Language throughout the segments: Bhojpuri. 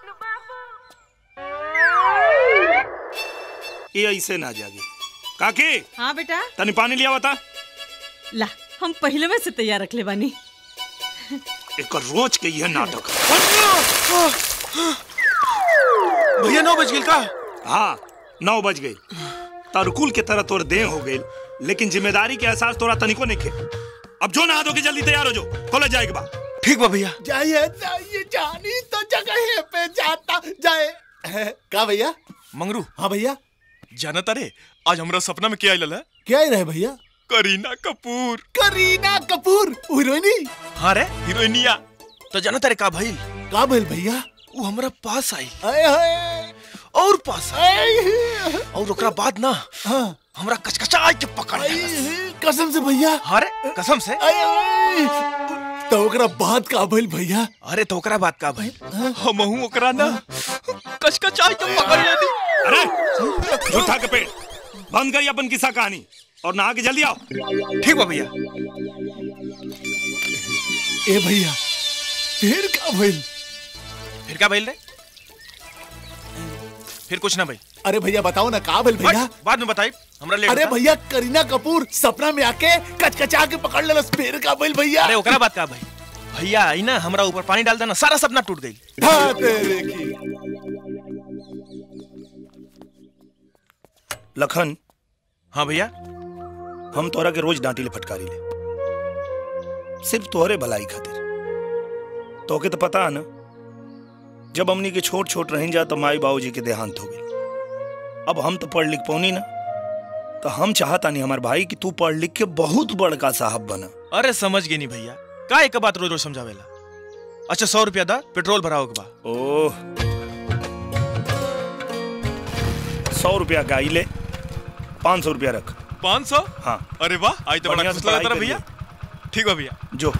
ये ऐसे ना जागे काकी हाँ बेटा तनी पानी लिया बता ला हम पहले में से तैयार रख ले बानी एक रोज के यह नाटक भैया नौ बज गई का हाँ नौ बज गई तरकुल के तरह तोर देह हो गई लेकिन जिम्मेदारी के एहसास तोरा तनिको नहीं खे अब जो नहा धो के जल्दी तैयार हो जो कॉलेज जाएगा बा ठीक बा भैया जाइए जाइए जानी तो जगह पे जाता जाए का भैया मंगरू हाँ भैया जाना तारे आज हमरा सपना में क्या आइल है क्या ही रहे भैया करीना कपूर करीना कपूर हीरोइनी हाँ रे हीरोइनिया तो जाना तारे का भइल का भइल भैया वो हमरा पास आई आए हाय और पास आई आए और ओकरा बाद ना हाँ हमरा कचकचा के पकड़ आए, लेलस कसम से भैया हाँ रे कसम से आए, आए। तो ओकरा बात का भइल भैया अरे तो ओकरा बात का भइल हमहू ओकरा ना कचकचा के पकड़ लेनी अरे झूठा के पेट बंद करिए अपन किस्सा कहानी और नहा के जल्दी आओ ठीक बा भैया ए भैया फिर का भइल फिर क्या भइल रे फिर कुछ ना भाई अरे भैया बताओ ना का भइल भैया बाद में बताई हमरा लेट अरे होता। भैया करीना कपूर सपना में आके कचकचा के पकड़ लेलस फिर का भइल भैया अरे ओकरा बात का भाई भैया आई ना हमरा ऊपर पानी डाल देना सारा सपना टूट गई हाँ तेरे की लखन हाँ भैया हम तोरा के रोज डांटी ले फटकारी ले सिर्फ तोहरे भलाई खातिर तोके तो पता है ना जब हमनी के छोट छोट रह जा तो माई बाबूजी के देहांत हो गई अब हम तो पढ़ लिख पौनी ना तो हम चाहता नहीं हमार भाई कि तू पढ़ लिख के बहुत बड़का साहब बना अरे समझ गई नहीं भैया का एक बात रोज रोज समझावेला अच्छा सौ रुपया दा पेट्रोल भराओ के बा ओह सौ रुपया का आई ले पाँच सौ रुपया रख पाँच सौ हाँ अरे वाह आज तो बड़ा बढ़िया खुश से लगा पढ़ाई तारा भैया ठीक बा भैया जो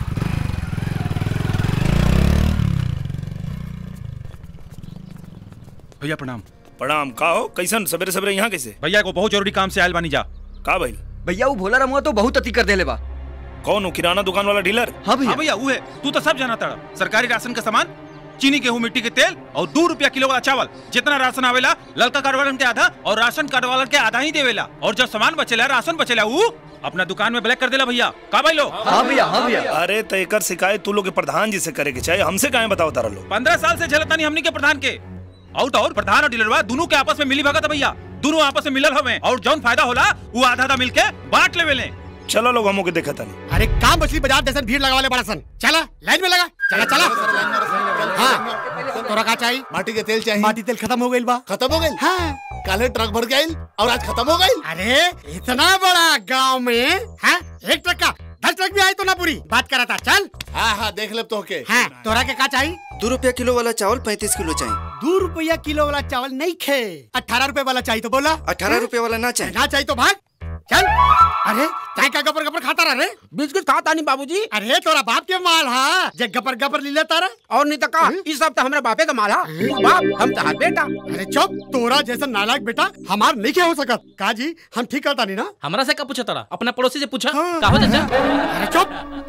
भैया प्रणाम प्रणाम का हो कैसन सवेरे सवेरे यहाँ कैसे भैया को बहुत जरूरी काम से आयल बानी जा का भाई भैया वो भोला रमुआ तो बहुत अति कर देले बा कौन हो किराना दुकान वाला डीलर हाँ भैया हाँ भैया वो है तू तो सब जाना ताड़ा सरकारी राशन का सामान चीनी गेहूं मिट्टी के तेल और दो रुपया किलो वाला चावल जितना राशन आवेला ललका कार्ड वालन के आधा और राशन कार्ड वालन के आधा ही देवेला और जब सामान बचेला राशन बचेला वो अपना दुकान में ब्लैक कर देला भैया का भाई लो हाँ भैया हाँ भैया अरे तो एकर शिकायत तू लोग के प्रधान जी से करे के चाहिए हमसे काहे बताओ तारा लोग पंद्रह साल से झेलता नहीं हमनी के प्रधान के आउट और प्रधान और डीलरवा दोनों के आपस में मिली भगत है भैया दोनों आपस में मिलल हमें और जौन फायदा होला वो आधा आधा मिलके बांट लेवे ले चलो लोग हमो के देखा नहीं अरे काम मछली बाजार जैसे भीड़ लगा वाले बड़ा सन चला लाइन में लगा चला चला हाँ तोरा का चाहिए माटी के तेल चाहिए माटी तेल खत्म हो गई बा खत्म हो गई हाँ काले ट्रक भर के आइल और आज खत्म हो गई अरे इतना बड़ा गांव में हाँ एक ट्रक का दस ट्रक भी आई तो ना पूरी बात करा था चल हाँ हाँ देख ले तो के हाँ तोरा के का चाहिए दो रुपया किलो वाला चावल पैंतीस किलो चाहिए दो रुपया किलो वाला चावल नहीं खे अठारह रुपए वाला चाहिए तो बोला अठारह रुपया वाला ना चाहिए ना चाहिए तो भाग चल अरे काय का गपर गपर खाता रहा रे बिस्किट खाता नहीं बाबूजी अरे तोरा बाप के माल हा जे गपर गपर ली लेता रे और नहीं तो का इस सब तो हमारे बापे का माला बाप हम तो हाथ बेटा अरे चुप तोरा जैसा नालायक बेटा हमार नहीं क्या हो सकत का जी हम ठीक करता नहीं ना हमरा से का पूछा तारा अपना पड़ोसी से पूछा हाँ। का हो चाचा अरे चुप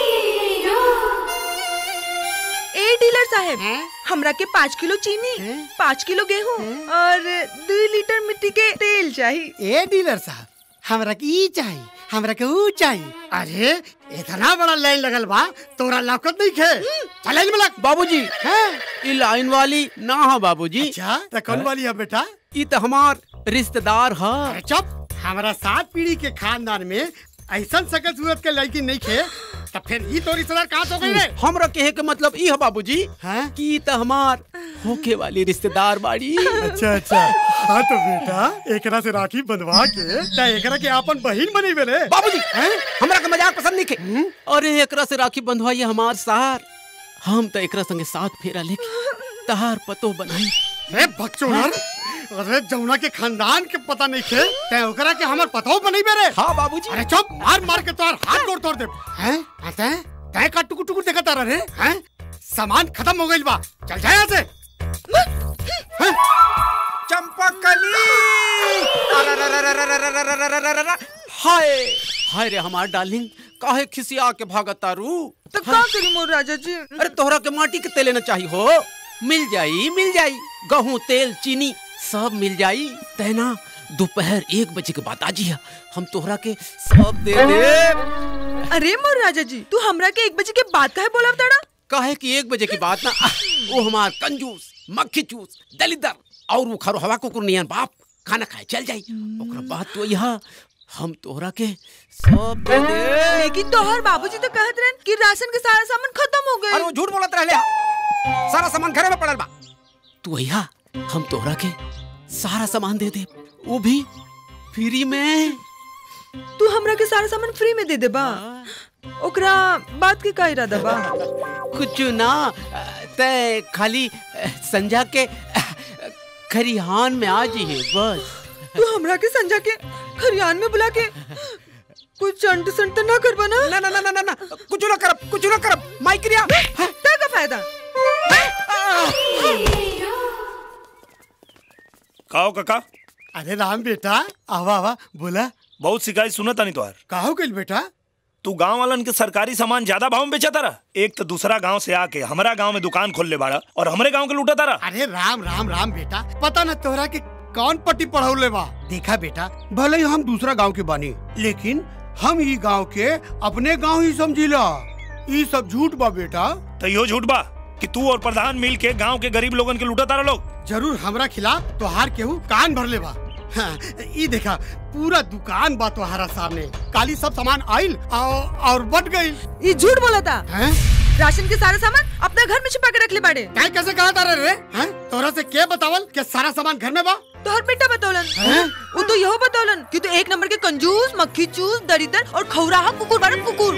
ए डीलर साहब हैं? हमरा के पाँच किलो चीनी हैं? पाँच किलो गेहूं और दो लीटर मिट्टी के तेल चाहिए ए डीलर साहब हमरा के ई चाहिए हमरा के ऊ चाहिए अरे इतना बड़ा लाइन लगल बा तोरा लाकत नहीं खे चल लाइन में लग बाबूजी हैं? ये लाइन वाली ना है बाबूजी अच्छा तो कौन वाली है बेटा ये तो हमार रिश्तेदार है अरे चुप हमारा सात पीढ़ी के खानदान में ऐसा सकल सूरत के लड़की नहीं खे तो फिर ई तो रिश्तेदार कहाँ से हो गई रे हमरा कहे के मतलब ई है बाबूजी हैं? कि ई तो हमार होके वाली रिश्तेदार बाड़ी अच्छा अच्छा हाँ तो बेटा एकरा से राखी बंधवा के ता एकरा के अपन बहिन बनी बेले बाबूजी हमरा के मजाक पसंद नहीं के अरे एकरा से राखी बंधवाइए हमार सार हम तो एकरा संगे साथ फेरा लेके तहार पतो बनाई अरे बकचोदर अरे जमुना के खानदान के पता नहीं खे ते ओकरा के हमर पतो बनी बेरे हाँ बाबूजी अरे चुप मार मार के तोर हाथ तोड़ तोड़ दे हैं आते हैं तय का टुकुर टुकुर देखा तारा रे हैं सामान खत्म हो गइल बा चल जा यहाँ से हैं? चंपकली हाय हाय रे हमार डार्लिंग काहे खिसिया के भागत तारू तो का करी मोर राजा जी अरे तोहरा के माटी के तेले न चाहिए हो मिल जाई मिल जाई गेहूं तेल चीनी सब मिल जाई तैना दोपहर एक बजे के बाद आजी हम तोहरा के सब दे दे अरे मोर राजा जी तू हमरा के एक बजे के बाद काहे बोला ताड़ा काहे कि एक बजे की बात ना आह, वो हमार कंजूस मक्खी चूस दलिदर और वो खरो हवा कुकुर नियन बाप खाना खाए चल जाई ओकरा बाद तो यहाँ हम तोहरा के सब दे दे लेकिन तोहर बाबूजी तो कहत रहन कि राशन के सारा सामान खत्म हो गए अरे वो झूठ बोलत रहले हा। सारा सामान घरे में पड़ल बा तू अइहा हम तोहरा के सारा सामान दे दे वो भी फ्री में तू हमरा के सारा सामान फ्री में दे दे बा ओकरा बात के का इरादा बा कुछ ना तय खाली अ, संजा के अ, खरिहान में आ जाइए बस तू हमरा के संजा के खरियान में बुला के कुछ चंट संट ना करबा ना ना ना ना ना ना ना कुछ ना करब कुछ ना करब माइक्रिया ता का फायदा काओ काका अरे राम बेटा आवा आवा बोला बहुत शिकायत सुनता नहीं तोहार काहो गइल बेटा तू गांव वालन के सरकारी सामान ज्यादा भाव में बेचा तारा एक तो दूसरा गांव से आके हमारा गांव में दुकान खोल ले बाड़ा और हमारे गांव के लूटा तारा अरे राम राम राम बेटा पता न तोहरा के कौन पट्टी पढ़ौले बा देखा बेटा भले ही हम दूसरा गांव के बानी लेकिन हम ई गांव के अपने गांव ही समझिला ई सब झूठ बा बेटा तो यो झूठ बा कि तू और प्रधान मिल के गांव के गरीब लोगन के लूटा तारा लोग जरूर हमरा खिलाफ तोहार केहू कान भर ले बा हाँ, ई देखा पूरा दुकान बा तोहारा सामने काली सब सामान आइल और, और बट गई ये झूठ बोला था हैं राशन के सारा सामान अपना घर में छुपा के रख ले बाड़े काय कैसे कहा तारे रे हैं तोरा से के बतावल कि सारा सामान घर में बा तोहर बेटा बतौलन हैं? वो तो यहो बतौलन कि तू एक नंबर के कंजूस मक्खी चूस दरिदर और खौराहा कुकुर बाड़न कुकुर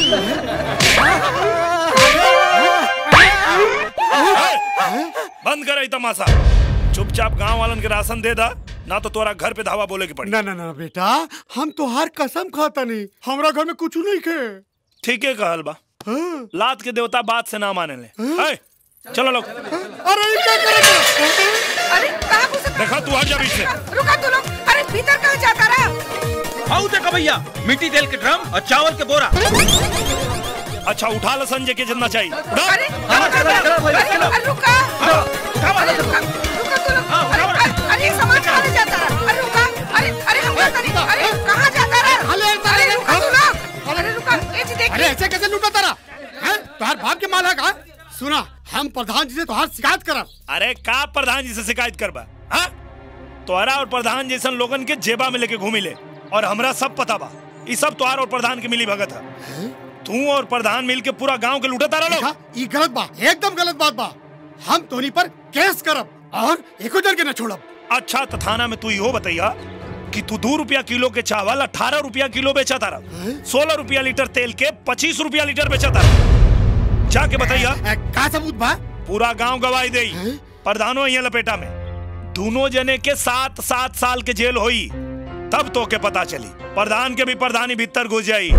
बंद कर तमाशा चुपचाप गांव वालन के राशन दे दा ना तो तोरा घर पे धावा बोले की पड़ी ना ना ना बेटा हम तोहार कसम खाता नहीं हमरा घर में कुछ नहीं खे ठीक है कहल बा लात के देवता बात से ना माने ले है, चलो लोग अरे ये क्या करे अरे कहां घुस देखा तू हट जा बीच से रुका तू लोग अरे भीतर कहां जाता रहा आओ देखा भैया मिट्टी तेल के ड्रम और चावल के बोरा अच्छा उठा लो संजय के जितना चाहिए उठा। अरे अरे अरे रुका अरे रुका रुका तू लोग अरे अरे अरे ये सामान कहां ले जाता रहा अरे रुका अरे अरे हम जाता नहीं अरे कहां जाता रहा अरे, अरे रुका तू लोग अरे रुका ए जी देख अरे ऐसे कैसे लूटा तारा हैं तोहार बाप के माल है का सुना हम प्रधान जी से तोहार शिकायत करब अरे का प्रधान जी से शिकायत करबा हाँ तोहरा और प्रधान जैसन लोगन के जेबा में लेके घूमी ले और हमरा सब पता बा ई सब तोहार और प्रधान के मिली भगत है तू और प्रधान मिल के पूरा गांव के लूटा तारा लोग देखा ई गलत बा एकदम गलत बात बा हम तोनी पर केस करब और एको जन के न छोड़ब अच्छा तो थाना में तू इहो बताइया कि तू दो रुपया किलो के चावल अठारह रुपया किलो बेचा तारा सोलह रुपया लीटर तेल के पच्चीस रुपया लीटर बेचा तारा जाके बताइया ए, का सबूत बा पूरा गांव गवाही दई प्रधानो यहाँ लपेटा में दोनों जने के सात सात साल के जेल होई तब तो के पता चली प्रधान के भी प्रधानी भीतर घुस जाई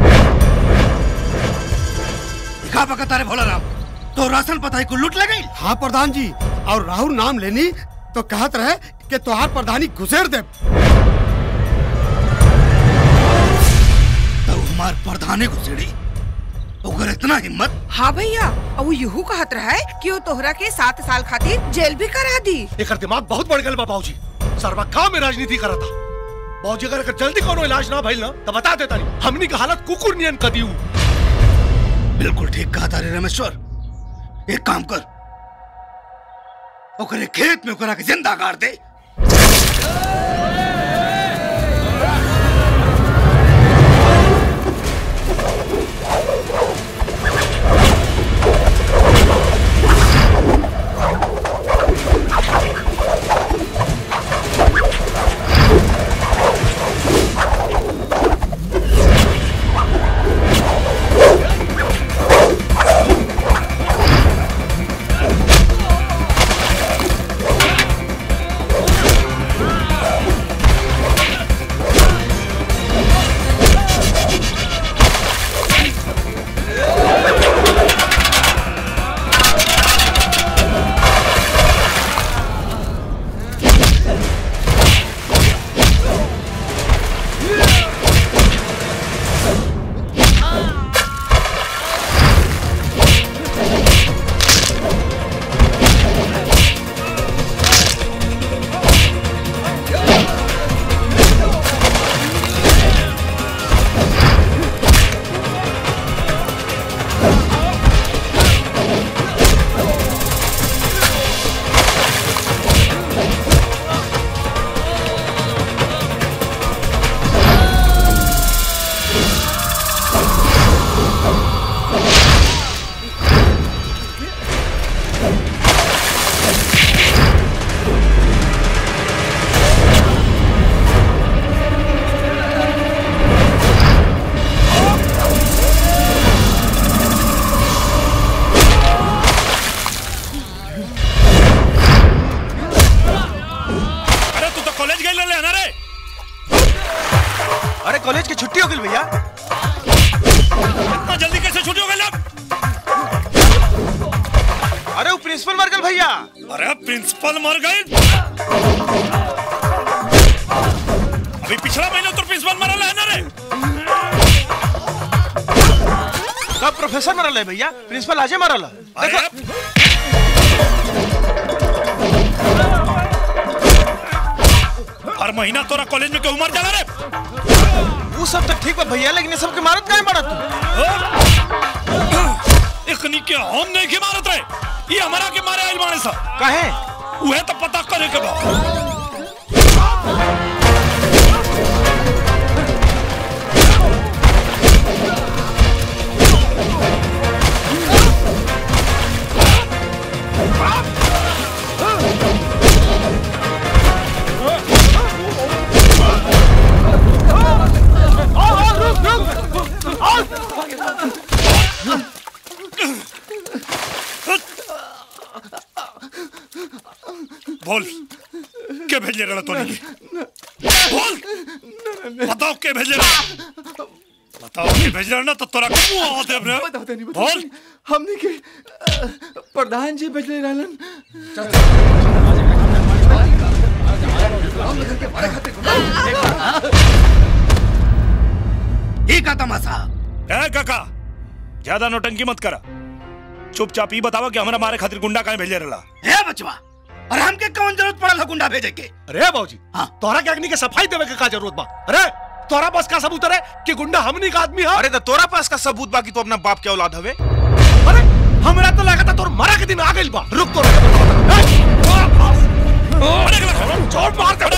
का बकता रे भोला राम तो राशन पता को लूट ले गई हाँ प्रधान जी और राहुल नाम लेनी तो कहत रहे कि तोहार प्रधानी घुसेर दे तो हमार प्रधाने घुसेड़ी ओकर इतना हिम्मत हाँ भैया और वो यूं कहत रहा है कि वो तोहरा के सात साल खातिर जेल भी करा दी एकर दिमाग बहुत बढ़ गल बा बाबूजी सरवा का में राजनीति करा था बाबूजी अगर एकर जल्दी कोनो इलाज ना भइल ना तो बता देता नहीं हमनी के हालत कुकुर नियन कर दियो बिल्कुल ठीक कहा था रे रमेश्वर एक काम कर ओकरे खेत में ओकरा के जिंदा गाड़ दे अरे तू तो कॉलेज गए ले ना रे अरे कॉलेज की छुट्टी हो गई भैया इतना जल्दी कैसे छुट्टी हो गई अब अरे वो प्रिंसिपल मर गए भैया अरे प्रिंसिपल मर गए अभी पिछला महीना तो प्रिंसिपल मरल है ना रे कब प्रोफेसर मरल है भैया प्रिंसिपल आजे मरल है अरे हर महीना तोरा कॉलेज में क्यों मर जाला रे वो सब तो ठीक बा भैया लेकिन ये सब के मारत काहे पड़ा तू इखनी के हम नहीं के मारत रे ये हमारा के मारे आइल मारे सा काहे उहे तो पता करे के बा बोल के भेजे रहा तो नहीं बोल बताओ के भेजे रहा बताओ के भेजे रहा ना तो तोरा के मुंह आते अपने बोल हमने के प्रधान जी भेजले रहलन ये का तमाशा ए काका ज्यादा नौटंकी मत करा चुपचाप ही बतावा कि हमरा मारे खातिर गुंडा काहे भेजे रहा हे बचवा अरे हमके कौन जरूरत पड़ल है गुंडा भेजे के अरे बाबूजी हाँ। तोरा के अग्नि के सफाई देवे के का जरूरत बा अरे तोरा पास का सबूत है कि गुंडा हमनी का आदमी है अरे तो तोरा पास का सबूत बाकी तो अपना बाप के औलाद हवे अरे हमरा तो लगा था तोर मरा के दिन आ गइल बा रुक तोरा के बताओ छोड़ मार दे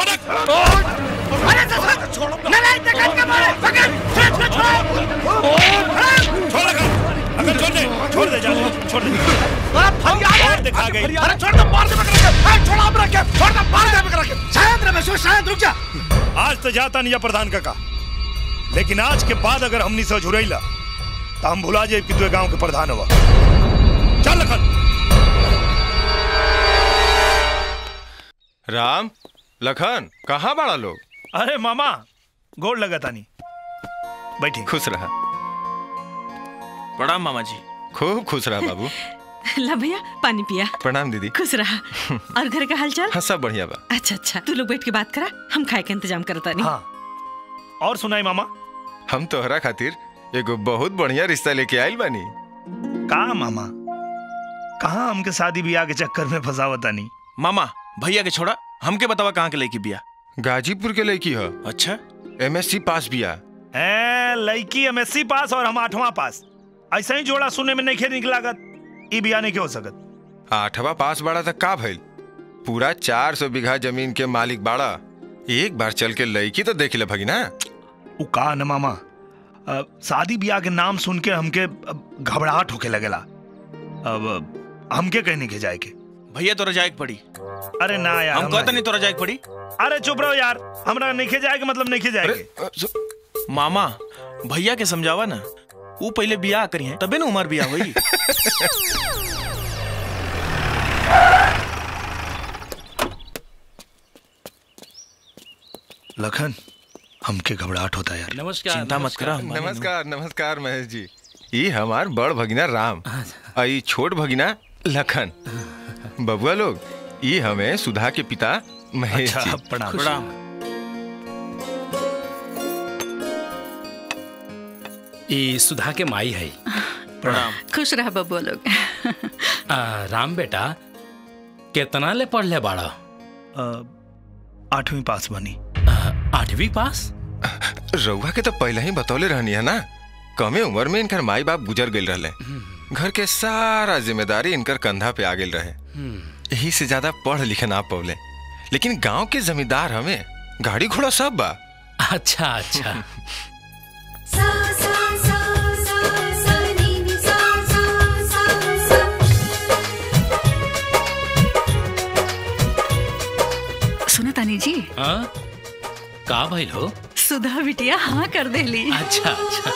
अरे ससुर छोड़ो नहीं नहीं के मारे पकड़ छोड़ छोड़ छोड़ छोड़ अगर अगर छोड़ दे छोड़ दे जा छोड़ दे अरे फरियाद और दिखा गई अरे छोड़ दे मार दे पकड़ के अरे छोड़ अब रख के छोड़ दे मार दे पकड़ के शांत रह बसो शांत रुक जा आज तो जाता नहीं है प्रधान काका लेकिन आज के बाद अगर हमनी से झुरैला तो हम भुला जाए कि तू गांव के प्रधान हुआ चल लखन राम लखन कहाँ बड़ा लोग अरे मामा गोड़ लगा तानी बैठी खुश रहा प्रणाम मामा जी खूब खुश रहा बाबू ला भैया पानी पिया प्रणाम दीदी खुश रहा और घर का हालचाल हाँ सब बढ़िया बा अच्छा अच्छा तू लोग बैठ के बात करा हम खाए के इंतजाम करता नहीं हाँ और सुनाई मामा हम तोहरा खातिर एगो बहुत बढ़िया रिश्ता लेके आइल बानी कहा मामा कहा हमके शादी ब्याह के चक्कर में फंसावता नहीं मामा भैया के छोड़ा हमके बतावा कहाँ के लड़की बिया गाजीपुर के लड़की है अच्छा एमएससी पास बिया ए लड़की एमएससी पास और हम आठवां पास ऐसा ही जोड़ा सुने में नहीं निक लागत ई बिया नहीं के हो सकत आठवा पास बाड़ा तक का भइल पूरा चार सौ बीघा जमीन के मालिक बाड़ा एक बार चल के लड़की तो देख ले भगिना उ का न मामा अ, शादी ब्याह के नाम सुन के हमके अ, घबराहट होके लगेला अब अ, हमके कहीं नहीं के जाए के भैया तोरा जाए के पड़ी अरे ना यार हम हमरा कहते नहीं तोरा जाए के पड़ी अरे चुप रहो यार हमरा नहीं के जाए के मतलब नहीं के जाए के मामा भैया के समझावा ना वो पहले बियाह करी है तबे ना उमर बियाह हुई लखन हमके घबराहट होता है यार नमस्कार चिंता मत करा हम नमस्कार नमस्कार महेश जी ई हमार बड़ भगिना राम आ ई छोट भगिना लखन बबुआ लोग ई हमें सुधा के पिता महेश अच्छा जी प्रणाम प्रणाम ई सुधा के माई है प्रणाम खुश रहा बबुआ लोग आ, राम बेटा कितना ले पढ़ ले बाड़ा अ, आठवीं पास बनी आ, आठवीं पास रउआ के तो पहले ही बतौले रहनी है ना कमे उम्र में इनकर माई बाप गुजर गए रहले घर के सारा जिम्मेदारी इनकर कंधा पे आ गई रहे यही से ज्यादा पढ़ लिखे ना पौले लेकिन गांव के जमींदार हमें गाड़ी घोड़ा सब बा अच्छा अच्छा सा सा सा सा सा नी नी सा सा सा सा हाँ का भइल हो सुधा बिटिया हाँ कर देली अच्छा अच्छा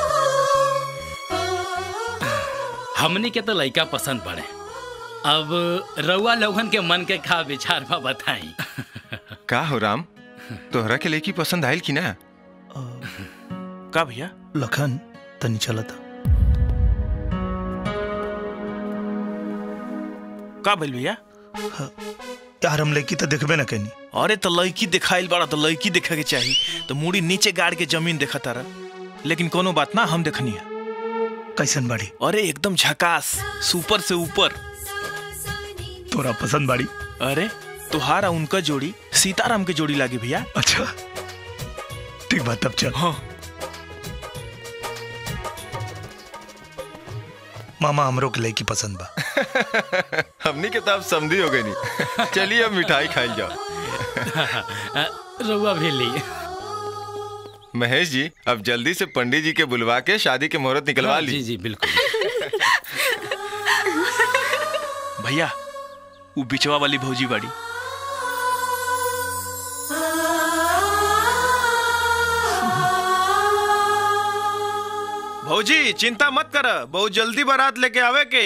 हमनी के तो लड़का पसंद पड़े अब रउआ लोगन के मन के का विचार बा बताई का हो राम तोहरा के लेकी पसंद आयल की ना का भैया लखन तनी चला था का भइल भैया यार हम लड़की तो देखबे ना कहीं अरे तो लड़की दिखाइल बड़ा तो लड़की देखे के चाही तो मुड़ी नीचे गाड़ के जमीन देखा तारा लेकिन कोनो बात ना हम देखनी है कैसन बाड़ी अरे एकदम झकास सुपर से ऊपर तोरा पसंद बाड़ी अरे तुहारा उनका जोड़ी सीताराम के जोड़ी लागे भैया अच्छा ठीक बात तब चल हाँ मामा हमरो के लड़की पसंद बा हमनी के तो अब समझी हो गई नहीं चलिए अब मिठाई खाई जाओ रउआ भी ली महेश जी अब जल्दी से पंडित जी के बुलवा के शादी के मुहूर्त निकलवा हाँ, ली जी जी बिल्कुल भैया वो बिचवा वाली भौजी बाड़ी भौजी चिंता मत कर बहुत जल्दी बारात लेके आवे के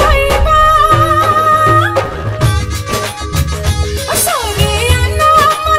Sorry, I know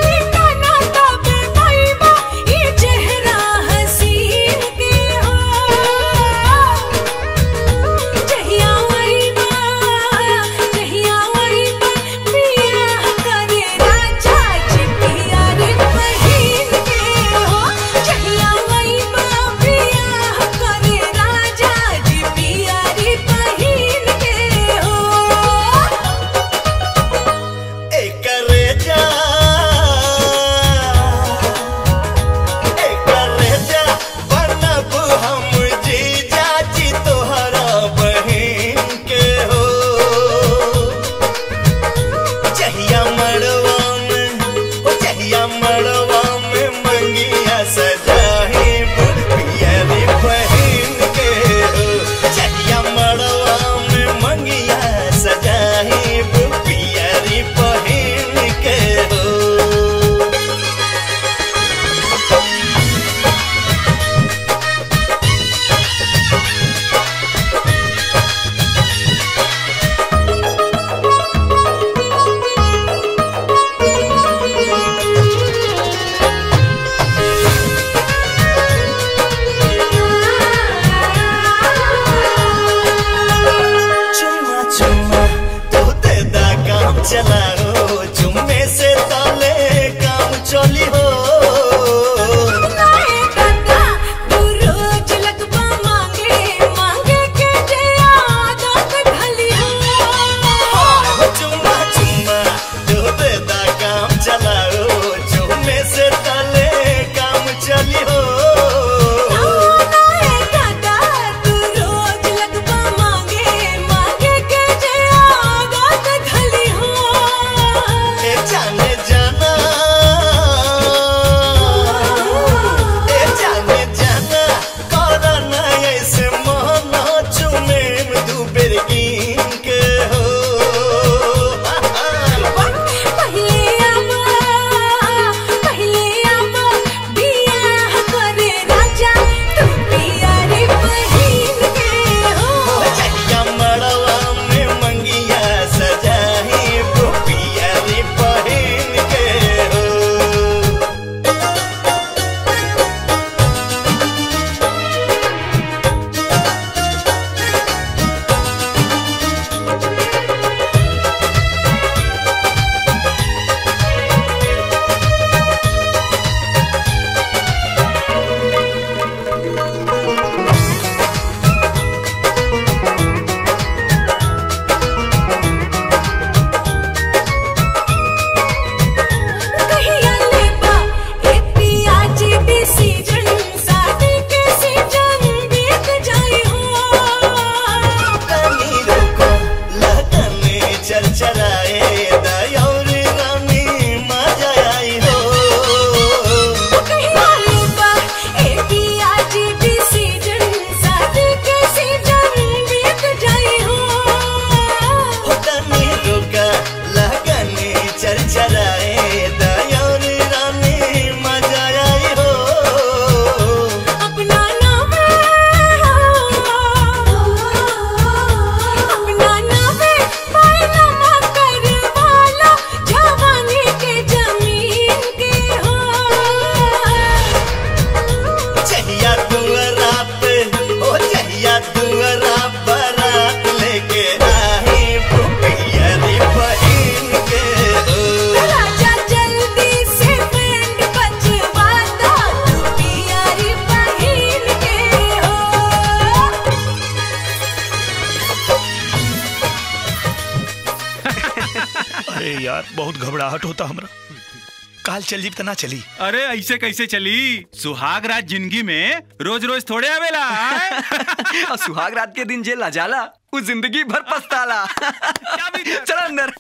बहुत घबराहट होता हमरा काल चल जीप तना चली अरे ऐसे कैसे चली सुहाग रात जिंदगी में रोज रोज थोड़े आवेला आय? और सुहाग रात के दिन जेल ना जाला वो जिंदगी भर पछताला चल अंदर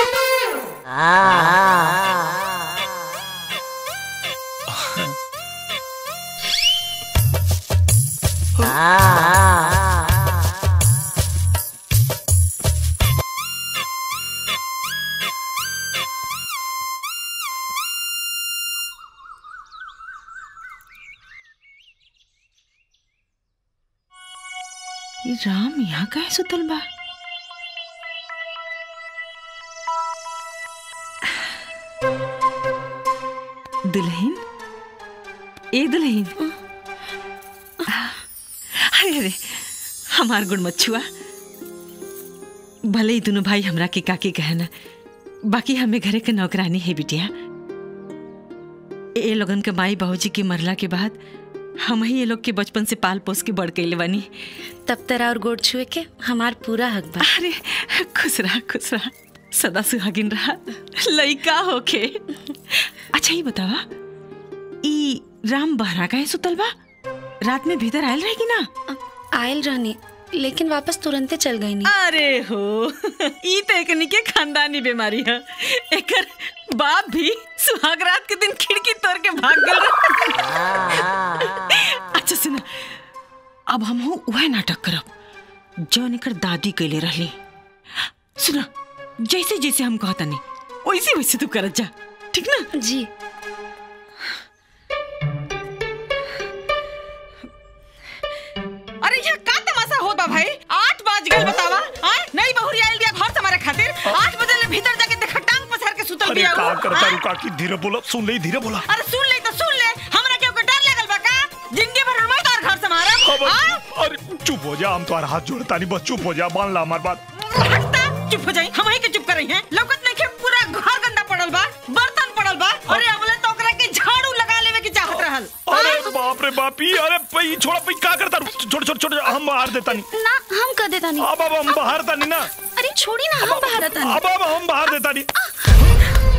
ये राम यहाँ का है सुतल बा दुल्हन ए दुल्हन अरे अरे हमार गुड़ मच्छुआ भले ही दोनों भाई हमरा के काकी कहना बाकी हमें घरे के नौकरानी है बिटिया ए लोगन के माई बाबूजी के मरला के बाद हम ही ये लोग के बचपन से पाल पोस के बड़ गई बानी तब तरा और गोड़ छुए के हमार पूरा हक बा अरे खुश रहा खुश रहा सदा सुहागिन रहा लइका होके अच्छा ये बतावा ई राम बहरा का है सुतल बा रात में भीतर आयल रहेगी ना आयल रहनी लेकिन वापस तुरंते चल गई नहीं अरे हो ई तो एकनी के खानदानी बीमारी है एकर बाप भी सुहाग रात के दिन खिड़की तोड़ के भाग गल अच्छा सुना अब हम हो वह नाटक करब जौन एकर दादी कैले रहली सुना जैसे जैसे हम कहता नहीं वैसे वैसे तू करत जा ठीक ना जी अरे यहाँ का तमाशा होत बा भाई आठ बज गए बतावा हाँ नहीं बहुरी आयल दिया घर से हमारे खातिर आठ बजे ले भीतर जाके देखा टांग पसार के सुतल अरे बिया का उ, करता हाँ? रुका की धीरे बोलो सुन ले धीरे बोला अरे सुन ले तो सुन ले हमरा के ओकर डर लगल बा का जिंदगी भर हमारे तार घर से मारब अब- हाँ? अरे चुप हो जा हम तुम्हारा हाथ जोड़ता नहीं बस चुप हो जा मान ला हमारी बात हटता चुप हो जाई हम ही के चुप कर रही हैं लौकत नहीं के पूरा घर गंदा पड़ल बा बर्तन पड़ल बा अरे अबले तो ओकरा के झाड़ू लगा लेवे की चाहत रहल अरे बाप रे बाप ई अरे पई छोड़ा पई का करता रू? छोड़ छोड़ छोड़ हम बाहर देता नहीं ना हम कर देता नहीं अब अब हम बाहर था नहीं ना अरे छोड़ी ना हम बाहर आता अब अब हम बाहर देता नहीं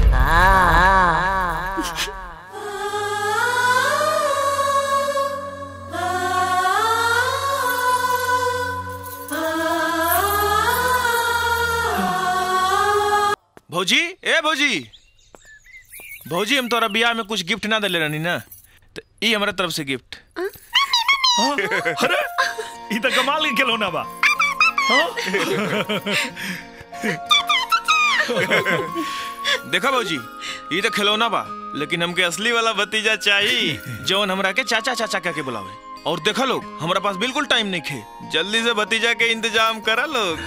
भौजी ए भौजी भौजी हम तोरा बियाह में कुछ गिफ्ट ना देले रहनी ना तो ई हमरा तरफ से गिफ्ट अरे ई तो कमाल के खिलौना बा देखा भौजी ई तो खिलौना बा लेकिन हमके असली वाला भतीजा चाहिए जौन हमरा के चाचा चाचा कह के बुलावे और देखा लोग हमरा पास बिल्कुल टाइम नहीं खे जल्दी से भतीजा के इंतजाम करा लोग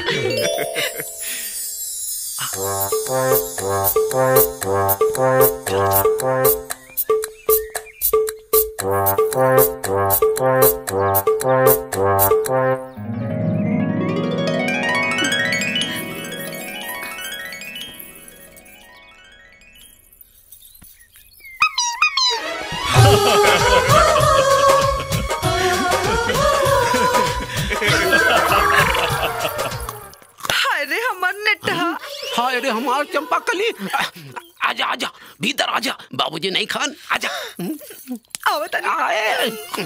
हाय रे हमर नेटा हाय रे हमार चंपा कली आजा आजा भीतर आजा बाबूजी नहीं खान आजा आओ तनी आए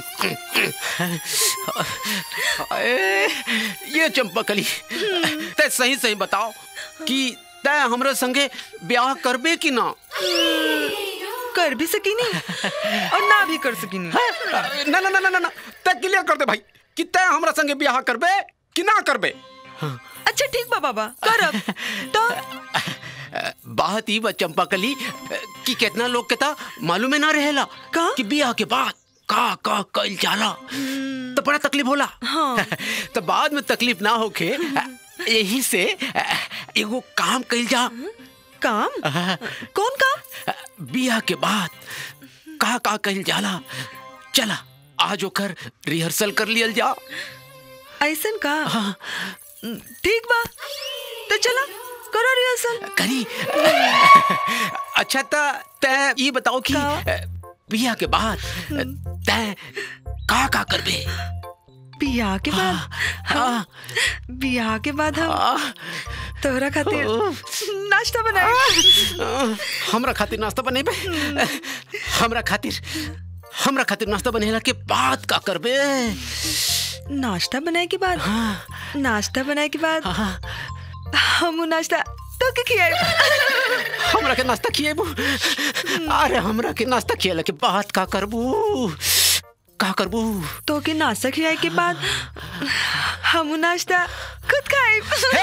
आए, ये चंपा कली ते सही सही बताओ कि तय हमरे संगे ब्याह करबे कि ना कर भी सकी नहीं और ना भी कर सकी नहीं ना ना ना ना ना ना तय क्लियर कर दे भाई कि तय हमरा संगे ब्याह करबे कि ना करबे अच्छा ठीक बा बाबा करब तो बात ही बा चंपाकली कि कितना लोग के ता मालूम है ना रहेला का? कि बियाह के बाद का का कइल जाला तो बड़ा तकलीफ होला हाँ। तो बाद में तकलीफ ना होके यही से एगो काम कइल जा काम कौन काम बियाह के बाद का का कइल जाला चला आज ओकर रिहर्सल कर लियल जा ऐसन का ठीक बा तो चला करो रिहर्सल करी अच्छा ता तय ये बताओ कि बियाह के बाद तय का का करबे बियाह के बाद हाँ बियाह के बाद हम तोहरा खातिर नाश्ता बनाए हमरा खातिर नाश्ता बनेबे हमरा खातिर हमरा खातिर नाश्ता बनेला के बाद का करबे नाश्ता बनाए के बाद नाश्ता बनाए के बाद हम उ नाश्ता तो के खियाए हमरा के नाश्ता खिएबू अरे हमरा के नाश्ता खिएला के बाद का करबू का करबू तो के नाश्ता खियाए के बाद हम उ नाश्ता खुद खाए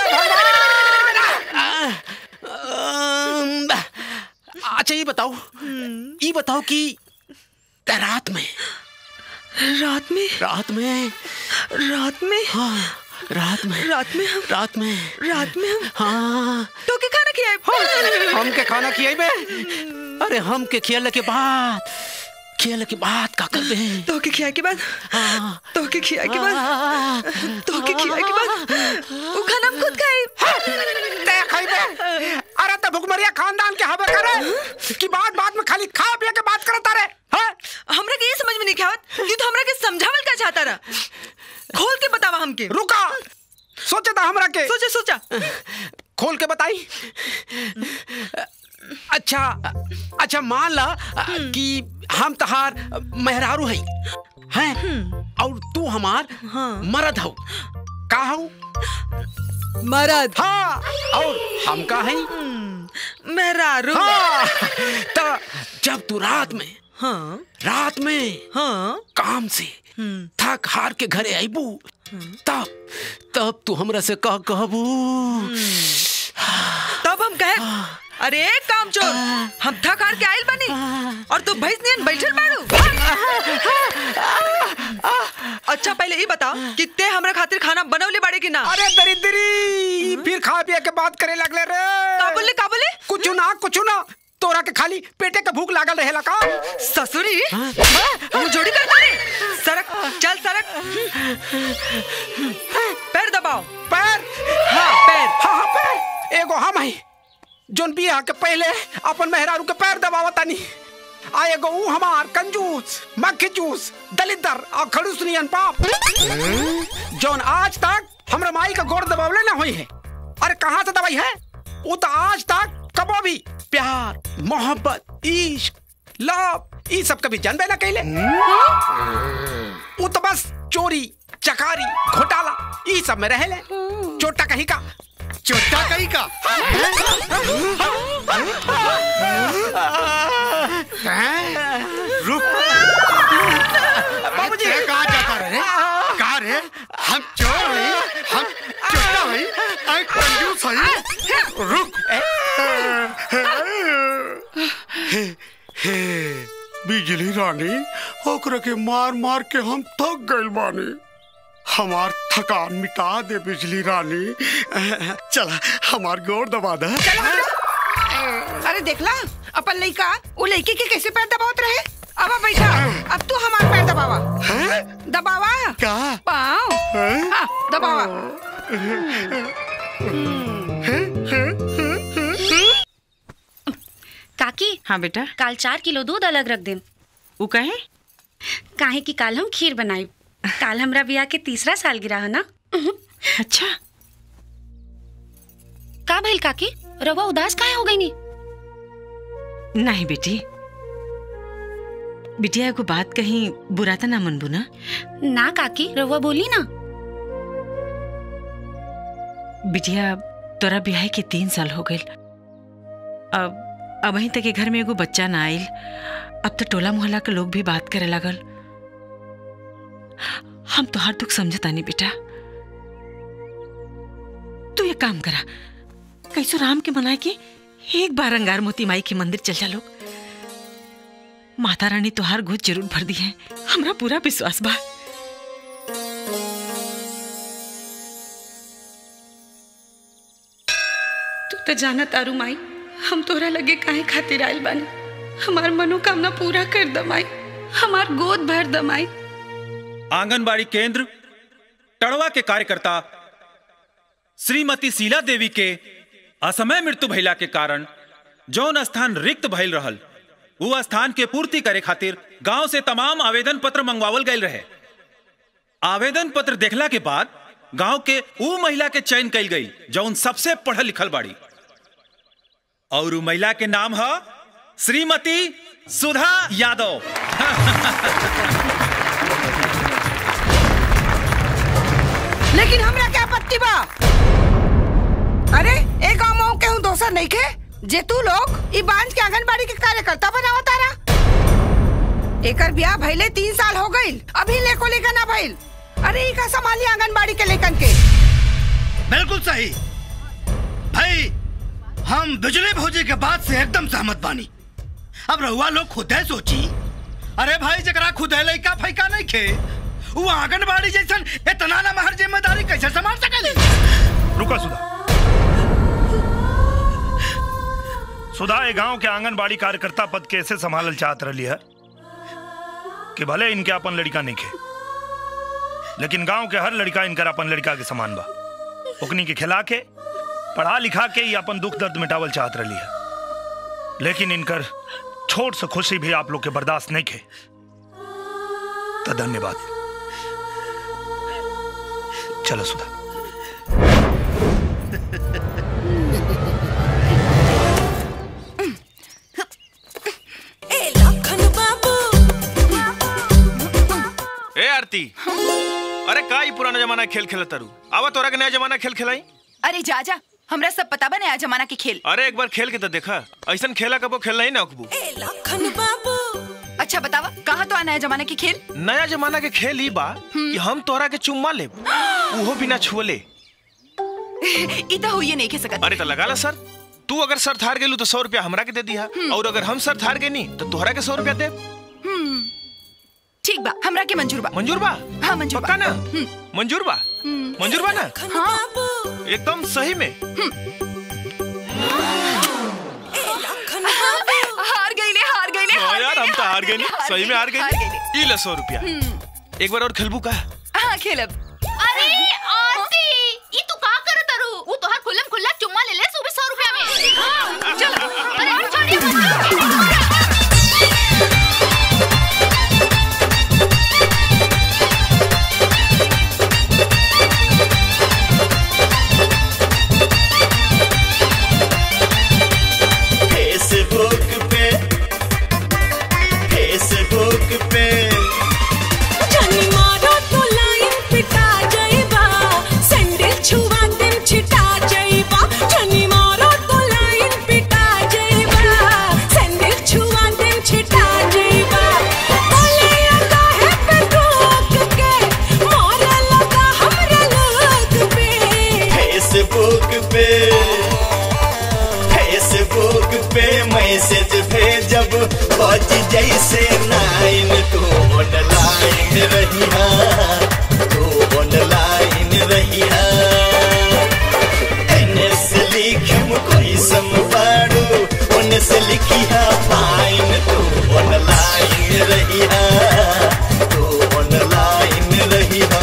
अम्म, अच्छा ये बताओ ये बताओ कि रात में रात में रात में रात में हाँ रात में रात में हम रात में रात में हम हाँ तो के खाना खियाए हम के खाना खियाबे अरे हम के खियाले के बाद खियाले के बाद का करबे तो के खियाए के बाद तो के खियाए के बाद तो के खियाए के बाद उ खाना हम खुद खाए ते खाइबे अरे तो भुखमरिया खानदान के हबे करे कि बात बात में खाली खा पिया के बात करता रे हमरा के ये समझ में नहीं आवत कि तू हमरा के समझावल का चाहता रहा खोल के बतावा हमके रुका सोचे था हमरा के सोचा सोचा खोल के बताई अच्छा अच्छा मान ला कि हम तहार मेहरारू हई हैं और तू हमार मरद हो का हो मरद हाँ और हम का हई मेहरारू हाँ तो जब तू रात में हाँ रात में हाँ काम से थक हार के घरे आईबू तब तब तू हमरा से कह कहबू तब हम कहे अरे काम चोर हम थक हार के आइल बनी और तू भैंस नियन बैठल बाड़ू अच्छा पहले ये बताओ कि ते हमरा खातिर खाना बनवले बाड़े कि ना अरे दरिद्री फिर खा पिया के बात करे लगले रे का बोले का बोले कुछ ना कुछ ना तोरा के खाली पेटे के भूख लागल रहेला का ससुरी हम जोड़ी कर तारे सरक चल सरक पैर दबाओ पैर हाँ पैर हाँ हाँ पैर एगो हम है जोन बियाह के पहले अपन मेहरारू के पैर दबावतानी आ एगो ऊ हमार कंजूस मक्खी चूस दलिदर और खड़ूस नियन पाप जोन आज तक हमरा माई का गोड़ दबावले ना हुई है अरे कहाँ से दवाई है वो तो आज तक कबो भी प्यार मोहब्बत इश्क लव ये सब कभी जानबे ना कैले वो तो बस चोरी चकारी घोटाला ये सब में रहे ले चोटा कहीं का चोटा कहीं का रुक बाबूजी कहाँ जाता रहे कहाँ रे हम चोर हई हम चोटा हई आई कंजूस हई रुक हे हे बिजली रानी ओकरा के मार मार के हम थक गइल बानी हमार थकान मिटा दे बिजली रानी चला हमार गोर दबा दे अरे देखला अपन लड़का वो लड़की के कैसे पैर दबावत रहे अब बैठा अब तू हमार पैर दबावा दबावा का पाँव हाँ, दबावा काकी हाँ बेटा काल चार किलो दूध अलग रख दे वो कहे काहे कि काल हम खीर बनाई काल हमरा बियाह के तीसरा साल गिरा है ना अच्छा का भइल काकी रवा उदास काहे हो गई नी नहीं बेटी बिटिया को बात कहीं बुरा तो ना मनबू ना ना काकी रवा बोली ना बिटिया तोरा ब्याह के तीन साल हो गए अब अब वहीं तक के घर में एगो बच्चा ना आइल अब तो टोला मोहल्ला के लोग भी बात करे लगल हम तो हर दुख समझता नहीं बेटा तू ये काम करा कैसो राम के मनाए के एक बार अंगार मोती माई के मंदिर चल जा लोग माता रानी तोहार गोद जरूर भर दी है हमरा पूरा विश्वास बा तू तो जाना तारू माई हम तोरा लगे काहे खातिर आइल बानी हमार मनोकामना पूरा कर दमाई हमार गोद भर दमाई आंगनबाड़ी केंद्र टड़वा के कार्यकर्ता श्रीमती शीला देवी के असमय मृत्यु भइला के कारण जौन स्थान रिक्त भइल रहल वो स्थान के पूर्ति करे खातिर गांव से तमाम आवेदन पत्र मंगवावल गए रहे आवेदन पत्र देखला के बाद गांव के ऊ महिला के चयन कल गई जौन सबसे पढ़ल लिखल बाड़ी और ऊ महिला के नाम है श्रीमती सुधा यादव लेकिन हमरा क्या आपत्ति बा अरे एक गाँव में केहू दोसर नहीं के जे तू लोग ई बांझ के आंगनबाड़ी के कार्यकर्ता बनावा तारा एकर ब्याह भइले तीन साल हो गईल अभी लेको लेकर ना भइल अरे ई का संभाली आंगनबाड़ी के लेकन के बिल्कुल सही भाई हम बिजली भौजी के बात से एकदम सहमत बानी अब रहुआ लोग खुद है सोची अरे भाई जकरा खुद है लइका फैका नहीं खे वो आंगनबाड़ी जैसन इतना ना महर जिम्मेदारी कैसे संभाल सकेले रुका सुधा सुधा ये गांव के आंगनबाड़ी कार्यकर्ता पद कैसे संभालल चाहत रही है कि भले इनके अपन लड़का नहीं खे लेकिन गांव के हर लड़का इनकर अपन लड़का के समान बा ओकनी के खिला के पढ़ा लिखा के ही अपन दुख दर्द मिटावल चाहत रही है लेकिन इनकर छोट से खुशी भी आप लोग के बर्दाश्त नहीं खे तो धन्यवाद चलो सुधा ए आरती अरे का ई पुराना जमाना के खेल खेलत तारू आवा तोरा के नया जमाना के खेल खेलाई अरे जा जा हमरा सब पता बा नया जमाना के खेल अरे एक बार खेल के तो देखा ऐसन खेला कबो खेल नहीं ना अकबू अच्छा बतावा कहाँ तो आ नया जमाना के खेल नया जमाना के खेल ही बा कि हम तोरा के चुम्मा ले उहो बिना छुअले ई तो होइए नहीं खे सकत अरे तो लगा ला सर तू अगर सर थार गेलू तो सौ रुपया हमरा के दे दिया और अगर हम सर थार गेनी तो तोहरा के सौ रुपया दे हम्म, ठीक बा हमरा के मंजूर बा मंजूर बा हाँ मंजूर पक्का ना हम्म, मंजूर बा हम्म। मंजूर बा ना हाँ एकदम सही में हार गई ले हार गई ले हाँ यार हम तो हार गए नी सही में हार हार गए ई ले सौ रुपया एक बार और खेलबू का हाँ खेलब अरे आरती ई तू का करत तारू वो तोहार खुल्लम खुल्ला चुम्मा ले ले सुबह 100 रुपया में हाँ, चल अरे छोड़िए फेसबुक पे फेसबुक पे जानी मारो तो लाइन पिटा जाइबा सैंडल छुआ देम छिटा जाइबा जानी मारो तो लाइन पिटा जाइबा सैंडल छुआ देम छिटा जाइबा बोले लगा है पे रोक के मारा लगा हमरा लोग पे फेसबुक पे फेसबुक पे मैसेज भेजब बज जैसे नाइन तू ऑनलाइन रहिया तू ऑनलाइन रहिया एने से लिखम कोई सम पाड़ू ओने से लिखिया फाइन तू ऑनलाइन रहिया तू ऑनलाइन रहिया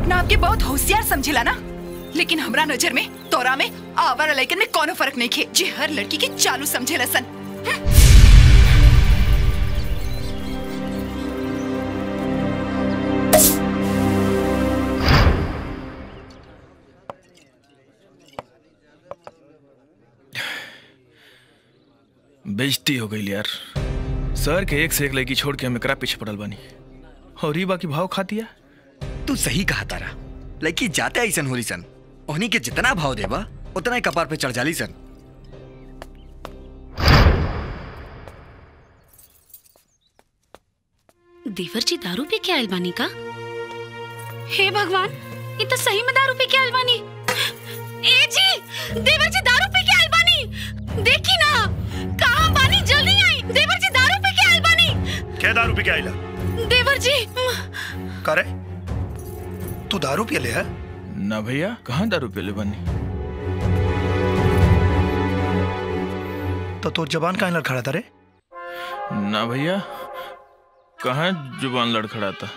अपना आपके बहुत होशियार समझेला ना लेकिन हमरा नजर में तोरा में आवारा लड़कन में कोनो फर्क नहीं खे जे हर लड़की के चालू समझेला सन बेइज्जती हो गई यार सर के एक से एक लड़की छोड़ के हम एकरा पीछे पड़ल बानी और ई बाकी भाव खा दिया तू सही कहा तारा लड़की जाते ऐसन होली सन उन्हीं के जितना भाव देवा उतना ही कपार पे चढ़ जाली सन देवर जी दारू पी के आयल बानी का हे भगवान ये तो सही में दारू पी के आयल बानी ए जी देवर जी दारू पी के आयल बानी देखी ना कहां बानी जल्दी आई देवर जी दारू पी के आयल बानी क्या दारू पी के आइला देवर जी करे तू दारू पी ले है ना भैया कहाँ दारू पीले बानी तो तोर जबान काहे लड़खड़ा था रे ना भैया कहाँ जुबान लड़खड़ा था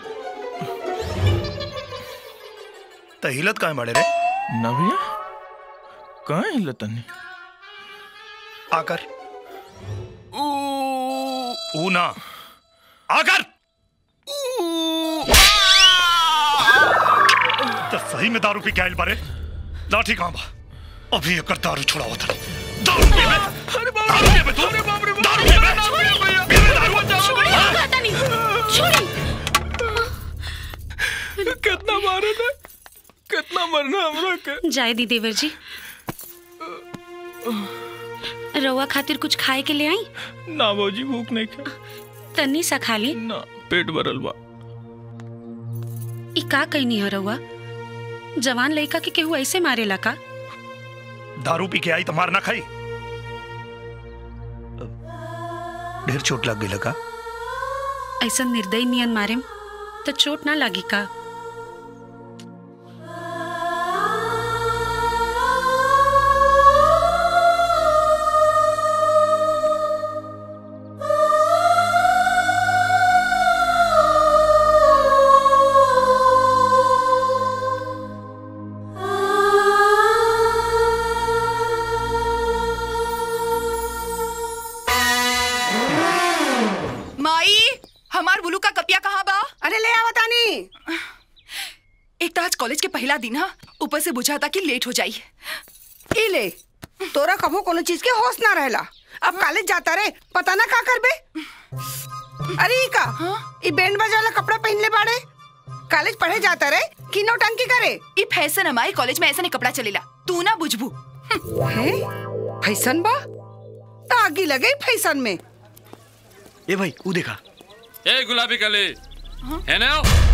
तो हिलत काहे बाड़े रे ना भैया कहाँ हिलत नहीं आकर ऊ ना आकर तो सही में दारू पी के आइल बारे लाठी कहाँ बा अभी एकर दारू छुड़ावा था दारू पी में दारू पी में तू दारू पी में पी में दारू छोड़िए हाँ? कहता नहीं छोड़िए कितना मारे ने कितना मरना हमरा के जाए दी देवर जी रउआ खातिर कुछ खाए के ले आई ना भौजी भूख नहीं खा तन्नी सा खा ली ना पेट भरल बा ई का कहनी है रउआ जवान लड़का के केहू ऐसे मारेला का दारू पी के आई तो मार ना खाई ढेर चोट लग गई लगा ऐसा निर्दयी नियन मारे तो चोट ना लागी का माई हमार बुलू का कपिया कहाँ बा अरे ले आवा तानी एक तो आज कॉलेज के पहला दिन हा ऊपर से बुझा था कि लेट हो जाई ई ले तोरा कभो कोनो चीज के होश ना रहेला अब कॉलेज जाता रे पता ना का करबे अरे ई का ई बैंड बाजा वाला कपड़ा पहन ले बाड़े कॉलेज पढ़े जाता रे कि नौटंकी करे ई फैशन हमारे कॉलेज में ऐसा नहीं कपड़ा चलेला तू ना बुझबू है फैशन बा आगी लगे फैशन में ए भाई वो देखा ए गुलाबी कली है ना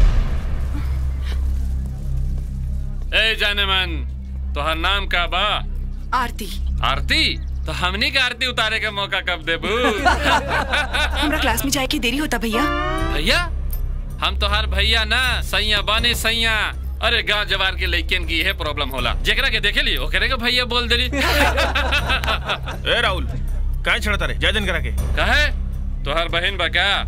ए जाने मन तोहर नाम का बा आरती आरती तो हमनी के आरती उतारे के मौका कब देबू हमरा क्लास में जाए की देरी होता भैया भैया हम तोहार भैया ना सैया बाने सैया अरे गांव जवार के लइकन की यह प्रॉब्लम होला जेकरा के देखे ली ओकरे के भैया बोल देली ए राहुल काहे छड़ता रे जय दिन करा के कहे तोहार बहन बा क्या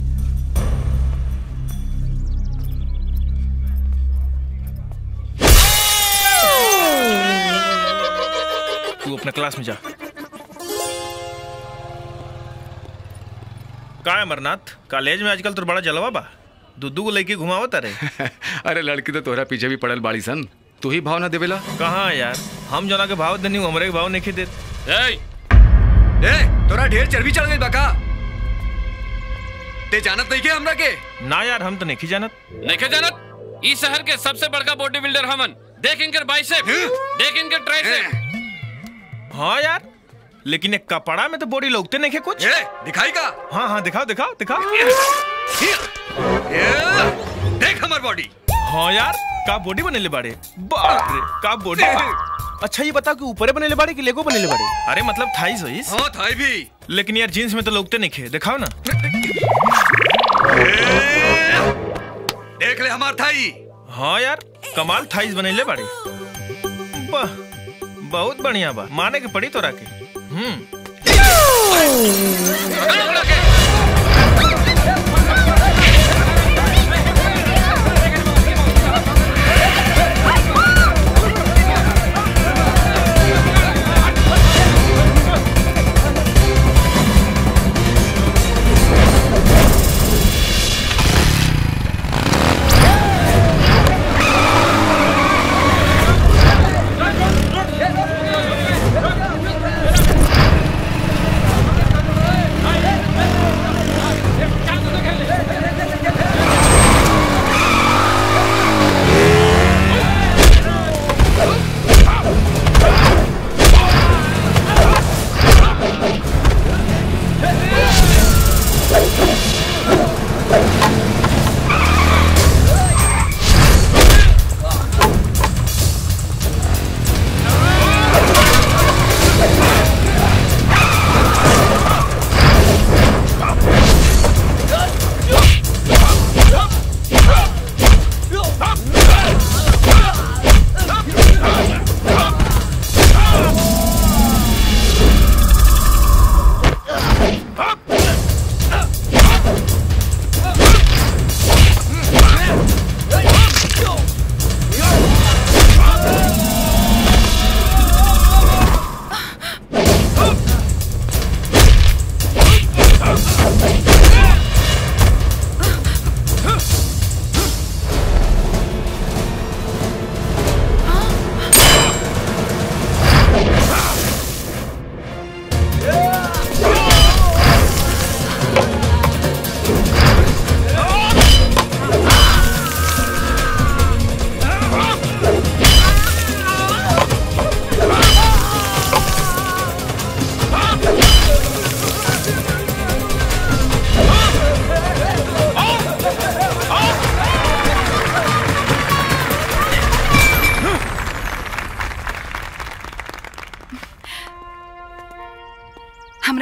तू अपने क्लास में जा का है अमरनाथ कॉलेज में आजकल तो बड़ा जलवा बा दुद्दू को लेके घुमावता रे अरे लड़की तो तोहरा पीछे भी पड़ल बाड़ी सन तू ही भाव ना देवेला कहाँ यार हम जना के भाव देनी हमरे के भाव नहीं दे ए ए तोरा ढेर चर्बी चढ़ गई बका ते जानत नहीं के हमरा के ना यार हम तो नहीं जानत नहीं जानत इस शहर के सबसे बड़का बॉडी बिल्डर हमन देख इनकर बाइसेप देख इनकर ट्राइसेप हाँ यार लेकिन एक कपड़ा में तो बॉडी लगते नहीं है कुछ दिखाई का हाँ हाँ दिखाओ दिखाओ दिखाओ देख हमार बॉडी हाँ यार का बॉडी बनेले बाड़े बाप रे का बॉडी अच्छा ये बता कि ऊपरे बनेले बाड़े कि लेगो बनेले बाड़े अरे मतलब थाई सोइस हाँ थाई भी लेकिन यार जींस में तो लगते नहीं खे दिखाओ ना देख ले हमार थाई हाँ यार कमाल थाईस बनेले बाड़े वाह बहुत बढ़िया बा माने के पड़ी तोरा के हम्म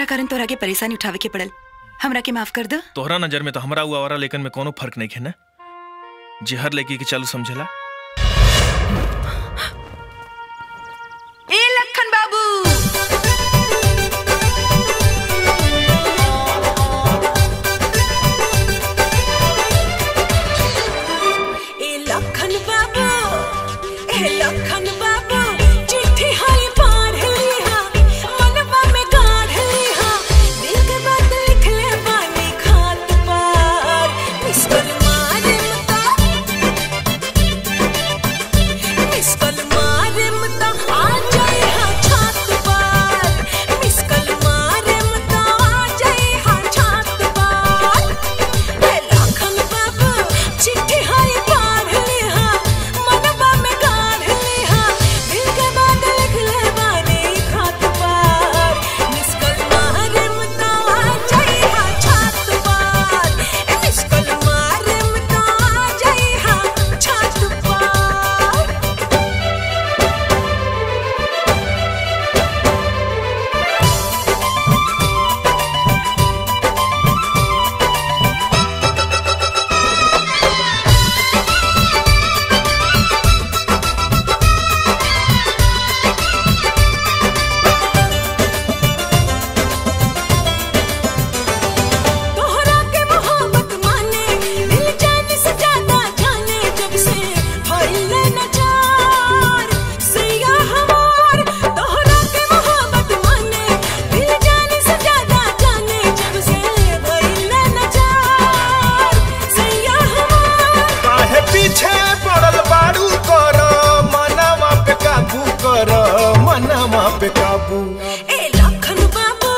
हमरा कारण तोरा के परेशानी उठावे के पड़ल हमरा के माफ कर दो तोहरा नजर में तो हमरा हुआ वाला लेकिन में कोनो फर्क नहीं है ना जे हर लड़की के चालू समझेला ए लखन बाबू ए लखन बाबू ए लखन बाबू चिट्ठी हाई पढ़ लिहा मनवा में गाढ़ लिहा दिल के बात लिख ले बानी खात पर मिस कॉल मारे मता मिस कॉल मारे मता आ जाए हा छात पर मिस कॉल मारे मता आ जाए हा छात पर ए लखन बाबू चिट्ठी हाई पढ़ लिहा मनवा में गाढ़ लिहा दिल के बात लिख ले बानी खात पर मिस कॉल मारे मता आ जाए हा छात पर ए मिस कॉल मारे मता आ जाए हा छात पर तोहरा के मोहब्बत माने दिल जाने से ज्यादा जाने जब से फैले न चार सैया हमार तोहरा के मोहब्बत माने दिल जाने से ज्यादा जाने जब से फैले न चार सैया हमार काहे पीछे पड़ल बारू कर मनवा पे काबू कर मनवा पे काबू ए लखन बाबू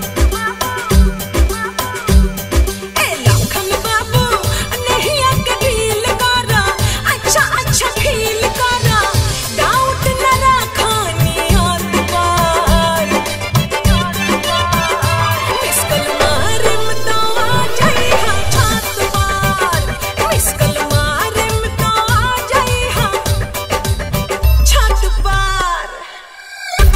ए लखन बाबू नहीं आके ढील करा अच्छा अच्छा फील करा डाउट न रखानी याद पर मिस कल मारे मता आ जाए हा छात पर मिस कल मारे मता आ जाए हा छात पर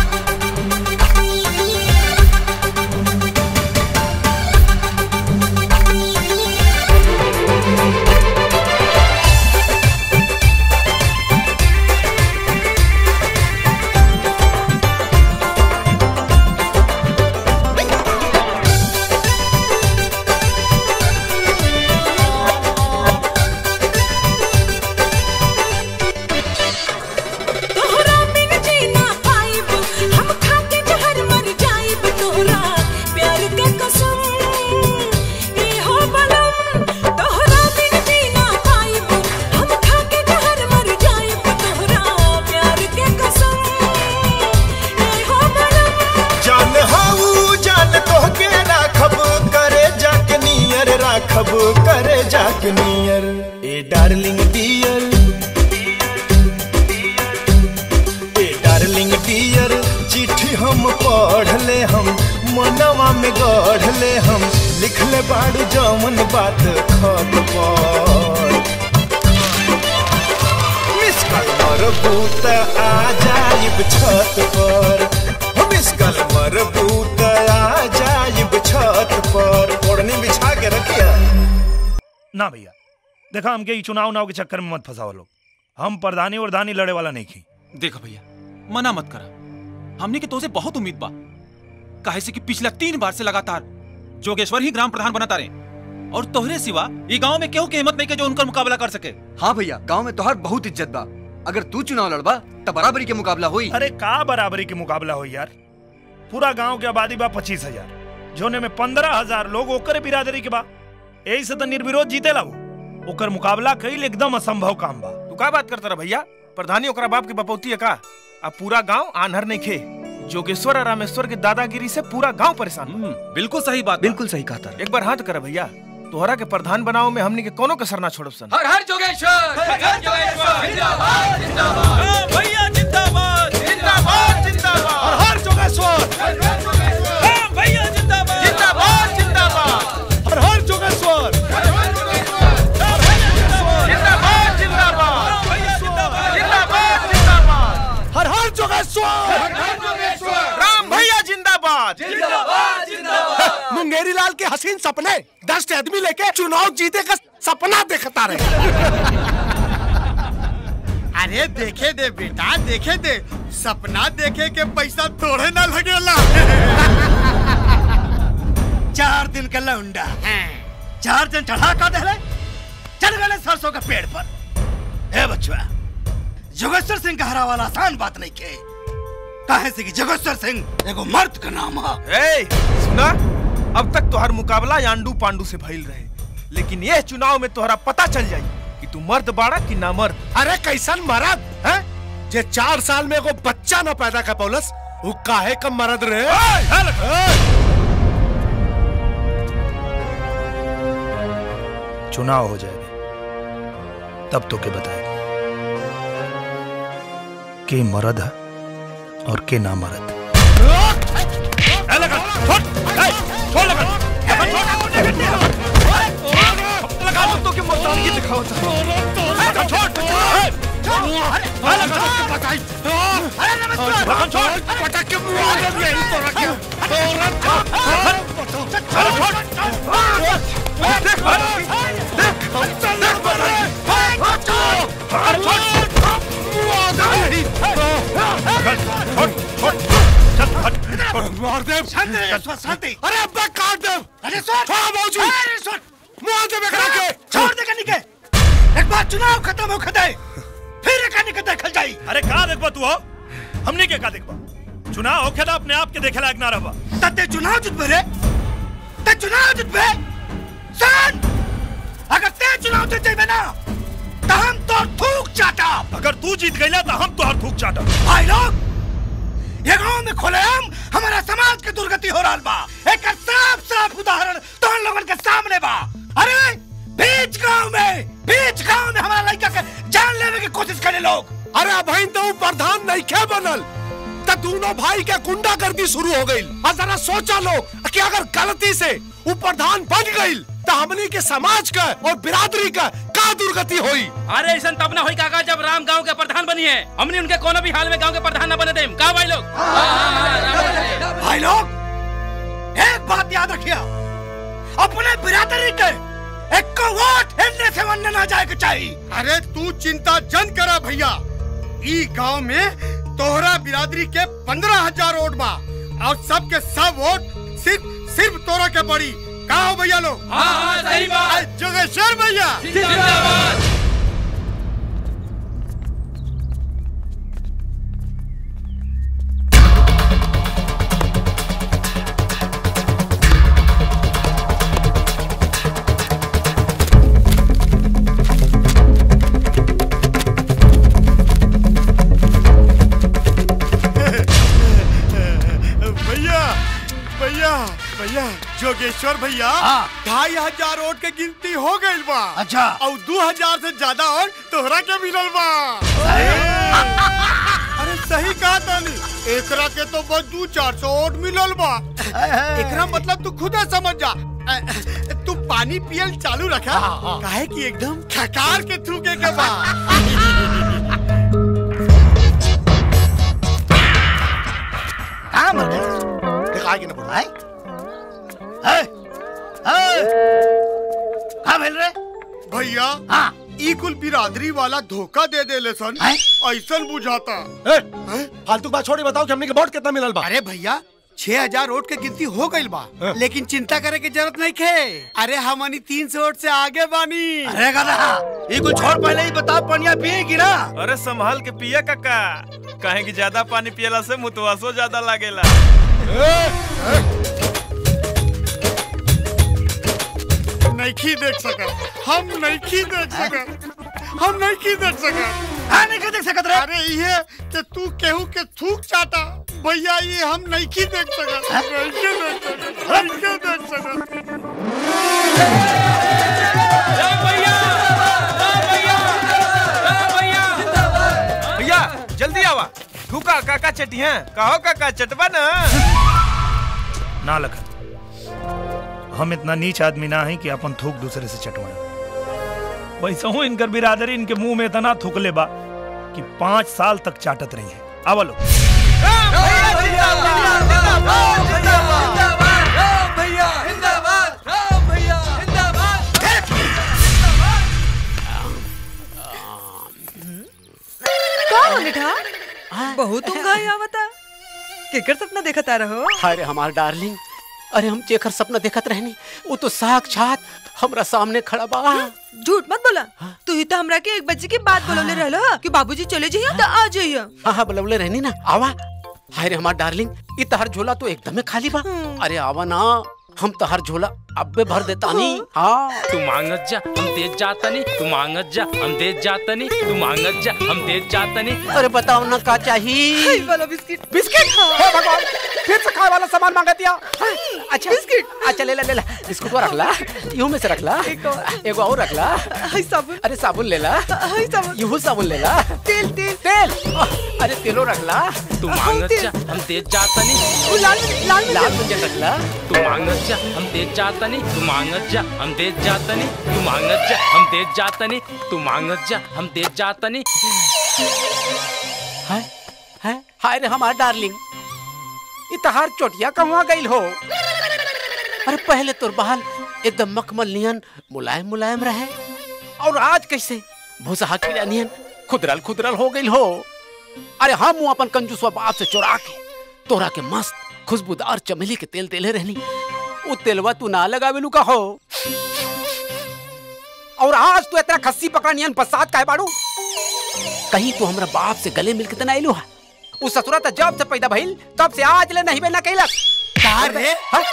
तोहरा बिन जीना पाइब हम खाके जहर मर जाइब तोहरा प्यार के कसम ए हो बलम तोहरा बिन जीना पाइब हम खाके जहर मर जाइब तोहरा प्यार के कसम ए हो बलम जान हाऊ जान तोहके राखब करे जाके नियर राखब करे जाके नियर ए डार्लिंग डियर ए डार्लिंग डियर चिट्ठी हम पढ़ ले हम मनवा में गढ़ ले हम लिख ले बाड़ू जौन बात खत पर मिस कल मरबूत आ जाइब छत पर हो मिस कल मरबूत आ जाइब छत पर ओढ़नी बिछा के रखिया ना भैया देखा हमके ई चुनाव उनाव के चक्कर में मत फंसाओ लोग हम प्रधानी और दानी लड़े वाला नहीं खी देखो भैया मना मत करा हमने के तोसे बहुत उम्मीद बा काहे से कि पिछला तीन बार से लगातार जोगेश्वर ही ग्राम प्रधान बनाता रहे और तोहरे सिवा ये गांव में केहू के हिम्मत नहीं के जो उनका मुकाबला कर सके हाँ भैया गांव में तोहर बहुत इज्जत बा अगर तू चुनाव लड़बा तो बराबरी के मुकाबला हुई अरे का बराबरी के मुकाबला हो यार पूरा गांव के आबादी बा पच्चीस हजार जोने में पंद्रह हजार लोग ओकर बिरादरी के बा यही से तो निर्विरोध जीते ला वो ओकर मुकाबला कईल एकदम असंभव काम बा तू का बात करता रहा भैया प्रधानी ओकरा बाप की बपौती है का अब पूरा गांव आन्हर नहीं खे जोगेश्वर और रामेश्वर के दादागिरी से पूरा गांव परेशान बा। बिल्कुल सही बात बिल्कुल सही कहा एक बार हाथ कर भैया तोहरा के प्रधान बनाओ में हमनी के कोनो कसर ना छोड़ब सन हर हर जोगेश्वर हर हर जोगेश्वर जिंदाबाद जिंदाबाद भैया जिंदाबाद जिंदाबाद जिंदाबाद हर हर जोगेश्वर भैया जिंदाबाद जिंदाबाद जिंदाबाद हर हर जोगेश्वर जिंदाबाद जिंदाबाद जिंदाबाद जिंदाबाद हर हर जोगेश्वर हर हर जोगेश्वर राम भैया जिंदाबाद जिंदाबाद जिंदाबाद मुंगेरी लाल के हसीन सपने दस आदमी लेके चुनाव जीते का सपना देखता रहे अरे देखे दे बेटा देखे दे सपना देखे के पैसा थोड़े ना लगेला चार दिन का लौंडा चार जन चढ़ा का दहले चल गए सरसों के पेड़ पर ए बचवा जोगेश्वर सिंह का हरा वाला आसान बात नहीं के काहे से कि जोगेश्वर सिंह एगो मर्द का नाम है ए सुना अब तक तोहर मुकाबला यांडू पांडू से भइल रहे लेकिन ये चुनाव में तोहरा पता चल जाई कि तू मर्द बाड़ा कि ना मर्द अरे कैसन मरद है जे चार साल में एगो बच्चा न पैदा कर पौलस वो काहे कम मरद रहे चुनाव हो जाएगा तब तो के बताएगा के मरद है और के ना मरद लगा दो तो के मर्दानगी दिखाओ लगा छोड़ अरे लगा छोड़ पटक के मुंह आ गया यही तो रखे अरे छोड़ देख देख अरे छोड़ मार दे शांति अरे अब्बा काट दे अरे सुन छोड़ बाबूजी अरे सुन मुंह दे बेकरा के छोड़ दे कनी के एक बार चुनाव खत्म हो खदे फिर कनी के देखल जाई अरे का देखबा तू हो हमने के का देखबा चुनाव होखे ना अपने आप के देखे लायक ना रहबा तते चुनाव जितबे रे ते चुनाव जितबे सुन अगर ते चुनाव जीत जाइबे ना तो हम तो थूक चाटा अगर तू जीत गईला तो हम तोहर थूक चाटा भाई लोग ये गांव में खुलेआम हमारा समाज के दुर्गति हो रहा बा एक साफ साफ उदाहरण तो लोगन के सामने बा अरे बीच गांव में बीच गांव में हमारा लड़का के जान लेने की कोशिश करे लोग अरे भाई तो वो प्रधान नहीं खे बनल तो दोनों भाई के गुंडागर्दी शुरू हो गई और जरा सोचा लो कि अगर गलती से वो प्रधान बन गई तो हमनी के समाज का और बिरादरी का का दुर्गति हुई अरे ऐसा तब ना होई काका जब राम गांव के प्रधान बनी है हमने उनके कोनो भी हाल में गांव के प्रधान न बने देम का भाई लोग भाई लोग एक बात याद रखिए अपने बिरादरी के एक को वोट हिलने से वरने ना जाए के चाहिए अरे तू चिंता जन करा भैया ई गांव में तोहरा बिरादरी के पंद्रह हजार वोट बा और सबके सब वोट सिर्फ सिर्फ तोरा के पड़ी का हो भैया लोग हाँ, हाँ, सही बात। अरे जोगेश्वर भैया जिंदाबाद। भैया भैया भैया जोगेश्वर भैया ढाई हजार वोट के गिनती हो गई बा अच्छा और दो हजार से ज्यादा वोट तोहरा के मिलल बा अरे सही कहा तानी एकरा के तो बस दू चार सौ वोट मिलल बा एकरा मतलब तू खुद समझ जा अ, तू पानी पियल चालू रखा काहे कि एकदम खकार के थूके के बा कहाँ मर गए दिखाएगी ना बोला है कहाँ भेल रे भैया हाँ ई कुल बिरादरी वाला धोखा दे दे ले सन ऐसन बुझाता फालतू बात छोड़ी बताओ कि हमने के वोट कितना मिलल बा अरे भैया छह हजार वोट के गिनती हो गई बा लेकिन चिंता करे की जरूरत नहीं खे अरे हमनी तीन सौ वोट से आगे बानी अरे गधा ये कुछ छोड़ पहले ही बता पनिया पिएगी ना अरे संभाल के पिया काका काहे कि ज्यादा पानी पियला से मुतवासो ज्यादा लागेला नहीं देख सका हम नहीं देख सका हम नहीं देख सका हाँ नहीं देख सकत रे अरे ये कि तू केहू के थूक चाटा भैया ये हम नहीं देख सका नहीं देख सका नहीं देख सका भैया जल्दी आवा ठुका काका चटी हैं कहो काका चटवा ना ना लखन हम इतना नीच आदमी ना है कि अपन थूक दूसरे से चटवाए वैसे हूँ इनकर बिरादरी इनके मुंह में इतना थूकले बा कि पाँच साल तक चाटत रही है आवलो का हो निठा बहुत उंगाई आवता केकर सपना देखता रहो अरे हमार डार्लिंग अरे हम जेकर सपना देखत रहनी वो तो साक्षात हमरा सामने खड़ा बा झूठ मत बोला तू ही तो हमरा के एक बजे के बाद बोलौले रहलो कि बाबूजी चले जाइए तो आ जाइए हाँ हाँ बुलवले रहनी ना आवा हाय रे हमार डार्लिंग ये तहर झोला तो एकदम खाली बा अरे आवा ना हम तहर झोला अब्बे भर देता नहीं हाँ तू मांगत जा हम देत जातनी तू मांगत जा हम देत जातनी तू मांगत जा हम देत जातनी अरे बताओ ना का चाहिए वाला बिस्किट बिस्किट हे भगवान फिर से खाए वाला सामान मांगा दिया हाँ, अच्छा बिस्किट अच्छा ले ला ले ला बिस्कुट को रख ला यूं में से रख ला एगो और रख ला साबुन अरे साबुन ले ला साबुन यूं साबुन ले ला तेल तेल तेल अरे तेलो रख ला तू मांगत जा हम देत जातनी लाल लाल लाल मंजन रख ला तू मांगत जा हम देत जातनी तू मांगत जा हम देत जातनी तू मांगत जा हम देत जातनी तू मांगत जा हम देत जातनी है है हाय रे हमार डार्लिंग ये तहार चोटिया कहवा गइल हो अरे पहले तोर बाल एकदम मखमल नियन मुलायम मुलायम रहे और आज कैसे भूसा कीड़ा नियन खुदरल खुदरल हो गइल हो अरे हम अपन कंजूसवा बाप से चुरा के तोरा के मस्त खुशबूदार चमेली के तेल देले रहनी वो तेलवा तू ना लगावेलू का हो और आज तू इतना खस्सी पकड़ नियन बसात काहे बाड़ू कहीं तू हमरा बाप से गले मिल के तना आइलू हा उस ससुरा त जब से पैदा भइल तब से आज ले नहीं बेला कैलक का रे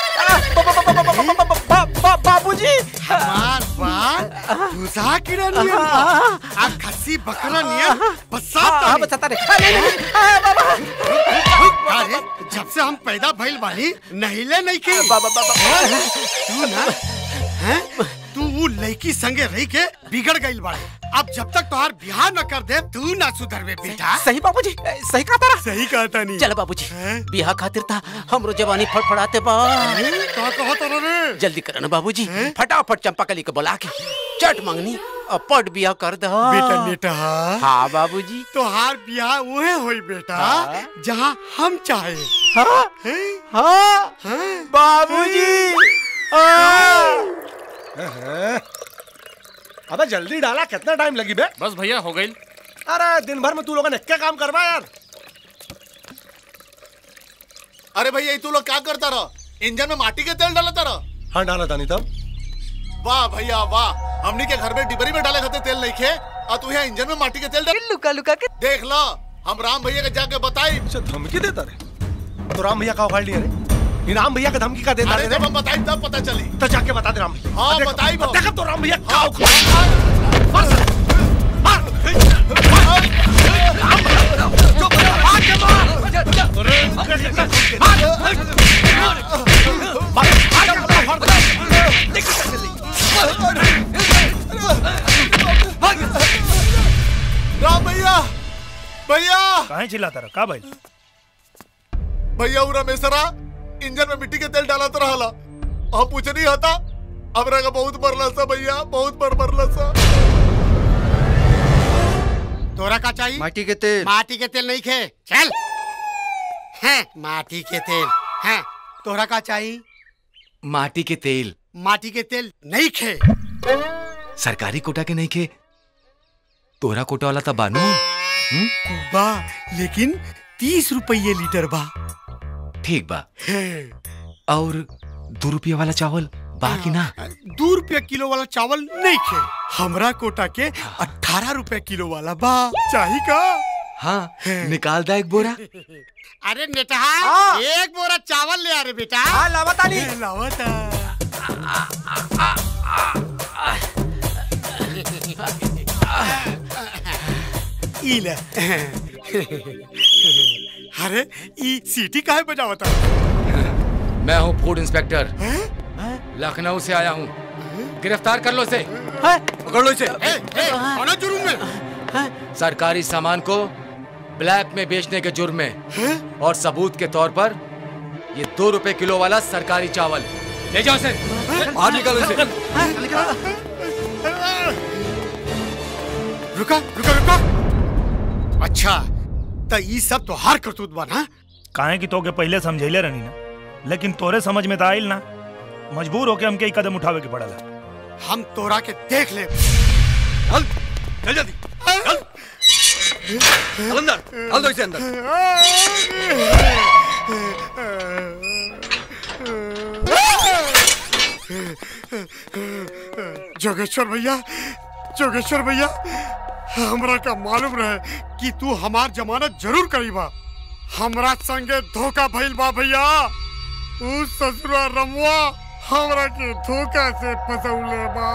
बाबूजी हमार बाल भूसा कीड़ा नियन बा। आ खस्सी बकरा नियन बसात हाँ, बसाता रे। अरे, नहीं, नहीं, अरे जब से हम पैदा भइल बानी नहिले नहीं के बाबा बाबा तू ना हैं तू वो लड़की संगे रही के बिगड़ गइल बाड़े अब जब तक तोहार बियाह न कर दे तू ना सुधरबे बेटा सही बाबूजी सही कहा तारा सही कहा तानी चल बाबूजी बियाह खातिर था हमरो जवानी फड़फड़ाते बा का कहत रे जल्दी कर ना बाबूजी फटाफट चंपाकली को बुला के चट मंगनी और पट बियाह कर दो बेटा बेटा हाँ बाबूजी तोहार बियाह उहे होई बेटा हाँ। जहाँ हम चाहे हाँ हाँ बाबूजी अबे जल्दी डाला कितना टाइम लगी बे बस भैया हो गई अरे दिन भर में तू लोगों ने क्या काम करवा यार अरे भैया ये तू लोग क्या करता रहो इंजन में माटी के तेल डालता रहो हाँ डाला था नहीं तब वाह भैया वाह हमनी के घर में डिबरी में डाले खाते तेल नहीं खे और तू यहाँ इंजन में माटी के तेल डाल लुका लुका के देख लो हम राम भैया के जाके बताई अच्छा धमकी देता रे तो राम भैया का उखाड़ लिया रे इनाम भैया का धमकी का देता अरे रे जब हम बताई तब पता चली तो जाके बता दे राम भैया हाँ देखो, बताई वो देखो तो राम भैया का उखाड़ राम भैया भैया काहे चिल्लाता रहा का भाई भैया वो रमेशरा इंजन में मिट्टी के तेल डाला तो रहला हम पूछ नहीं हता हमरा का बहुत बरला सा भैया बहुत बड़ बरला सा तोरा का चाहिए माटी के तेल माटी के तेल नहीं खे चल हैं माटी के तेल हैं तोरा का चाहिए माटी के तेल माटी के तेल नहीं खे सरकारी कोटा के नहीं खे तोरा कोटा वाला था बानू बा लेकिन तीस रुपये लीटर बा ठीक बा और दो रुपया वाला चावल बाकी ना दो रुपया किलो वाला चावल नहीं खे हमरा कोटा के अठारह रुपया किलो वाला बा चाहिए का हाँ निकाल दा एक बोरा अरे नेटहा एक बोरा चावल ले आ रे बेटा हाँ लावता नहीं लावता ई ले अरे ई सीटी काहे बजावता मैं हूँ फूड इंस्पेक्टर लखनऊ से आया हूँ गिरफ्तार कर लो इसे पकड़ लो इसे ए, ए, कौन है जुर्म में सरकारी सामान को ब्लैक में बेचने के जुर्म में और सबूत के तौर पर ये दो रुपए किलो वाला सरकारी चावल ले जाओ इसे बाहर निकालो इसे रुका रुका रुका अच्छा तो ई सब तो हार करतूत बा ना काहे कि तोके पहले समझैले रहनी ना लेकिन तोरे समझ में तो आइल ना मजबूर होके हमके ई कदम उठावे के पड़ला हम तोरा के देख ले चल जल्दी चल अंदर डाल दो इसे अंदर जोगेश्वर भैया जोगेश्वर भैया हमरा का मालूम रहे कि तू हमार जमानत जरूर करीबा हमरा संगे धोखा भइल बा भैया उ ससुरा रमुआ हमरा के धोखा से फसौले बा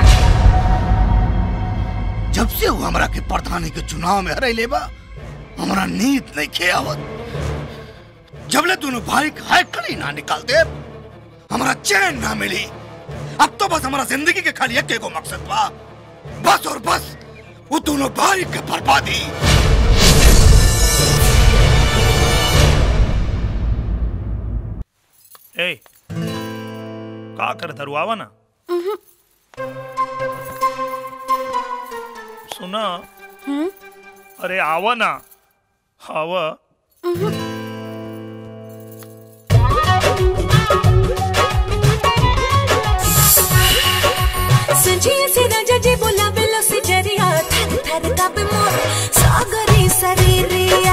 जब से वो हमरा के प्रधानी के चुनाव में हरे लेबा हमरा नींद नहीं खे आवत जबले दोनों भाई का हाय कली ना निकाल दे हमरा चैन ना मिली अब तो बस हमारा जिंदगी के खाली एक एगो मकसद बा बस और बस वो दोनों भाई के बर्बादी ए का कर धरुआवा ना सुना अरे आवा ना आवा संजिए से राजा जी बोला बेलो से जरिया थर थर कापे मोर सागरी शरीरिया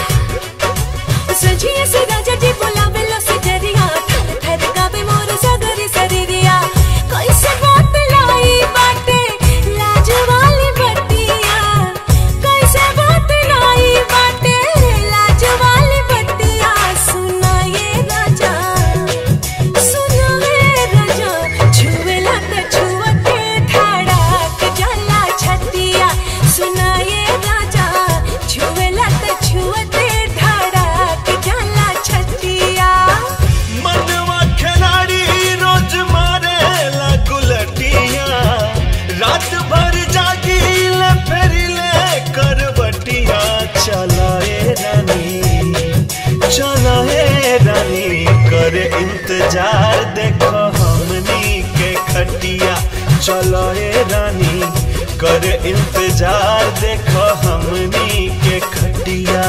संजिए से राजा जी बोला बेलो से जरिया थर थर कापे मोर सागरी शरीरिया कैसे बात लाई बाटे लाज वाली बत्तिया कैसे बात लाई बाटे लाज वाली बत्तिया सुना ये राजा सुना ये राजा छुएला त छुअते धड़क जाला छतिया सुना ये राजा छुएला त छुअते धड़क जाला छतिया मनवा खिलाड़ी रोज मारे ला गुलटिया रात भर जागी ले फिर ले करवटिया चलाए रानी चलाए रानी कर इंतजार देखो हमनी के खटिया चलाए रानी कर इंतजार देखो हमनी के खटिया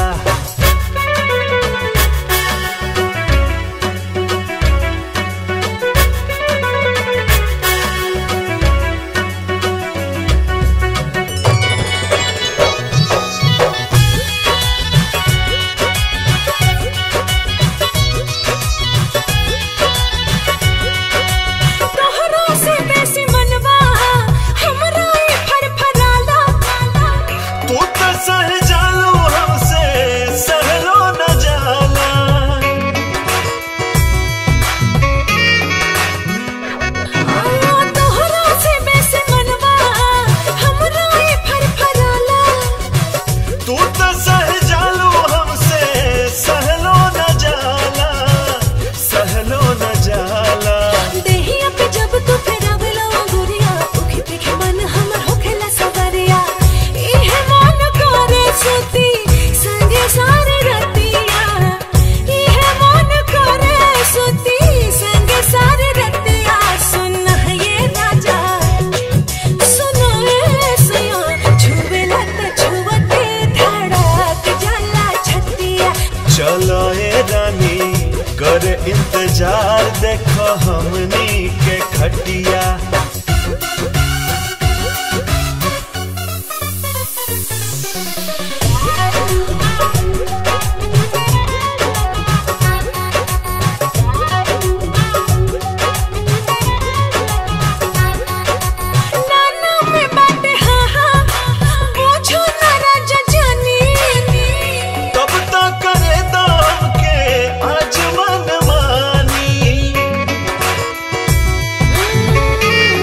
तोहरा से बेसी मनवा हमरा ई फरफराला तू तो सह जालो हमसे सहलो न जाला तोहरा से बेसी मनवा हमरा ई फरफराला तू तो सह जालो हमसे सहलो न जाला सहलो न जाला देहिया पे जब तू फेरावेला अंगुरिया उखी पीखे मन हमर होखेला सवरिया इहे मन करे सुती संगे सारे रतिया इहे मन करे सुती संगे सारे रतिया सुन ये राजा सुन ये सया छुवेला त छुवते धड़क जाला छतिया चलो ए रानी कर इंतजार देखो हमनी के खटिया नाना में बाटे हाँ हाँ पूछो ना राजा जानी तब तक करे दाम के आज मन मानी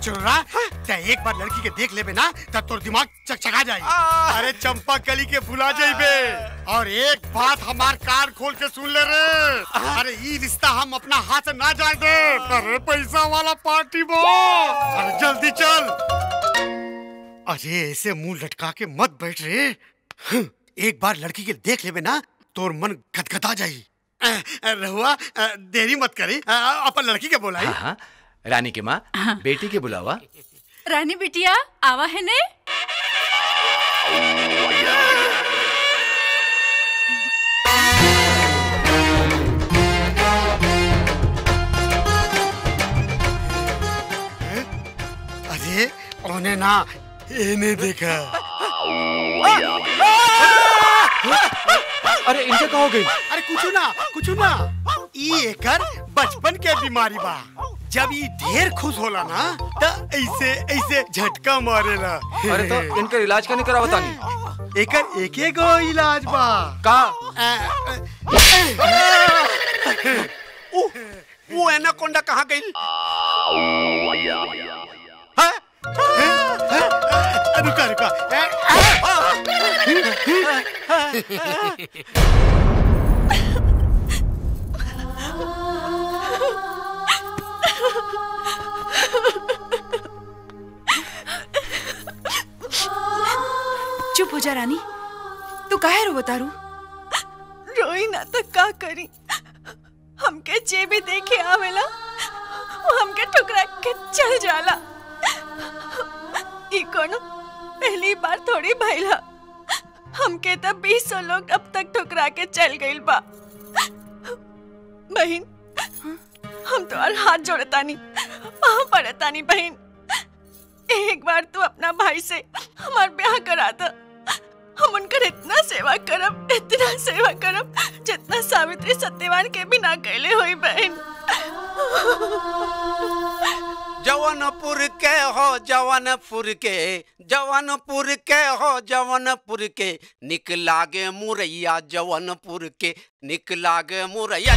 चुनरा ते एक बार लड़की के देख लेबे ना तब तोर दिमाग चकचका जाई अरे चंपा कली के भुला जाइबे और एक बात हमार कान खोल के सुन ले रे अरे ई रिश्ता हम अपना हाथ से ना जाए दे अरे पैसा वाला पार्टी बो अरे जल्दी चल अरे ऐसे मुंह लटका के मत बैठ रे हं, एक बार लड़की के देख लेबे ना तोर मन गदगदा जाई अ, अ, रहुआ अ, देरी मत करी अ, अपन लड़की के बोलाई हाँ हाँ रानी की माँ बेटी के बुलावा रानी बिटिया आवा है ने अरे ओने ना इन्हें देखा अरे इनके कहो गई अरे कुछ ना कुछ ना ई एकर बचपन के बीमारी बा जब ई ढेर खुश होला ना त ऐसे ऐसे झटका मारेला अरे तो इनका इलाज करने करा बतानी एकर एक एक गो इलाज बा का उ, वो एनाकोंडा कहाँ गई रुका रुका चुप हो जा रानी तू काहे रो बतारू रोई ना तो का करी हमके जे भी देखे आवेला वो हमके ठुकरा के चल जाला ई कोनो पहली बार थोड़ी भइला हमके तो बीस सौ लोग अब तक ठुकरा के चल गइल बा बहन हम तो और हाथ जोड़तानी वहां पड़तानी बहन एक बार तू अपना भाई से हमार ब्याह करा दे हम उनकर इतना सेवा करब इतना सेवा करब जितना सावित्री सत्यवान के भी ना कैले हुई बहन जवनपुर के हो जवनपुर के जवनपुर के हो जवनपुर के निक लागे मुरैया जवनपुर के निक लागे मुरैया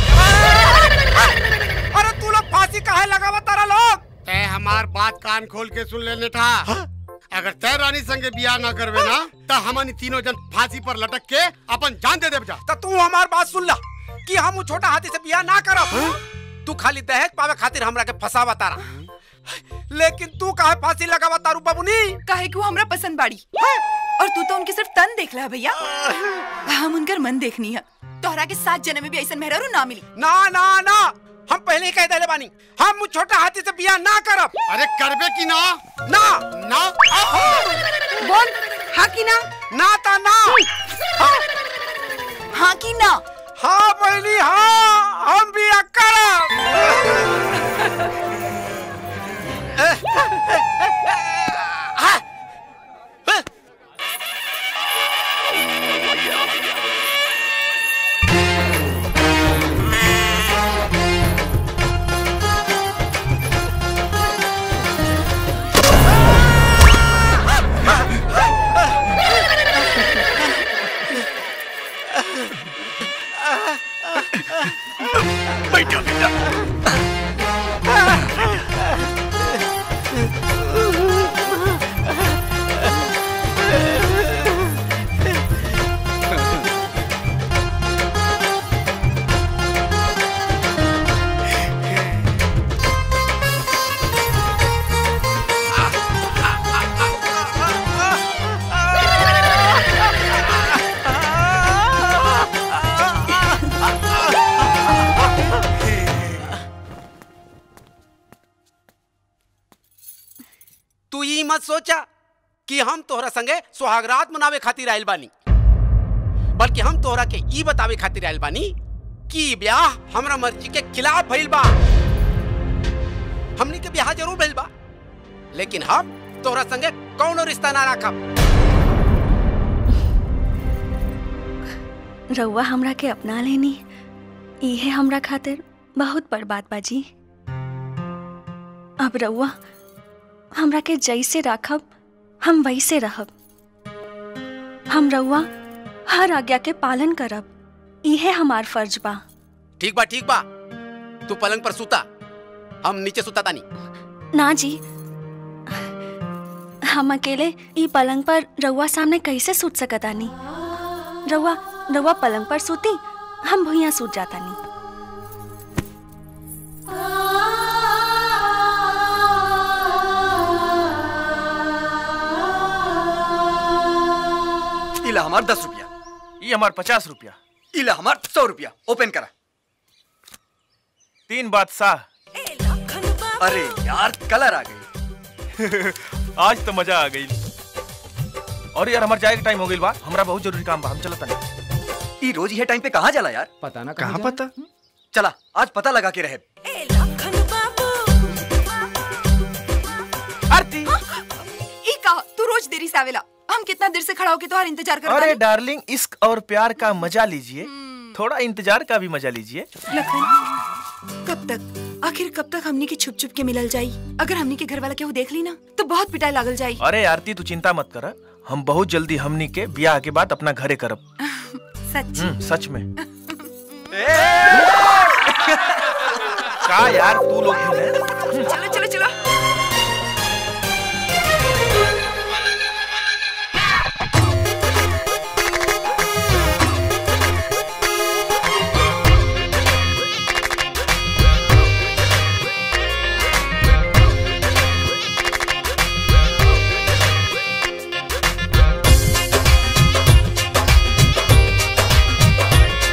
अरे तू लोग फांसी काहे लगावा तारा लोग ते हमार बात कान खोल के सुन लेने था अगर तय रानी संगे बियाह ना करवे ना तो हमनी तीनों जन फांसी पर लटक के अपन जान दे देब जा तो तू हमार बात सुन ला कि हम उ छोटा हाथी से बियाह ना करब तू खाली दहेज पावे खातिर हमरा के फसावा तारा लेकिन तू काहे फांसी लगावा तारू बाबूनी काहे कि वो हमरा पसंद बाड़ी और तू तो उनके सिर्फ तन देख ला भैया हम उनकर मन देखनी है तोहरा के सात जन्म में भी ऐसा मेहरारू ना मिली ना ना ना हम पहले ही कह देले बानी हम उ छोटा हाथी से बियाह ना करब अरे करबे की ना ना ना बोल हाँ की ना ना ता ना हाँ की ना हाँ पहली हाँ हम बियाह करब बैठो बेटा तू ई मत सोचा कि हम तोहरा संगे सुहागरात मनावे खातिर आइल बानी बल्कि हम तोहरा के ई बतावे खातिर आइल बानी कि ई ब्याह हमरा मर्जी के खिलाफ भइल बा हमनी के ब्याह जरूर भइल बा लेकिन हम तोहरा संगे कौनो रिश्ता ना रखब रउआ हमरा के अपना लेनी इहे हमरा खातिर बहुत बड़ बात बाजी अब रउआ हमरा के जैसे राखब हम वैसे रहब हम रउआ हर आज्ञा के पालन करब इहे हमार फर्ज बा ठीक बा ठीक बा तू पलंग पर सुता हम नीचे सुता तानी ना जी हम अकेले ई पलंग पर रउआ सामने कैसे सूत सकतानी रउआ रउआ पलंग पर सूती हम भुइया सूत जातानी इला हमार दस रुपया ये हमार पचास रुपया इला हमार सौ रुपया ओपन करा तीन बादशाह अरे यार कलर आ गई आज तो मजा आ गई और यार हमार जाए के टाइम हो गई बा हमरा बहुत जरूरी काम बा हम चलत नहीं ई रोज ये टाइम पे कहाँ जाला यार पता ना कहाँ पता चला आज पता लगा के रहे आरती ई का तू रोज देरी से आवेला हम कितना देर से खड़ा होके तुम्हारा इंतजार कर अरे डार्लिंग इश्क और प्यार का मजा लीजिए थोड़ा इंतजार का भी मजा लीजिए लखन कब तक आखिर कब तक हमनी के छुप छुप के मिलल जाई अगर हमनी के घर वाला केहू देख ली ना तो बहुत पिटाई लागल जाई अरे आरती तू चिंता मत कर हम बहुत जल्दी हमनी के ब्याह के बाद अपना घरे करब सच हम्म, सच में का यार तू लोग भी हैं? चलो चलो चलो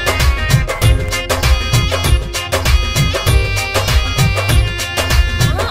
हाँ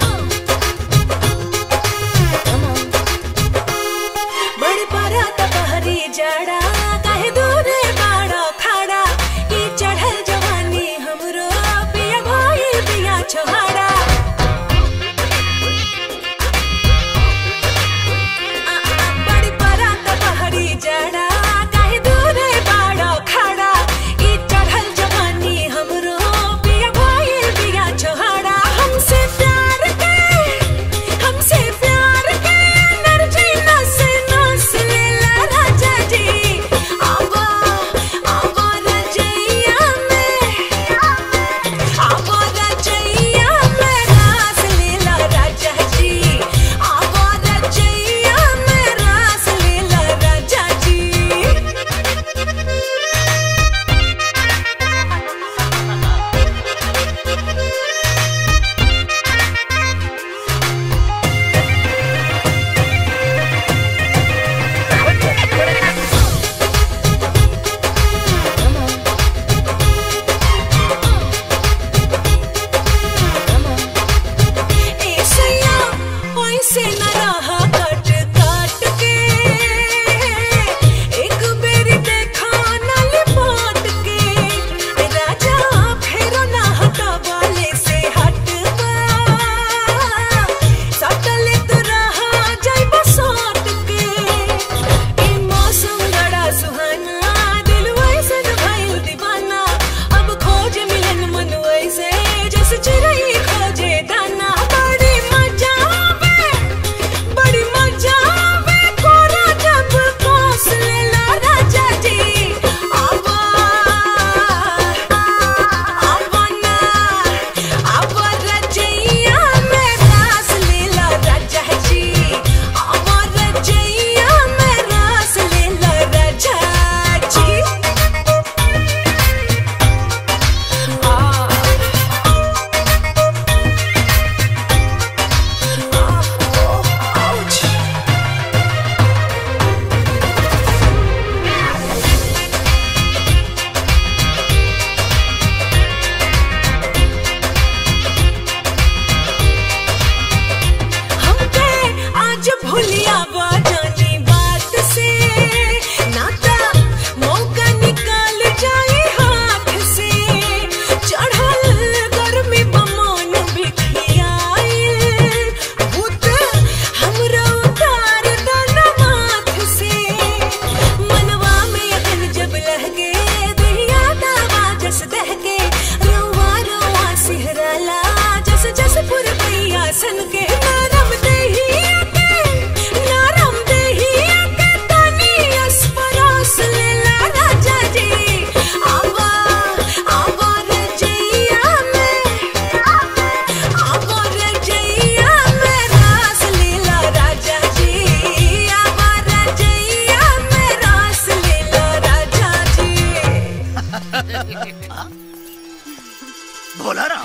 भोला राम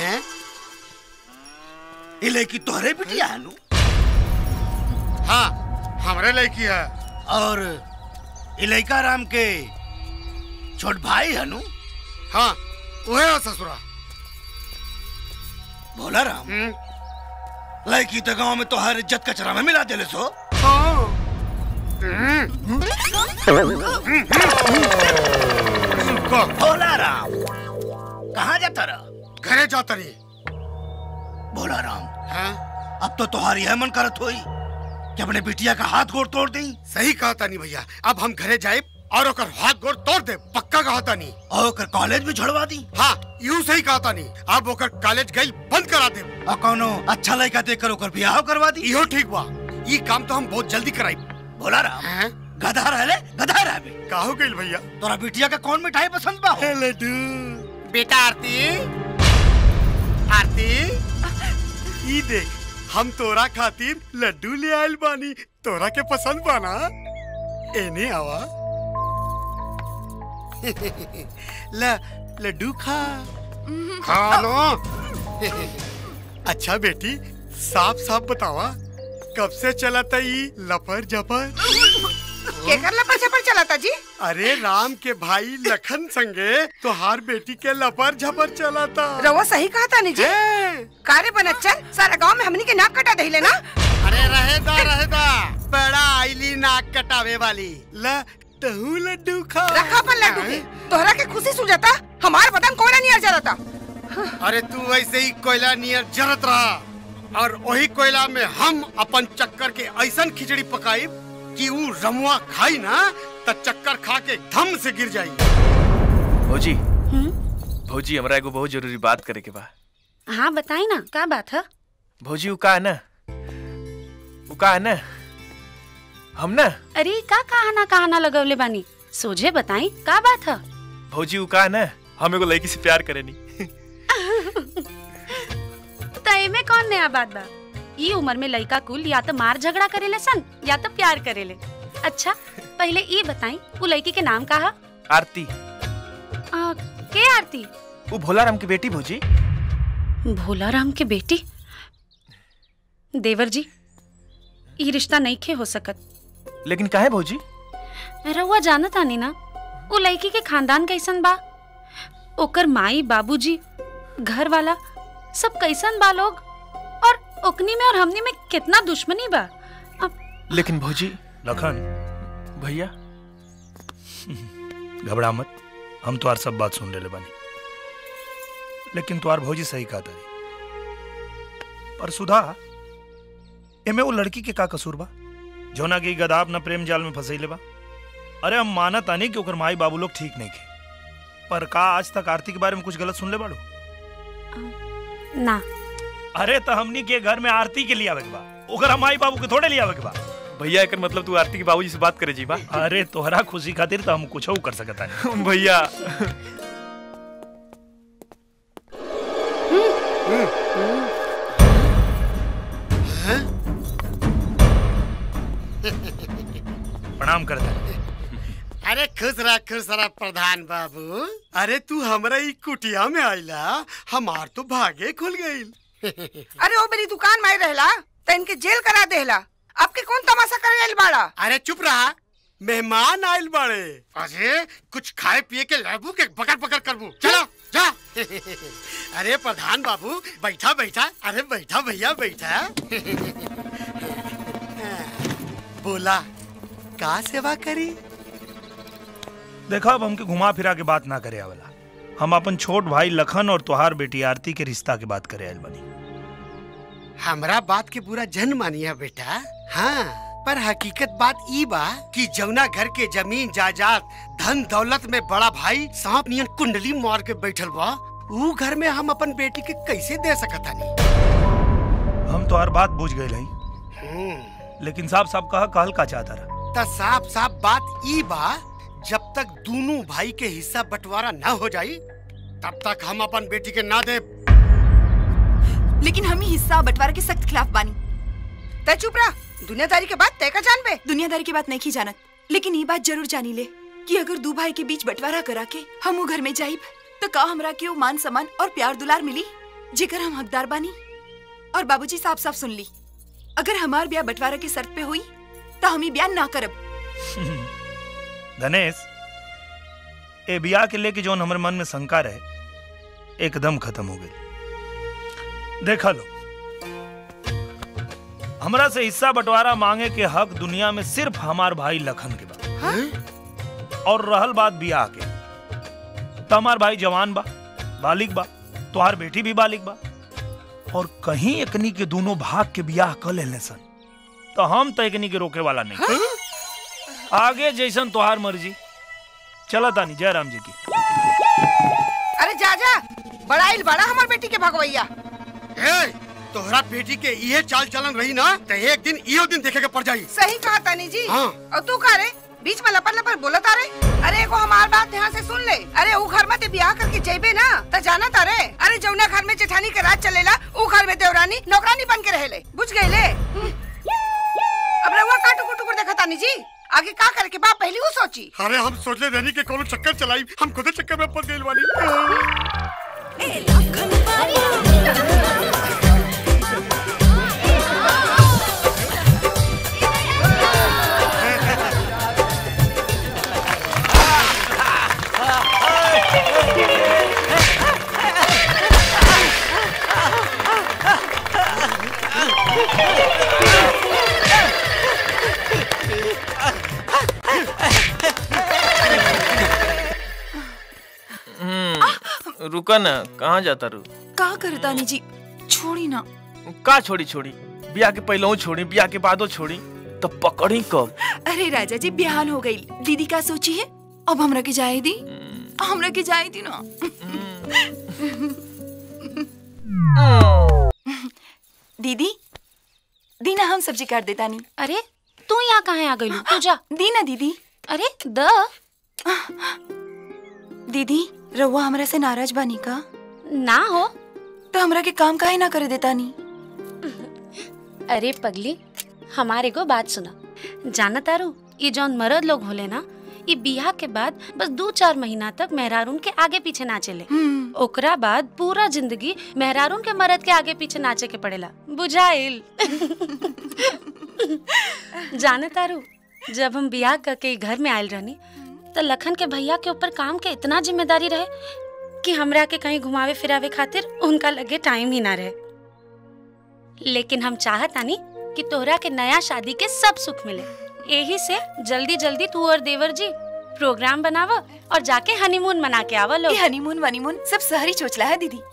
ये लड़की तोहरे बिटिया है नु हाँ हमरे लड़की है और ये लड़का राम के छोट भाई है नु हाँ वह है ससुरा भोला राम लड़की तो गांव में तोहर इज्जत कचरा में मिला देले सो भोला राम कहाँ जाता रहा घरे जाता रही भोला राम अब तो तुम्हारी यह मन करत होई कि अपने बिटिया का हाथ गोड़ तोड़ दी सही कहा तानी भैया अब हम घरे जाए और ओकर हाथ गोड़ तोड़ दे पक्का कहा तानी और ओकर कॉलेज भी छोड़वा दी हाँ यूं सही कहा तानी अब ओकर कॉलेज गई बंद करा दे और कोनो अच्छा लड़का देख कर ओकर ब्याह करवा दी इहो ठीक बा ये काम तो हम बहुत जल्दी कराई भोला राम गधा रहले गधा रहबे का हो गइल भैया तोरा बिटिया का कौन मिठाई पसंद बा लड्डू बेटा आरती आरती ई देख हम तोरा खातिर लड्डू ले आयल बानी तोरा के पसंद बाना एने आवा ल लड्डू खा खा लो अच्छा बेटी साफ साफ बतावा कब से चला था ई लफर जफर केकर लपर छपर चलाता जी अरे राम के भाई लखन संगे तोहार बेटी के लपर झपर चला था रवा सही कहा था जी कारे बनच्चन सारा गांव में हमनी के नाक कटा दहिले ना अरे रहेदा रहेदा बड़ा आईली नाक कटावे वाली ल तहू लड्डू खा रखा अपन लड्डू के तोहरा के खुशी सुझाता हमार बदन कोयला नियर जरता अरे तू ऐसे ही कोयला नियर जरत रहा और वही कोयला में हम अपन चक्कर के ऐसन खिचड़ी पकाई कि ऊ रमुआ खाई ना त चक्कर खा के धम से गिर जाई भौजी भौजी हमरा एगो बहुत जरूरी बात करे के बा हाँ बताई ना का बात है भौजी उ का है ना उ का है ना हम ना अरे का कहाना कहाना लगवले बानी सोझे बताई का बात है भौजी उ का है ना हम एगो लड़की से प्यार करेनी तय में कौन नया बात बा ई उम्र में लड़का कुल या तो मार झगड़ा करेले सन या तो प्यार करेले अच्छा पहले ई बताई वो लड़की के नाम का है आरती आ, के आरती वो भोला राम की बेटी भौजी भोला राम के बेटी देवर जी ई रिश्ता नहीं खे हो सकत लेकिन काहे भौजी रउआ जानत आनी ना वो लड़की के खानदान कैसन बा ओकर माई बाबूजी घर वाला सब कैसन बा लोग और ओकनी में और हमनी में कितना दुश्मनी बा लेकिन भौजी लखन भैया घबरा मत हम तुम्हार सब बात सुन ले बानी लेकिन तुम्हार भौजी सही कहा तारी पर सुधा एमे वो लड़की के का कसूर बा जौना की गदा अपना प्रेम जाल में फंसैले बा अरे हम मानत आनी कि ओकर माई बाबू लोग ठीक नहीं थे पर का आज तक आरती के बारे में कुछ गलत सुन ले बाड़ू ना अरे तो हमनी के घर में आरती के लिए आवे के बा ओकरा माई बाबू के थोड़े लिए आवे के बा भैया एकर मतलब तू आरती के बाबूजी से बात करे जी बा अरे तोहरा खुशी खातिर तो हम कुछ कर सकता है भैया प्रणाम करता है अरे खुश रह खुश रह प्रधान बाबू अरे तू हमरा ई कुटिया में आइला हमार तो भागे खुल गईल अरे वो मेरी दुकान में रहला तो इनके जेल करा देला अब के कौन तमाशा करे आइल बाड़ा अरे चुप रहा मेहमान आइल बाड़े अरे कुछ खाए पिए के लाबू के पकड़ पकड़ करबू चलो जा अरे प्रधान बाबू बैठा बैठा अरे बैठा भैया बैठा बोला का सेवा करी देखा अब हमके घुमा फिरा के बात ना करे आवेला हम अपन छोट भाई लखन और तुहार बेटी आरती के रिश्ता के बात करे आयल बनी हमरा बात के पूरा जन मानिया बेटा हाँ पर हकीकत बात ई बा कि जौना घर के जमीन जायदाद धन दौलत में बड़ा भाई सांप नियन कुंडली मार के बैठल बा ऊ घर में हम अपन बेटी के कैसे दे सकत हनी हम तो हर बात बुझ गए रही लेकिन साहब साहब कहा कहल का चाहता रहा त साफ साफ बात ई बा जब तक दोनों भाई के हिस्सा बंटवारा न हो जाई तब तक हम अपन बेटी के ना दे लेकिन हम ही हिस्सा बंटवारा के सख्त खिलाफ बानी तय चुप रहा दुनियादारी के बात तय का जान बे दुनियादारी के बात नहीं जानत लेकिन ये बात जरूर जानी ले कि अगर दो भाई के बीच बंटवारा करा के हम वो घर में जाइब तो का हमरा के वो मान सम्मान और प्यार दुलार मिली जेकर हम हकदार बानी और बाबूजी साफ साफ सुन ली अगर हमार ब्याह बंटवारा की शर्त पे हुई तो हम ही ब्याह ना करब धनेश ए बिया के लेके जौन हमरे मन में शंका रहे एकदम खत्म हो गई देखा लो हमरा से हिस्सा बंटवारा मांगे के हक दुनिया में सिर्फ हमार भाई लखन के बा और रहल बात बियाह के तो हमार भाई जवान बा बालिक बा तुहार बेटी भी बालिक बा और कहीं एकनी के दोनों भाग के बियाह कर लेने सन तो हम तो एकनी के रोके वाला नहीं आगे जैसन तुहार मर्जी चला तानी जय राम जी की अरे जा जा बड़ाइल बड़ा हमार बेटी के भगवैया ए, तोहरा बेटी के ये चाल चलन रही ना तो एक दिन इहो दिन देखे के पड़ जाई सही कहा तानी जी हाँ। और तू का रे बीच में लपड़ लपड़ बोला तारे अरे एगो हमार बात ध्यान से सुन ले अरे ऊ घर में ते ब्याह करके जेबे ना त जाना तारे अरे जौना घर में जेठानी के राज चलेला ऊ घर में देवरानी नौकरानी बन के रहेले बुझ गए ले अब रहुआ का टुकुर टुकुर देखा तानी जी आगे का करे के बाप पहली वो सोची अरे हम सोचले रहनी के कोनो चक्कर चलाई हम खुद चक्कर में पड़ गइल वाली हम्म, रुका ना कहाँ जाता रू का करे तानी जी छोड़ी ना का छोड़ी छोड़ी बियाह के पहले छोड़ी बियाह के बादो छोड़ी तो पकड़ी कब अरे राजा जी बिहान हो गई दीदी का सोची है अब हमरा के जाए दी हमरा के जाए दी ना दीदी दीना हम सब्जी काट देता नहीं अरे तू यहाँ कहाँ आ गई तू जा दीना दीदी अरे द दीदी रहुआ हमरा से नाराज बानी का ना हो तो हमरा के काम काहे ना करे देता नहीं अरे पगली हमारे को बात सुना जाना तारू ये जौन मर्द लोग होले ना ये बियाह के बाद बस दो चार महीना तक मेहरारून के आगे पीछे ना चले ओकरा बाद पूरा जिंदगी मेहरारून के मर्द के आगे पीछे नाचे के पड़ेला बुझाइल जाने तारू जब हम बियाह करके ई घर में आयल रहनी तो लखन के भैया के ऊपर काम के इतना जिम्मेदारी रहे कि हमरा के कहीं घुमावे फिरावे खातिर उनका लगे टाइम ही ना रहे लेकिन हम चाहत आनी कि तोहरा के नया शादी के सब सुख मिले यही से जल्दी जल्दी तू और देवर जी प्रोग्राम बनावा और जाके हनीमून मना के आवा लोग हनीमून वनीमून सब शहरी चोचला है दीदी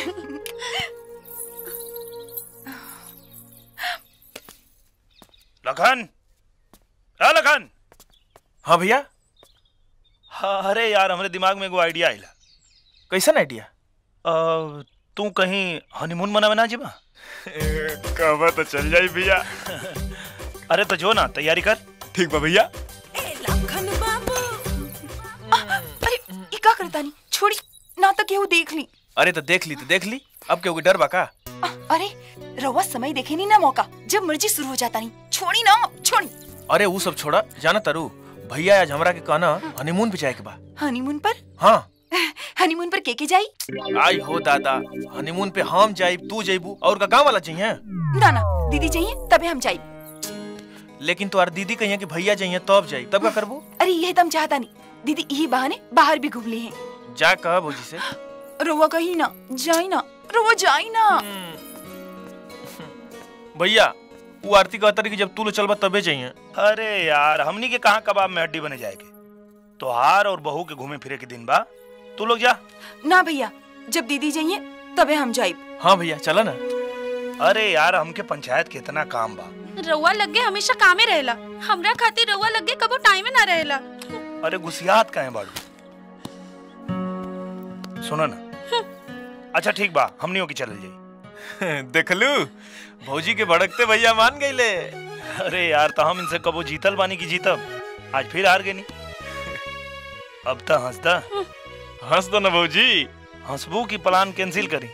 लखन हाँ लखन हाँ भैया हाँ अरे यार हमारे दिमाग में एगो आइडिया आइला कैसन आइडिया अ, तू कहीं हनीमून मनावे ना जीबा कहबा तो चल जाई भैया अरे तो जो ना तैयारी कर ठीक बा भैया अरे ये का करता नहीं छोड़ी ना तो केहू देख ली अरे तो देख ली तो देख ली अब क्यों डर बा का अरे रवा समय देखे नहीं ना मौका जब मर्जी शुरू हो जाता नहीं छोड़ी ना छोड़ी अरे वो सब छोड़ा जाना तारू भैया आज हमरा के कहना हनीमून पे जाए के बा हनीमून पर हाँ हनीमून पर के के जाई आई हो दादा हनीमून पे हम जाइब तू जाइबू और का गांव वाला चाहिए ना ना दीदी चाहिए तबे हम जाई लेकिन तुम्हार दीदी कहिए कि भैया चाहिए तब जाई तब का करबू अरे यह तम चाहता नहीं दीदी यही बहाने बाहर भी घूम ली हैं जा कह भौजी से रोवा कहीं ना जाई ना रोवा जाई ना भैया वो आरती कहता रही कि जब तू लो चलबा तबे चाहिए अरे यार हमनी के कहाँ कबाब में हड्डी बने जाएगी तोहार और बहू के घूमे फिरे के दिन बा तू लोग जा ना भैया जब दीदी जाइए तबे हम जाई हाँ भैया चला ना अरे यार हमके पंचायत के इतना काम बा रउआ लगे हमेशा कामे रहेला हमरा खातिर रउआ लगे कबो टाइमे ना रहेला अरे गुसियात काहे बाड़ू सुनो ना अच्छा ठीक बा हमनियों की चलल जाई देखलू भौजी के भड़कते भैया मान गईले अरे यार तो हम इनसे कबो जीतल बानी की जीतब आज फिर हार गए नी अब तो हंसता हंस दो ना भौजी हंसबू की प्लान कैंसिल करी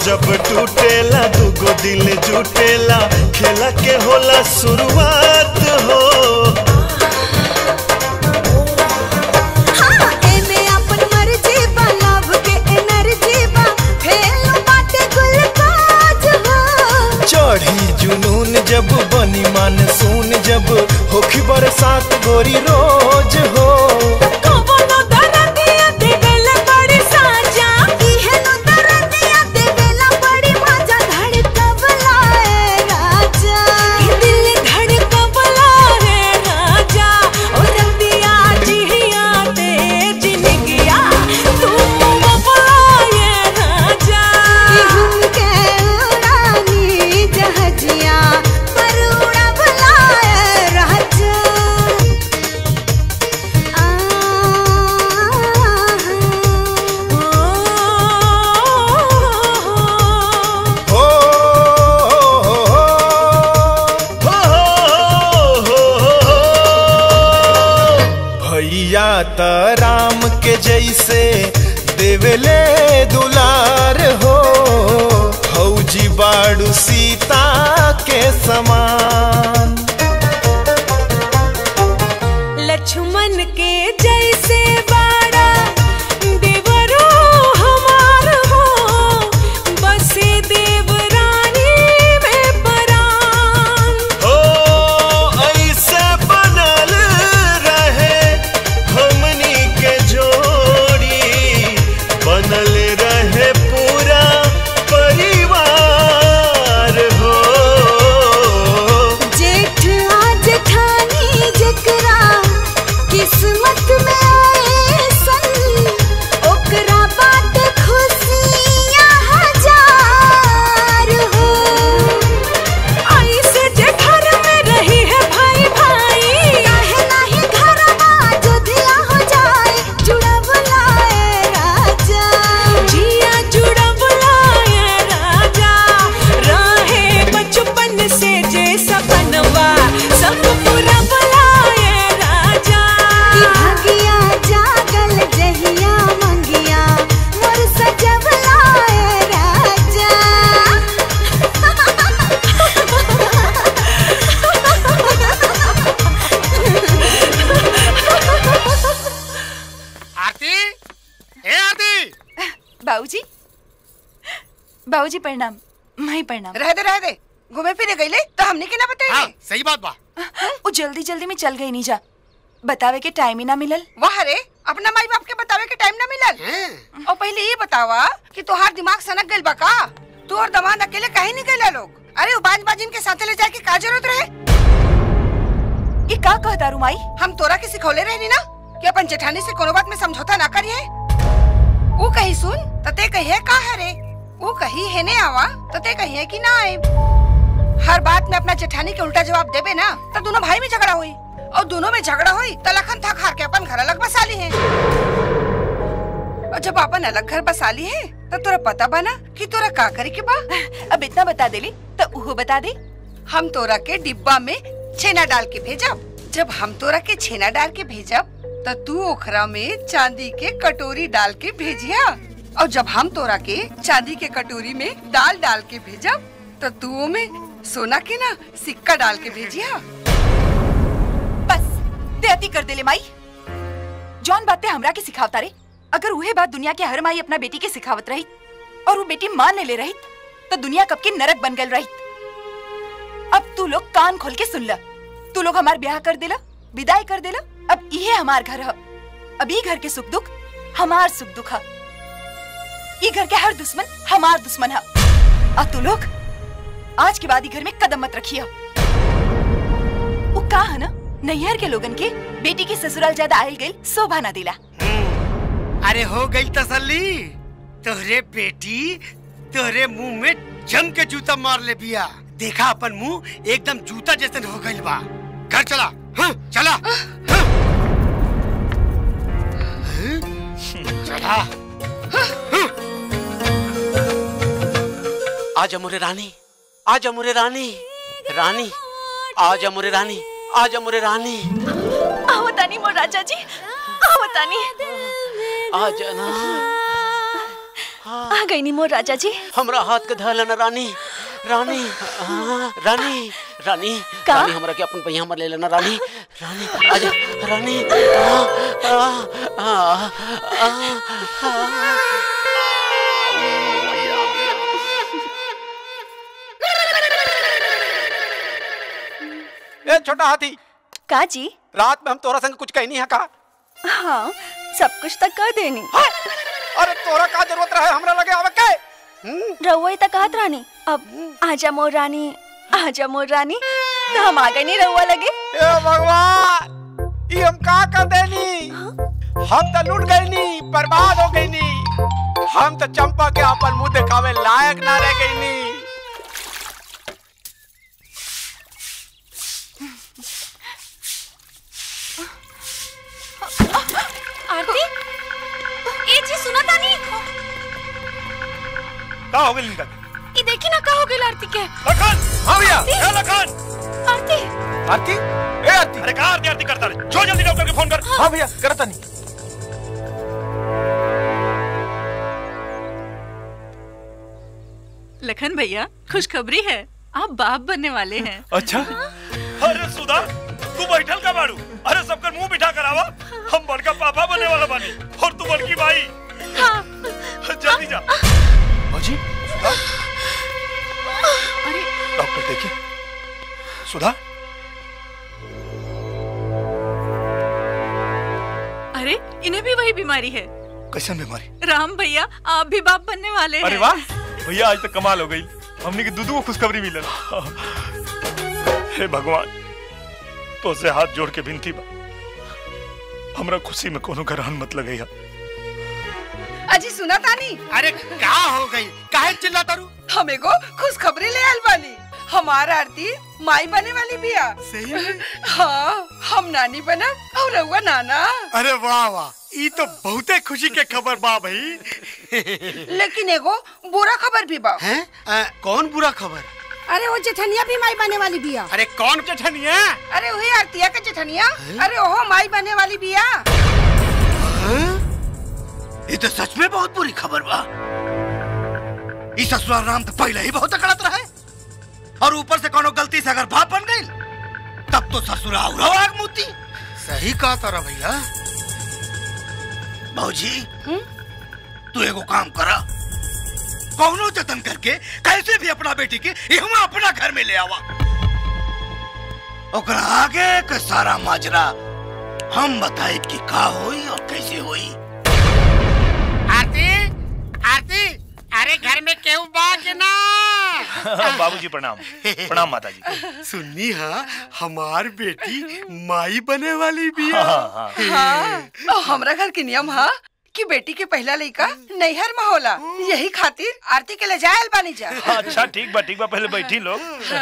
जब टूटेला दुगो दिल जुटेला खेला के होला शुरुआत हो एमे अपन मर्जी बा लव के एनर्जी बा फेल बाटे गुल काज हो चढ़ी जुनून जब बनी मानसून जब होखी बरसात गोरी रोज हो कबनो दरदिया देवेला बड़ी साजा इहे नो दरदिया देवेला बड़ी मजा धड़कवला ए राजा ई दिल धड़कवला रे राजा ओ रतिया जिया ते जिनगिया तू बबला ये राजा ई हम के उड़ानी जहाजिया पर उड़वला ए राजा हो हो हो हो हो भैया त राम के जैसे देवले दुलार हो फौजी बाड़ू सीता के समान लक्ष्मण के जैसे बाड़ा देवरो हमार हो बसे देवरानी में परान हो ऐसे बनल रहे हमनी के जोड़ी बनल रहे पूरा परिवार हो जेठ आ जेठानी जकरा किस्मत में ऐसन ओकरा बात खुशियाँ हजार हो ऐसे जे घर में रही है भाई भाई काहे नाही घरवा जोधिया हो जाए जुड़वला ए राजा जिया जुड़वला ए राजा रहे बचपन से जे सपनवा सब पूरा बुलाए राजा भागिया जागल जहिया मंगिया मोर सजवला ए राजा आरती ए आरती बाबूजी बाबूजी प्रणाम माई प्रणाम रह दे रह दे घूमे फिरे गईले तो हमने के ना बताई सही बात बा वो जल्दी जल्दी में चल गई नीजा बतावे के टाइम ही ना मिलल वाह रे अपना माई बाप के बतावे के टाइम ना मिलल और पहले ये बतावा कि तोहार दिमाग सनक गइल बा का तू और दमाद अकेले कहीं नहीं गइला लोग अरे वो बाज बाजिन के साथे ले जाए के का जरूरत रहे ये का कहता रू माई हम तोरा के सिखौले रहनी ना कि अपन जेठानी से कोनो बात में समझौता ना करिए वो कही सुन तते कहिए का है रे वो कही है ने आवा तते कहिए कि ना आए हर बात में अपना जेठानी के उल्टा जवाब देबे ना तो दोनों भाई में झगड़ा हुई और दोनों में झगड़ा हुई तो लखन थक हार के अपन घर अलग बसा ली है और जब अपन अलग घर बसा ली है तो तोरा पता बना कि तोरा का करे के बा अब इतना बता देली तो वो बता दे हम तोरा के डिब्बा में छेना डाल के भेजब जब हम तोरा के छेना डाल के भेजब तो तू ओखरा में चांदी के कटोरी डाल के भेजिया और जब हम तोरा के चांदी के कटोरी में दाल डाल के भेजब तो तू में सोना के ना सिक्का डाल के भेजिया देती कर देले माई जौन बातें हमरा के सिखावता रे अगर उहे बात दुनिया के हर माई अपना बेटी के सिखावत रही और वो बेटी मान ले रही तो दुनिया कब की नरक बन गल रही अब तू लोग कान खोल के सुन ल तू लोग हमार ब्याह कर देला विदाई कर देला अब इहे हमार घर है अब ई घर के सुख दुख हमार सुख दुख है ई घर के हर दुश्मन हमार दुश्मन है और तू लोग आज के बाद ई घर में कदम मत रखिए वो का है ना नैहर के लोगन के बेटी के ससुराल ज्यादा आयल गई शोभा ना दिला अरे हो गई तसल्ली तोहरे बेटी तोहरे मुंह में जम के जूता मार ले बिया देखा अपन मुंह एकदम जूता जैसे हो गइल बा घर चला हाँ, चला हाँ। हाँ, चला आजा मुरे रानी आजा मुरे रानी रानी आजा मुरे रानी आजा मुरे रानी आओ तानी मोर राजा जी आओ तानी आजा ना आ गई नी मोर राजा जी हमरा हाथ के धल न रानी रानी हाँ, रानी रानी का? रानी हमरा के अपन पहिया हमर ले लेना रानी रानी आजा रानी आ, आ, आ, आ, आ, ए छोटा हाथी का जी रात में हम तोरा संग कुछ कहनी है का हाँ सब कुछ तक कर देनी अरे तोरा का जरूरत रहे हमरा लगे आवे के रहुआ ही तक कहत रानी अब आजा मोर रानी आजा मोर रानी तो हम आ गए नहीं रहुआ लगे ए भगवान ई हम का कर देनी हम तो लूट गई नी बर्बाद हो गई नी हम तो चंपा के अपन मुंह दिखावे लायक ना रह गई नी आरती ए जी सुना तानी का हो गइल इनका ई देखी ना का हो गइल आरती के लखन हाँ भैया आरती! ए लखन आरती आरती ए आरती अरे कहाँ आरती आरती करता रहे जो जल्दी डॉक्टर के फोन कर हाँ भैया करता नहीं लखन भैया खुशखबरी है आप बाप बनने वाले हैं अच्छा अरे सुधा तू बैठल का बाड़ू अरे सबकर मुंह बिठा कर आवा हम बड़का पापा बनने वाला बानी और तू बड़की भाई जल्दी जा बाजी सुधा डॉक्टर देखिए सुधा अरे इन्हें भी वही बीमारी है कैसन बीमारी राम भैया आप भी बाप बनने वाले अरे हैं वाह भैया आज तक कमाल हो गई हमने की दूधू को खुशखबरी मिलल हे भगवान तो से हाथ जोड़ के विनती बा हमरा खुशी में कोनो ग्रहण मत लगैया अजी सुना तानी अरे का हो गई काहे चिल्ला तारू हम एगो खुशखबरी ले आयल बानी हमार आरती माई बने वाली बिया सही में? हाँ हम नानी बना और रउआ नाना अरे वाह वाह ई तो बहुते खुशी के खबर बा भाई लेकिन एगो बुरा खबर भी बा हैं आ, कौन बुरा खबर अरे वो जेठनिया भी माई बने वाली बिया अरे कौन जेठनिया अरे वही आरतिया के जेठनिया अरे ओहो माई बने वाली बिया ये तो सच में बहुत बुरी खबर बा इस ससुराल राम तो पहले ही बहुत अकड़त रहे और ऊपर से कोनो गलती से अगर बाप बन गई तब तो ससुराल और आग मुती सही कहा तारा भैया भाजी तू एगो काम करा कौनो जतन करके कैसे भी अपना बेटी के यहाँ अपना घर में ले आवा ओकरा आगे के सारा माजरा हम बताए कि का होई और कैसे होई आरती आरती अरे घर में केहू बा के ना बाबूजी प्रणाम प्रणाम माता जी सुननी हाँ हमार बेटी माई बने वाली भी हाँ, हाँ और हमरा घर के नियम हा कि बेटी के पहला लड़का नैहर में होला यही खातिर आरती के ले जायल बानी जा अच्छा ठीक बा ठीक बा पहले बैठी लोग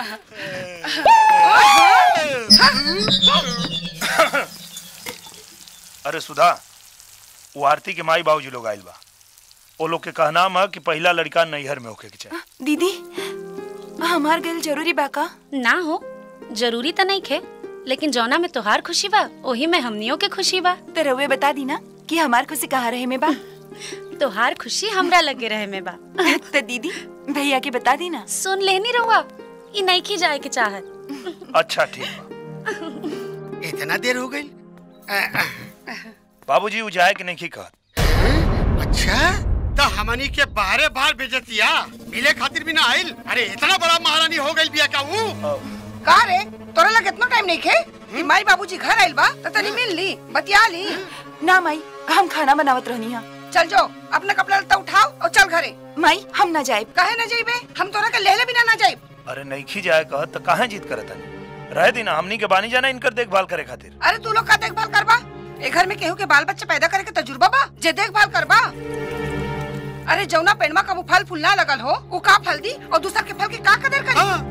अरे सुधा वो आरती के माई बाबूजी लोग आइल बा वो लोग के कहना है कि पहला लड़का नैहर में होके के चाहे दीदी हमार गल जरूरी बा का ना हो जरूरी तो नहीं खे लेकिन जौना में तोहार खुशी बा वही में हमनियों के खुशी बा तो रउए बता दी ना कि हमार खुशी कहाँ रहे में बा तोहार खुशी हमरा लगे रहे में बा तो दीदी भैया के बता दी ना सुन लेनी रहुआ ई नहीं जाए के चाहत अच्छा ठीक बा इतना देर हो गई बाबूजी वो जाए कि नहीं कहत अच्छा तो हमनी के बाहरे बाहर भेजतिया मिले खातिर भी ना आइल अरे इतना बड़ा महारानी हो गई बिया का वो का रे तोरा लगे इतना टाइम नहीं खे कि माई बाबूजी घर आइल बा तो तनी मिल ली बतिया ली ना माई हम खाना बनावत रहनी हा चल जाओ अपना कपड़ा लत्ता उठाओ और चल घरे माई हम ना जाए काहे ना जाइबे हम तोरा के लेले बिना ना जाइब अरे नहीं जाए कहत तो काहे जीत करत हनी रह दी ना हमनी के बानी जाना इनकर देखभाल करे खातिर अरे तू लोग का देखभाल करबा ए घर में केहू के बाल बच्चे पैदा करे के तजुर्बा बा जे देखभाल करबा अरे जौना पेड़मा का वो फल फूल ना लगल हो वो का फल दी और दूसर के फल के का कदर करी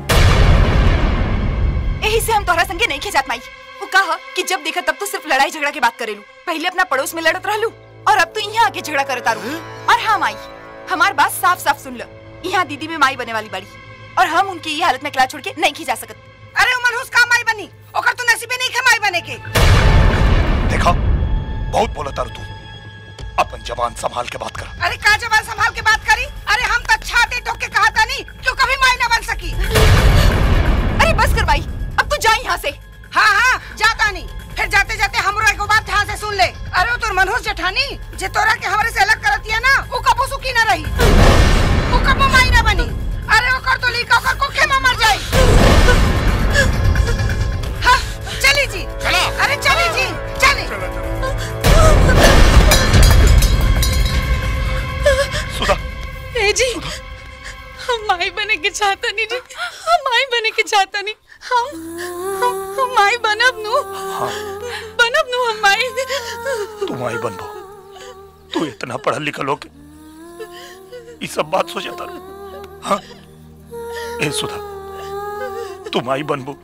यही से हम तोहरा संगे नहीं खिंचात माई वो कहा कि जब देखा तब तो सिर्फ लड़ाई झगड़ा की बात करेलू पहले अपना पड़ोस में लड़त रहलू और अब तो यहाँ आके झगड़ा करत आरू और हाँ माई हमार बात साफ साफ सुन लो यहाँ दीदी में माई बने वाली बड़ी और हम उनकी ये हालत में अकेला छोड़ के नहीं खिंचा सकत अरे उमर हुस का माई बनी ओकर तो नसीबे नहीं खे माई बने के देखो बहुत बोला तारू तू अपन जबान संभाल के बात कर अरे का जबान संभाल के बात करी अरे हम तो छाते ठोक के कहा था नहीं क्यों कभी माई ना बन सकी अरे बस कर भाई अब तू जा यहाँ से हाँ हाँ जाता नहीं फिर जाते जाते हमरो एक बात ध्यान से सुन ले अरे वो तोर मनोज जेठानी जे तोरा के हमरे से अलग करती है ना वो कबो सुखी ना रही वो कबो माई ना बनी अरे ओकर तो लीका ओकर कोखे में मर जाई हाँ चली जी चलो अरे चली जी चली सुधा ए जी हम माई बने के चाहता नहीं जी हम माई बने के चाहता नहीं हम हम, हम माई बनब नु बनब नु हम माई तू आई बनबो तू इतना पढ़ल लिखल हो के ये सब बात सोचता हाँ ए सुधा तू माई बनबो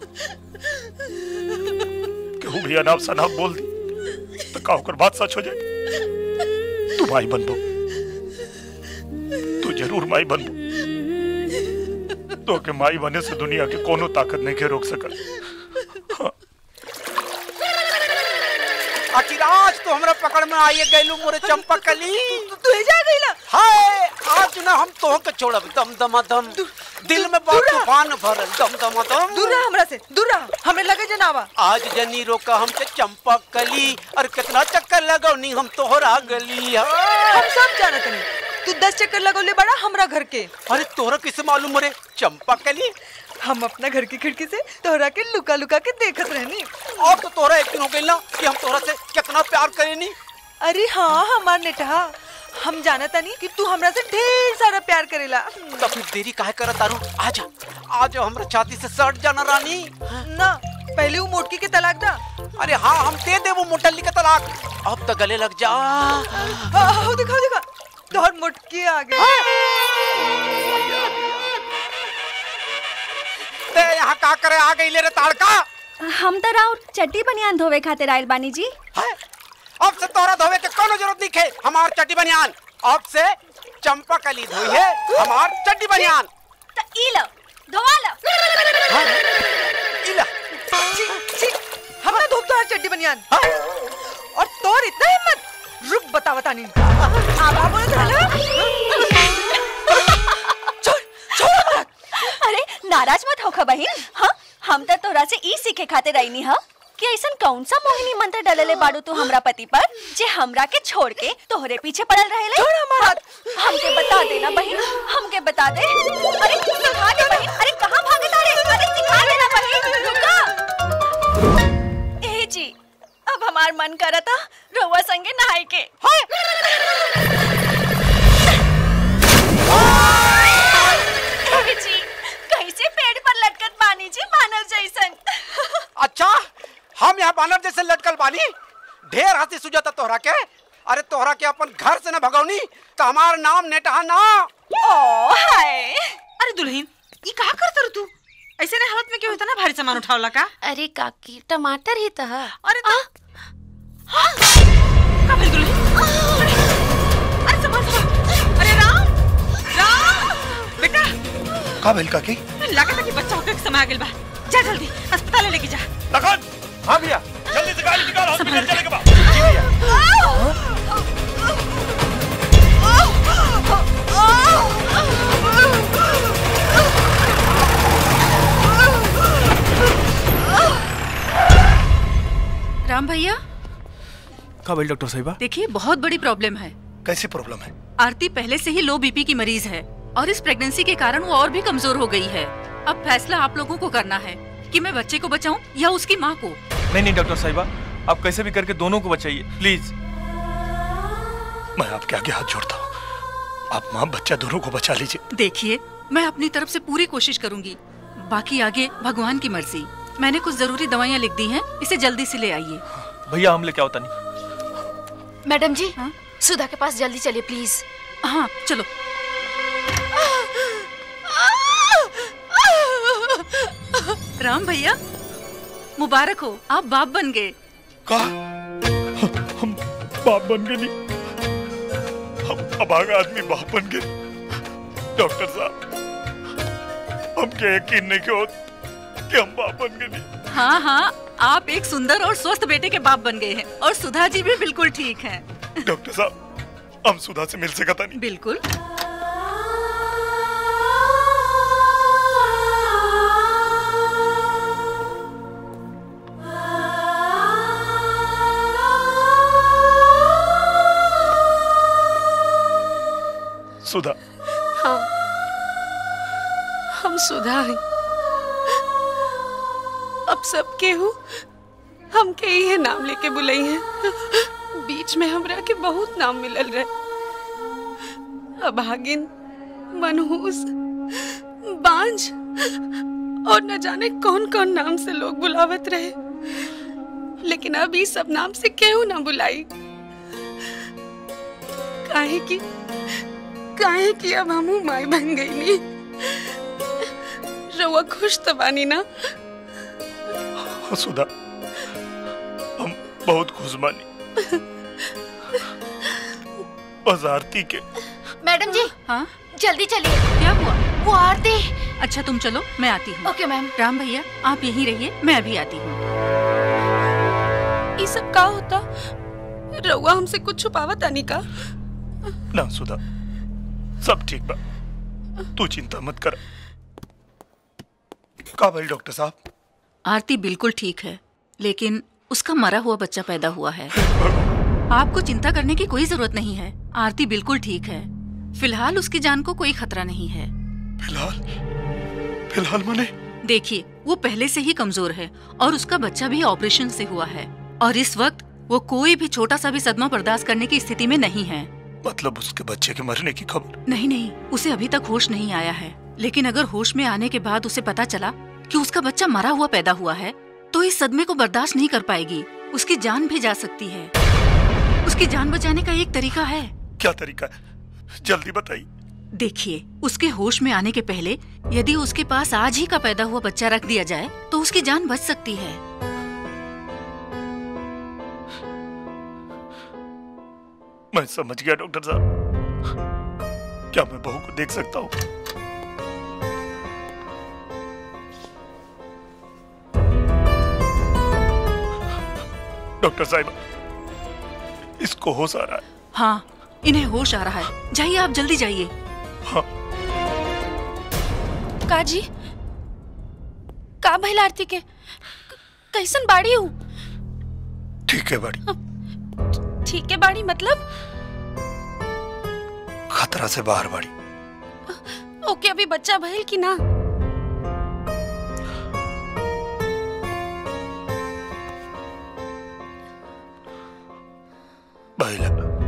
केहू भी अनाप शनाप बोल दी तो का ओकर बात सच हो जाए तू माई बनबो तू जरूर माई बनबो तो के माई बने से दुनिया के कोनो ताकत नहीं के रोक सकल आखिर आज तो हमरा पकड़ में आइए गैलू मोरे चंपक कली तू जा गईला हाय आज ना हम तो के छोड़ब दम दम दम दिल में बहुत तूफान भरल दम दम दम दूर रहा हमरा से दूर रहा हमें लगे जनावा आज जनी रोका हमके चंपक कली और कितना चक्कर लगौनी हम तोहरा गली हम सब जानत नहीं तू दस चक्कर लगौले बड़ा हमरा घर के अरे तोहरा किसे मालूम मोरे चंपक कली हम अपना घर की खिड़की से तोहरा के लुका लुका के देखत रहनी और तो तोहरा यकीन हो गइल ना कि हम तोहरा से कितना प्यार करेनी अरे हाँ हमार नेटहा हम जानता नहीं कि तू हमरा से ढेर सारा प्यार करेला तो फिर देरी काहे करत तारू आजा आजा हमरा छाती से सट जाना रानी ना पहले वो मोटकी के तलाक दा अरे हाँ हम दे दे वो मोटल्ली का तलाक अब तो गले लग जा आओ दिखा दिखा तोहर मोटकी आ गई ते यहाँ का करे आ गई ले रे ताड़का हम तो राउर चट्टी बनियान धोवे खातिर आयल बानी जी अब से तोरा धोवे के कोनो जरूरत नहीं है हमार चड्डी बनियान अब से चंपा कली धोई है हमार चड्डी बनियान तो ई लो धोवा लो इला छी छी हमरा धोप तोहर चड्डी बनियान और तोर इतना हिम्मत रुक बता बता नहीं आबा बोलत रहला अरे नाराज मत होखा बहिन हाँ हम तो तोरा से ई सीखे खातिर आईनी हा कि ऐसन कौन सा मोहिनी मंत्र डलले बाड़ू तू हमरा पति पर जे हमरा के छोड़ के तोहरे पीछे पड़ल रहेले छोड़ हमार हमके बता देना बहिन हमके बता दे अरे सिखा दे बहिन अरे कहाँ भागे तारे अरे सिखा देना बहिन रुका ए जी अब हमार मन करता रोवा संगे नहाई के ए जी कैसे पेड़ पर लटकत बानी जी मानव जैसन अच्छा हम यहाँ बानर जैसे लटकल बानी ढेर हंसी सुझाता तोहरा के अरे तोहरा के अपन घर से न भगौनी तो हमार नाम नेटहा ना ओ हाय अरे दुल्हन ये कहा करत तू ऐसे ने हालत में क्यों इतना भारी सामान उठावला का अरे काकी टमाटर ही तो है अरे तो का भेल दुल्हन अरे संभाल संभाल अरे राम राम बेटा का भेल काकी लागत है कि बच्चा होकर के समय आ गेल बा जा जल्दी अस्पताल लेके जा लखन हाँ भैया जल्दी से गाड़ी निकाल हॉस्पिटल चले के बाद राम भैया का भेल डॉक्टर साहिबा देखिए बहुत बड़ी प्रॉब्लम है कैसे प्रॉब्लम है आरती पहले से ही लो बीपी की मरीज है और इस प्रेगनेंसी के कारण वो और भी कमजोर हो गई है अब फैसला आप लोगों को करना है कि मैं बच्चे को बचाऊं या उसकी माँ को नहीं नहीं डॉक्टर साहिबा आप कैसे भी करके दोनों को बचाइए प्लीज मैं आपके आगे हाथ जोड़ता हूँ आप माँ बच्चा दोनों को बचा लीजिए देखिए मैं अपनी तरफ से पूरी कोशिश करूंगी बाकी आगे भगवान की मर्जी मैंने कुछ जरूरी दवाइयाँ लिख दी हैं इसे जल्दी से ले आइए भैया हम लेके आओ नहीं मैडम जी सुधा के पास जल्दी चलिए प्लीज हाँ चलो राम भैया मुबारक हो आप बाप बन गए का हम बाप बन गए नहीं हम अभागा आदमी बाप बन गए डॉक्टर साहब हमके यकीन नहीं कि होत कि हम बाप बन गए नहीं हाँ हाँ आप एक सुंदर और स्वस्थ बेटे के बाप बन गए हैं और सुधा जी भी बिल्कुल ठीक हैं डॉक्टर साहब हम सुधा से मिल सकता नहीं बिल्कुल सुधा हाँ हम सुधा हैं अब सब केहू हमके इहे नाम लेके बुलाई हैं बीच में हमरा के बहुत नाम मिलल रहे अभागिन मनहूस बांझ और न जाने कौन कौन नाम से लोग बुलावत रहे लेकिन अब ई सब नाम से केहू ना बुलाई काहे की काहे कि अब हमू माई बन गई नी रउआ खुश तो बानी ना हाँ, सुधा हम बहुत खुश बानी बस आरती के मैडम जी हाँ जल्दी चलिए क्या हुआ वो आरती अच्छा तुम चलो मैं आती हूँ ओके मैम राम भैया आप यहीं रहिए मैं अभी आती हूँ ये सब का होता रउआ हमसे कुछ छुपावत आनी का ना सुधा सब ठीक बा तू चिंता मत कर का भाई डॉक्टर साहब आरती बिल्कुल ठीक है लेकिन उसका मरा हुआ बच्चा पैदा हुआ है आपको चिंता करने की कोई जरूरत नहीं है आरती बिल्कुल ठीक है फिलहाल उसकी जान को कोई खतरा नहीं है फिलहाल फिलहाल मने देखिए वो पहले से ही कमजोर है और उसका बच्चा भी ऑपरेशन से हुआ है और इस वक्त वो कोई भी छोटा सा भी सदमा बर्दाश्त करने की स्थिति में नहीं है मतलब उसके बच्चे के मरने की खबर नहीं नहीं उसे अभी तक होश नहीं आया है लेकिन अगर होश में आने के बाद उसे पता चला कि उसका बच्चा मरा हुआ पैदा हुआ है तो इस सदमे को बर्दाश्त नहीं कर पाएगी उसकी जान भी जा सकती है उसकी जान बचाने का एक तरीका है क्या तरीका है जल्दी बताइए देखिए उसके होश में आने के पहले यदि उसके पास आज ही का पैदा हुआ बच्चा रख दिया जाए तो उसकी जान बच सकती है मैं समझ गया डॉक्टर साहब क्या मैं बहू को देख सकता हूँ डॉक्टर साहब इसको होश आ रहा है हाँ इन्हें होश आ रहा है जाइए आप जल्दी जाइए काजी का भइल आरती के कैसन बाड़ी हूँ ठीक है बड़ी ठीक है बाड़ी मतलब खतरा से बाहर बड़ी ओके अभी बच्चा भइल कि ना भैला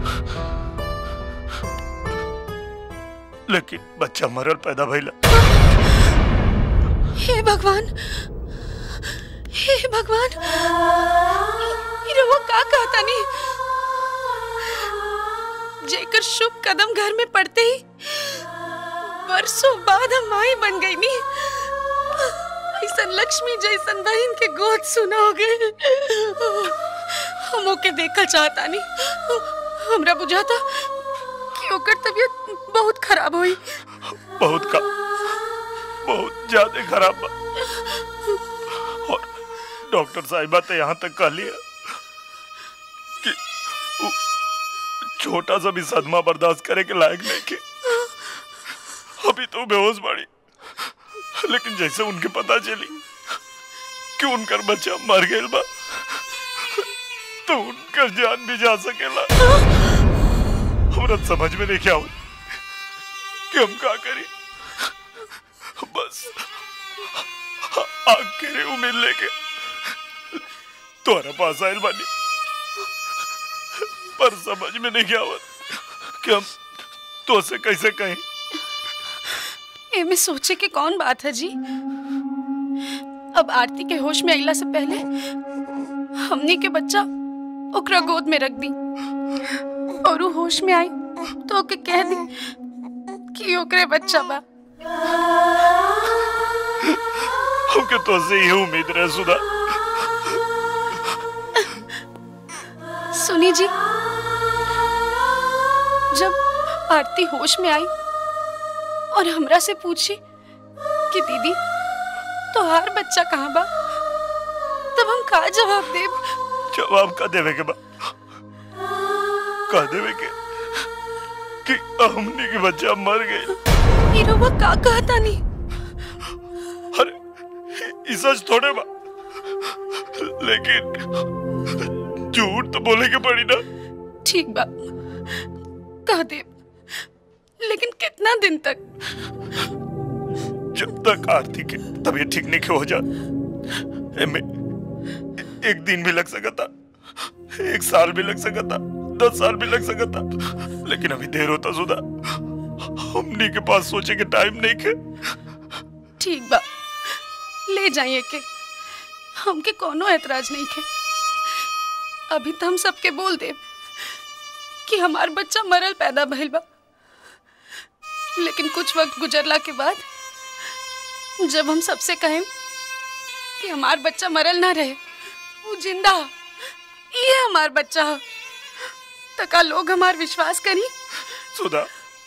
लेकिन बच्चा मरल पैदा भैला हे भगवान हे भगवान ये रउआ का कहता नहीं जेकर शुभ कदम घर में पड़ते ही वर्षों बाद हम माई बन गई नी ऐसा लक्ष्मी जैसन बहन के गोद सुना हो गए हम ओके देखल चाहता नहीं हमरा बुझाता कि ओकर तबीयत बहुत खराब हुई बहुत का बहुत ज्यादा खराब बा और डॉक्टर साहिबा तो यहाँ तक कह लिया कि उ- छोटा सा भी सदमा बर्दाश्त करे के लायक नहीं के अभी तो बेहोश बाड़ी लेकिन जैसे उनके पता चली कि उनकर बच्चा मर गया बा तो उनकर जान भी जा सकेला हमरा समझ में नहीं क्या हुई कि हम का करी बस आग के रे उम्मीद लेके तुम्हारे पास आयल बानी पर समझ में नहीं क्या हुआ कि हम तो से कैसे कहें एमे सोचे के कौन बात है जी अब आरती के होश में अइला से पहले हमनी के बच्चा ओकरा गोद में रख दी और वो होश में आई तो ओके कह दी कि ओकरे बच्चा बा हमके तो से ये उम्मीद रहे सुधा सुनी जी जब आरती होश में आई और हमरा से पूछी कि दीदी तोहार बच्चा कहाँ बा तब हम का जवाब देब जवाब का देवे के बा का देवे के कि हमनी के बच्चा मर गए ई रउआ का कहता नहीं ई सच थोड़े बा लेकिन झूठ तो बोले के पड़ी ना ठीक बा कह दे लेकिन कितना दिन तक जब तक आरती के तबीयत ठीक नहीं हो जा एमे एक दिन भी लग सकता एक साल भी लग सकता दस साल भी लग सकता लेकिन अभी देर होता सुधा हमनी के पास सोचे के टाइम नहीं के ठीक बा ले जाइए के हमके कोनो एतराज नहीं के अभी तो हम सबके बोल दे कि हमार बच्चा मरल पैदा भइल बा लेकिन कुछ वक्त गुजरला के बाद जब हम सबसे कहें कि हमार बच्चा मरल ना रहे वो जिंदा ह, ये हमार बच्चा ह, तो का लोग हमार विश्वास करी सुधा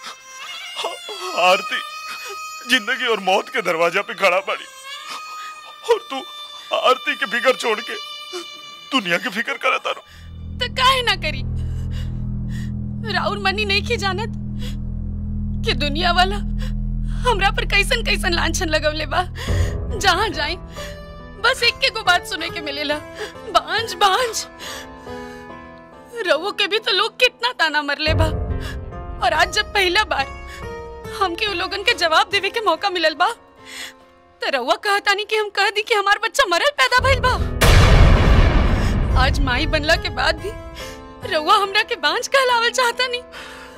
आरती जिंदगी और मौत के दरवाजा पे खड़ा पड़ी और तू आरती के फिकर छोड़ के दुनिया की फिक्र करता रहो तो काहे ना करी राउर मनी नहीं की जानत कि दुनिया वाला हमरा पर कैसन कैसन लांछन लगवले बा जहाँ जाए बस एक के को बात सुने के मिलेला बांझ बांझ रवो के भी तो लोग कितना ताना मरले बा और आज जब पहला बार हमके उ लोगन के जवाब देवे के मौका मिलल बा तो रउआ कहता नहीं कि हम कह दी कि हमार बच्चा मरल पैदा भइल बा आज माई बनला के बाद भी रउआ हमरा के बांझ कहलावल चाहता नहीं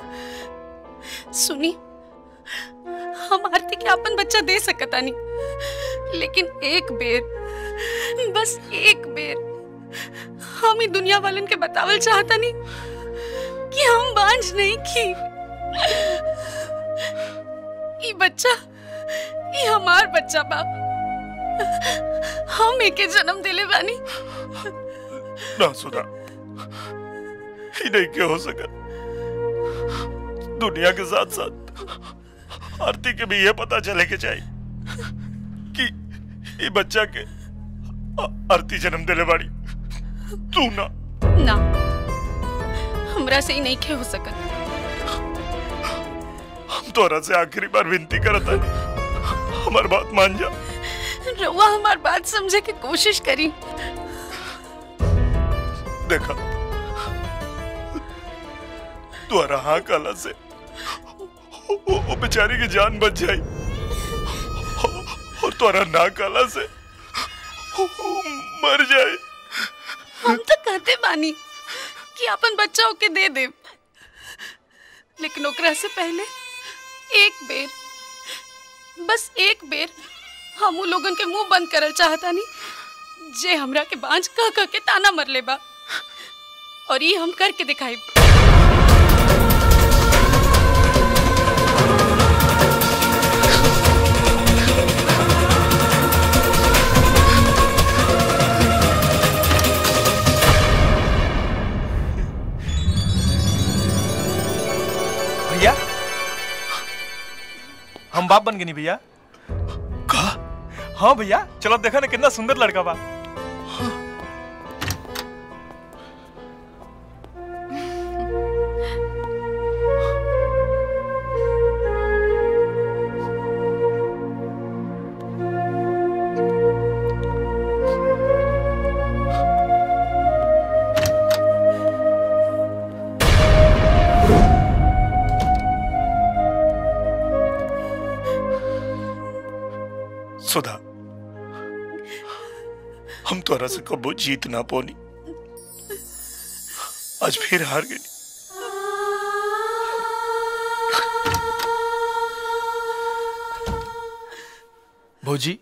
सुनी हम आरती के अपन बच्चा दे सकता नहीं लेकिन एक बेर बस एक बेर हम ही दुनिया वालन के बतावल चाहता नहीं कि हम बांझ नहीं की ई बच्चा ई हमार बच्चा बा हम एके जन्म दिले बानी ना सुधा ही नहीं क्या हो सका दुनिया के साथ साथ आरती के भी ये पता चले के चाहिए कि ये बच्चा के आ- आरती जन्म दिले बाड़ी तू ना ना हमरा से ही नहीं खे हो सकत हम तोरा से आखिरी बार विनती करता हमार बात मान जा रउआ हमार बात समझे की कोशिश करी देखा द्वारा हाँ काला से वो, वो बेचारी की जान बच जाई और द्वारा ना काला से वो मर जाए हम तो कहते बानी कि अपन बच्चा ओके दे दे लेकिन ओकरा से पहले एक बेर बस एक बेर हम उ लोगन के मुंह बंद करल चाहता नहीं जे हमरा के बांझ कह कह के ताना मर ले बा और ये हम करके दिखाई भैया हम बाप बन गए नहीं भैया कहा हाँ भैया चलो देखा ना कितना सुंदर लड़का बा सुधा हम तोरा से कबो जीत ना पोनी आज फिर हार गई भौजी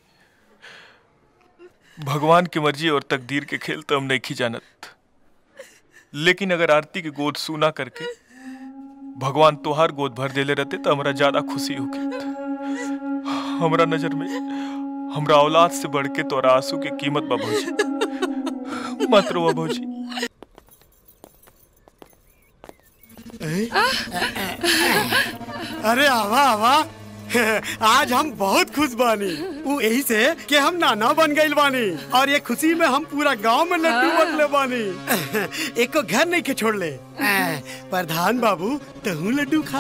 भगवान की मर्जी और तकदीर के खेल तो हम नहीं खी जानत लेकिन अगर आरती के गोद सूना करके भगवान तोहार गोद भर देले रहते तो हमरा ज्यादा खुशी होगी हमरा नजर में हमरा औलाद से बढ़ के तोरा आंसू के कीमत बा भौजी मत रो भौजी अरे आवा आवा आज हम बहुत खुश बानी वो यही से कि हम नाना बन गइल बानी और ये खुशी में हम पूरा गांव में लड्डू बटले बानी एक को घर नहीं के छोड़ ले आ, प्रधान बाबू तहू लड्डू खा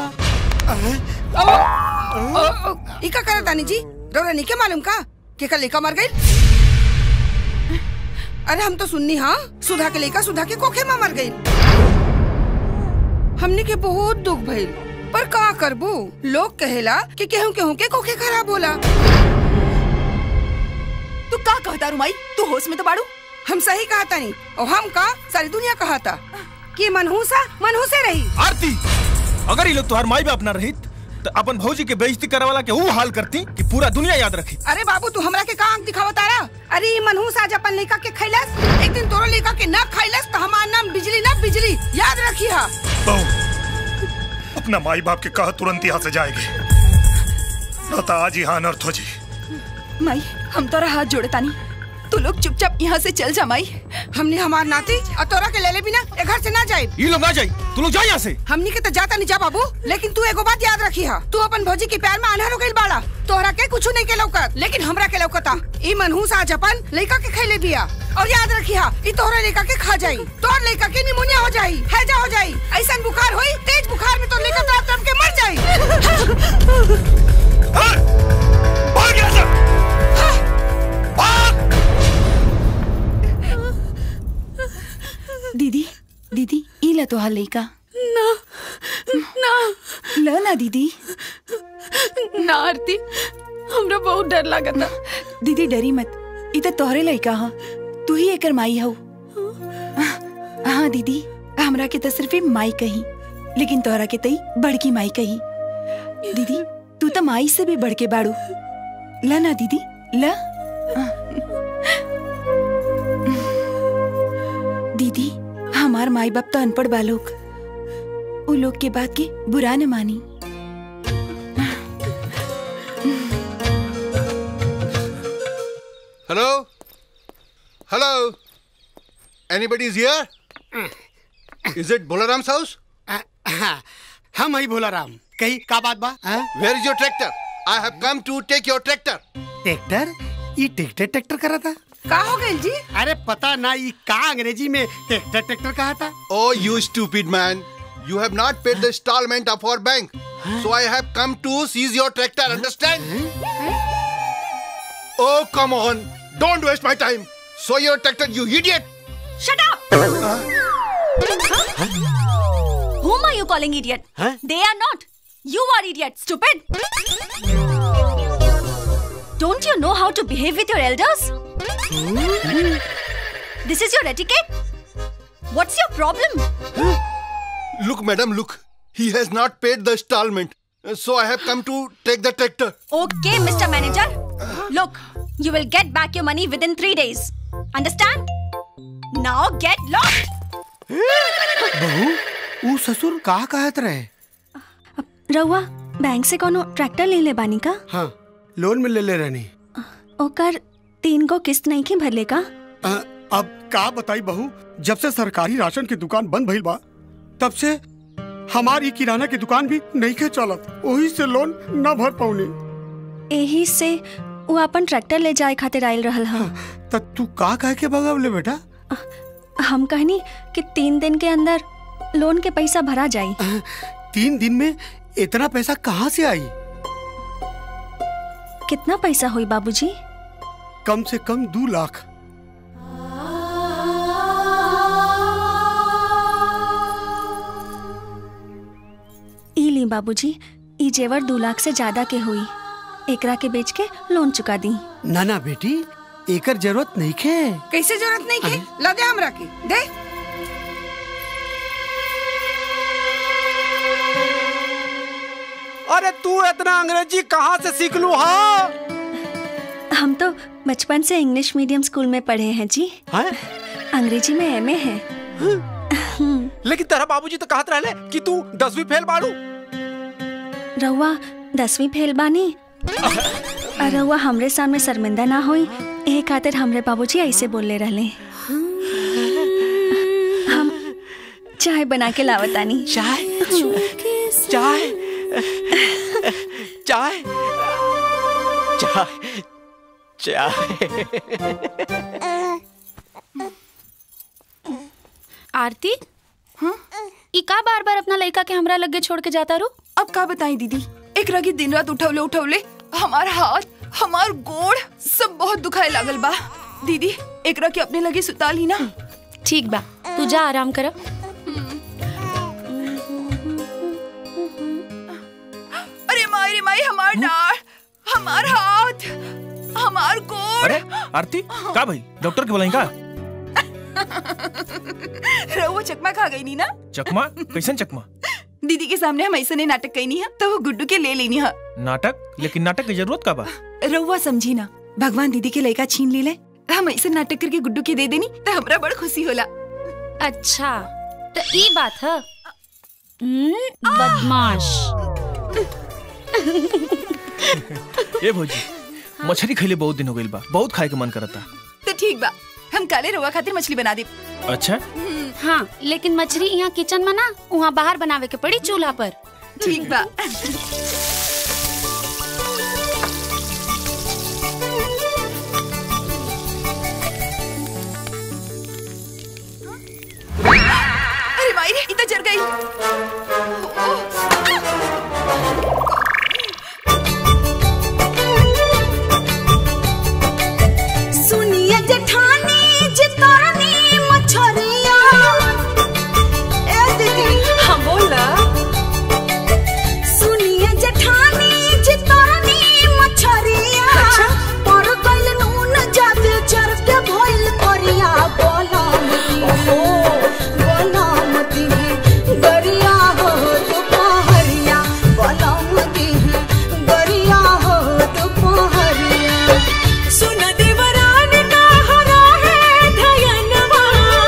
इका करे तानी जी रौरा नहीं के मालूम का के कल लेका मर गई अरे हम तो सुननी हाँ सुधा के लेका सुधा के कोखे में मर गई हमने के बहुत दुख भइल पर का करबू लोग कहेला कि केहू केहू के कोखे खराब होला तू का कहता रुमाई तू होश में तो बाड़ू हम सही कहा तानी और हम का सारी दुनिया कहा था कि मनहूसा मनहूसे रही आरती अगर ये लोग तुम्हार माई बाप ना रहित तो अपन भौजी के बेइज्जती करे वाला के वो हाल करती कि पूरा दुनिया याद रखी अरे बाबू तू हमरा के का आंख दिखावा तारा अरे ये मनहूस आज अपन लड़का के खैलस एक दिन तोरो लड़का के ना खैलस तो हमार नाम बिजली ना बिजली याद रखी हा बहू अपना माई बाप के कहा तुरंत यहाँ से जाएगी न तो आज यहाँ अनर्थ हो जी माई हम तोरा हाथ जोड़े तानी तू लोग चुपचाप यहाँ से चल जा माई हमने हमार नाती और तोरा के ले ले बिना ए घर से ना जाए ये लोग ना जाई तू लोग जा यहाँ से हमनी के तो जाता नहीं जा बाबू लेकिन तू एगो बात याद रखी हा तू अपन भौजी के प्यार में अनहर हो गइल बाड़ा तोहरा के कुछ नहीं के लौकत लेकिन हमरा के लौकता ई मनहूस आज अपन लड़का के खैले बिया और याद रखी हा ई तोहरा लड़का के खा जाई तोहर लड़का के निमोनिया हो जाई हैजा हो जाई ऐसा बुखार होई तेज बुखार में तो लड़का तड़प तड़प के मर जाई भाग यहाँ से दीदी दीदी ई ला तो लइका ना ना ल ना दीदी ना आरती हमरा बहुत डर लागता दीदी डरी मत ई तो तोहरे लइका ह तू ही एकर माई हऊ हाँ दीदी हमरा के तो सिर्फ ई माई कही लेकिन तोहरा के तई बड़की माई कही दीदी तू तो माई से भी बढ़ के बाड़ू ल ना दीदी ल दीदी हमार माई बाप तो अनपढ़ बालोग उ लोग के बात के बुरा न मानी Hello? Hello? Anybody's here? Is it Bolaram's house? हम ही भोला राम कही का बात बा Where is your tractor? I have come to take your tractor. Tractor ये ट्रैक्टर ट्रैक्टर करा था का हो गइल जी अरे पता ना ये का अंग्रेजी में ट्रैक्टर ट्रैक्टर कहा था Oh, you stupid man. You have not paid the installment of our bank. So I have come to seize your tractor, understand? Oh, come on. Don't waste my time. So your tractor, you idiot. Shut up! Whom are you calling idiot? They are not. You are idiot, stupid. Don't you know how to behave with your elders? This is your etiquette? What's your problem? Look, madam, look. He has not paid the installment. So I have come to take the tractor. Okay, Mr. Manager. Look, you will get back your money within three days. Understand? Now get lost! बहू वो ससुर का कहत रहे रउआ बैंक से कोनो ट्रैक्टर ले ले बानी का हाँ लोन में ले ले रहनी ओकर तीन गो किस्त नहीं के भरले का अ, अब का बताई बहू जब से सरकारी राशन की दुकान बंद भइल बा तब से हमारी किराना की दुकान भी नहीं के चलत वही से लोन न भर पौनी यही से वो अपन ट्रैक्टर ले जाए खातिर आयल रहल हा त तू का कह के भगावले बेटा हम कहनी कि तीन दिन के अंदर लोन के पैसा भरा जाई तीन दिन में इतना पैसा कहाँ से आई कितना पैसा हुई बाबूजी कम से कम दो लाख ई ली बाबूजी ई जेवर दो लाख से ज्यादा के हुई एकरा के बेच के लोन चुका दी ना ना बेटी एकर जरूरत नहीं खे कैसे जरूरत नहीं के ला दे हमरा के दे अरे तू इतना अंग्रेजी कहाँ से सीख लू हाँ हम तो बचपन से इंग्लिश मीडियम स्कूल में पढ़े हैं जी हैं? अंग्रेजी में एमए है लेकिन तेरा बाबूजी तो कहत रहले कि तू दसवीं फेल बाड़ू रउआ दसवीं फेल बानी और रउआ हमरे सामने शर्मिंदा ना होई एहे खातिर हमरे बाबूजी ऐसे बोलले रहले हम चाय बना के लावतानी चाय चाय चाय चाय चाय आरती ई का बार बार अपना लड़का के हमरा लगे छोड़ के जाता रू अब का बताई दीदी एक रगी दिन रात उठवले उठवले हमार हाथ हमार गोड़ सब बहुत दुखाए लागल बा दीदी एकरा के अपने लगे सुता ली ना ठीक बा तू जा आराम कर अरे माई रे माई हमार डाढ़ हमार हाथ हमार गोड़ अरे आरती का भाई डॉक्टर के बुलाई का रहुआ चकमा खा गई नी ना चकमा कैसन चकमा दीदी के सामने हम ऐसे ने नाटक कईनी है तो वो गुड्डू के ले लेनी है नाटक लेकिन नाटक की जरूरत का बा रहुआ समझी ना भगवान दीदी के लड़का छीन ले ले हम ऐसे नाटक करके गुड्डू के दे देनी तो हमरा बड़ खुशी होला अच्छा तो ई बात है हम्म, बदमाश ए भौजी मछली खैले बहुत दिन हो गइल बा बहुत खाए के मन करता तो ठीक बा हम काले रहुआ खातिर मछली बना दे अच्छा हाँ लेकिन मछली यहाँ किचन में ना वहाँ बाहर बनावे के पड़ी चूल्हा पर ठीक बा अरे माई रे इतना जल गई सुनिए जेठानी जितानी मछरिया ए दीदी हाँ बोला सुनिए जेठानी जितानी मछरिया पर गइल नून जादे चर के भइल करिया बोला ओहो बोला मती है गरिया हो दोपहरिया बोला मती है गरिया हो दोपहरिया सुन देवरान का हरा है धयनवा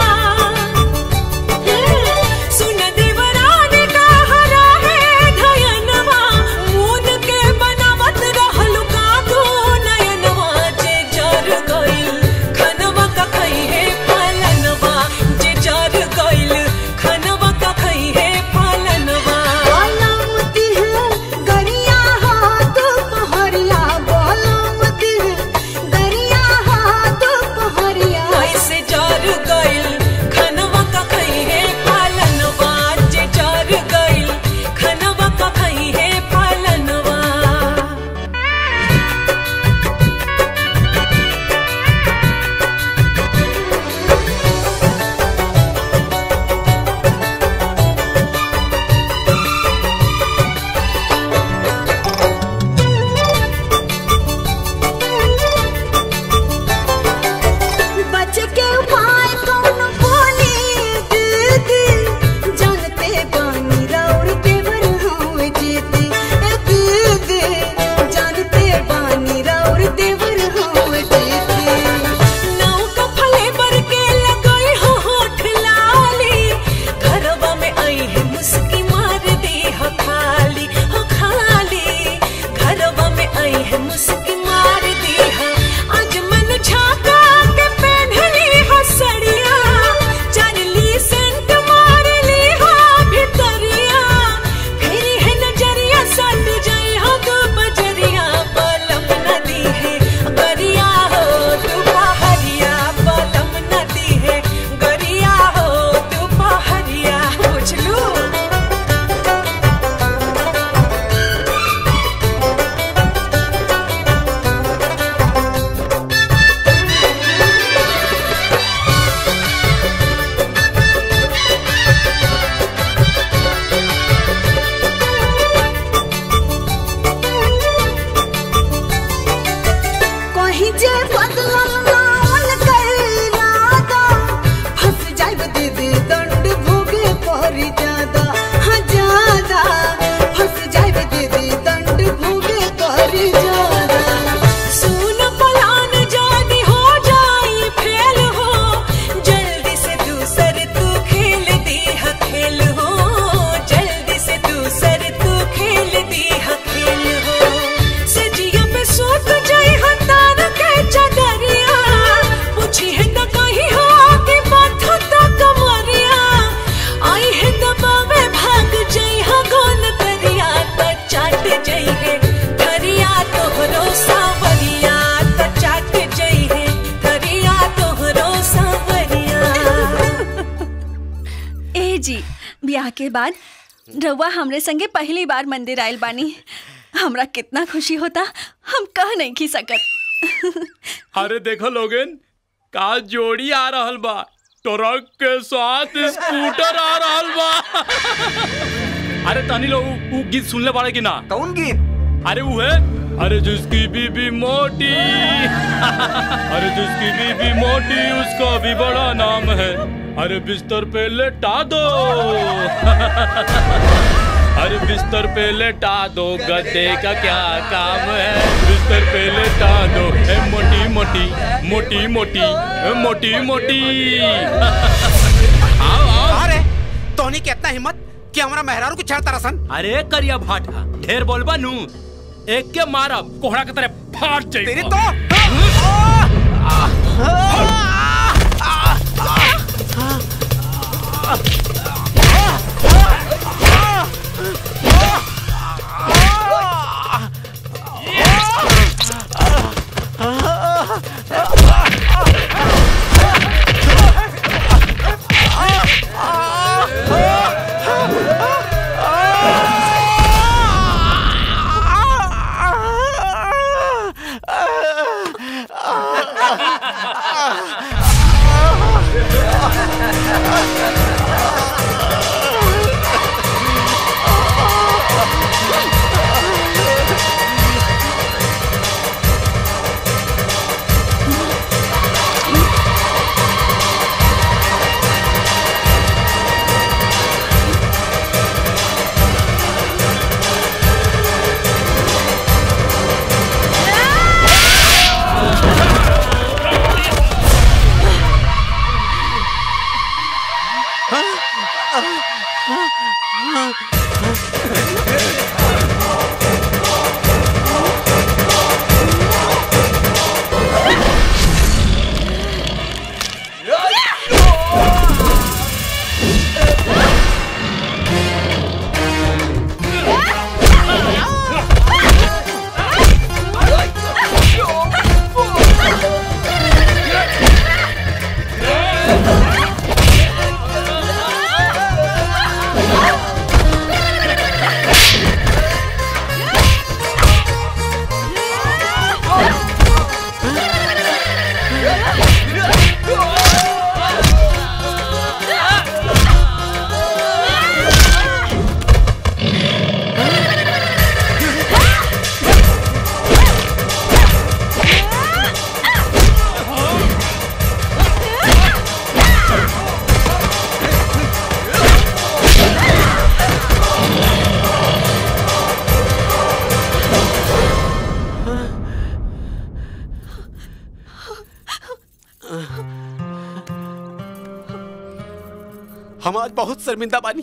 सुन देवरान का हरा है धयनवा मून के बनावत रहल का दो नयनवा जे जर गइल खनवा का खई है पालनवा जे जर गइल खनवा का खई है पालनवा बोलमती है गरिया हाथ पहरिया बोलमती है गरिया हाथ पहरिया ऐसे जर गइल खनवा का खई है पालनवा जे जर गइल खनवा का खई है पालनवा बच के उपाय कौन बोली दीदी जानते बानी रौड़ देवर हुए जीती ए दीदी जानते बानी रौड़ देवर हुए जीती नौका फले बर के लगई हो होठ लाली घरवा में आई है मुस्की मार दी हो खाली हो खाली घरवा में आई है मुस्की मार दी हो आज मन झाका के पहनली हो सड़िया चरली सेंट मार ली हो भितरिया फेरी है नजरिया सट जाई हो दो बजरिया पलम नदी है गरिया हो तू पहरिया पलम नदी है गरिया हो तू पहरिया पूछ लू कहीं जे बदलल नाल कैलादा फंस जाइब दीदी दंड भोगे परी ज्यादा हाँ ज्यादा फंस जाइब दीदी दंड भोगे परी ज्यादा सुन पलान जानी हो जाई फेल हो जल्दी से दूसर तू खेल दी है खेल हो जल्दी से दूसर तू खेल दी है खेल हो सजिया पे सोत जाई हतार के जग के बाद रउआ हमरे संगे पहली बार मंदिर आयल बानी हमरा कितना खुशी होता हम कह नहीं की सकत अरे देखो लोगन का जोड़ी आ रहल बा ट्रक के साथ स्कूटर आ रहल बा अरे तानी लोग उ गीत सुनले बाड़े कि ना कौन गीत अरे वो है अरे जिसकी बीबी मोटी अरे जिसकी बीबी मोटी उसका भी बड़ा नाम है अरे बिस्तर पे लेटा दो अरे बिस्तर पे लेटा दो गद्दे का क्या काम है बिस्तर पे लेटा दो ए मोटी मोटी मोटी मोटी ए मोटी मोटी आओ आओ अरे तोहनी के इतना हिम्मत कि हमारा मेहरारू को छेड़ता रसन अरे करिया भाटा ढेर बोलबा नू एक के मारब कोहड़ा के तरह फाट जाई तेरी तो हम आज बहुत शर्मिंदा बानी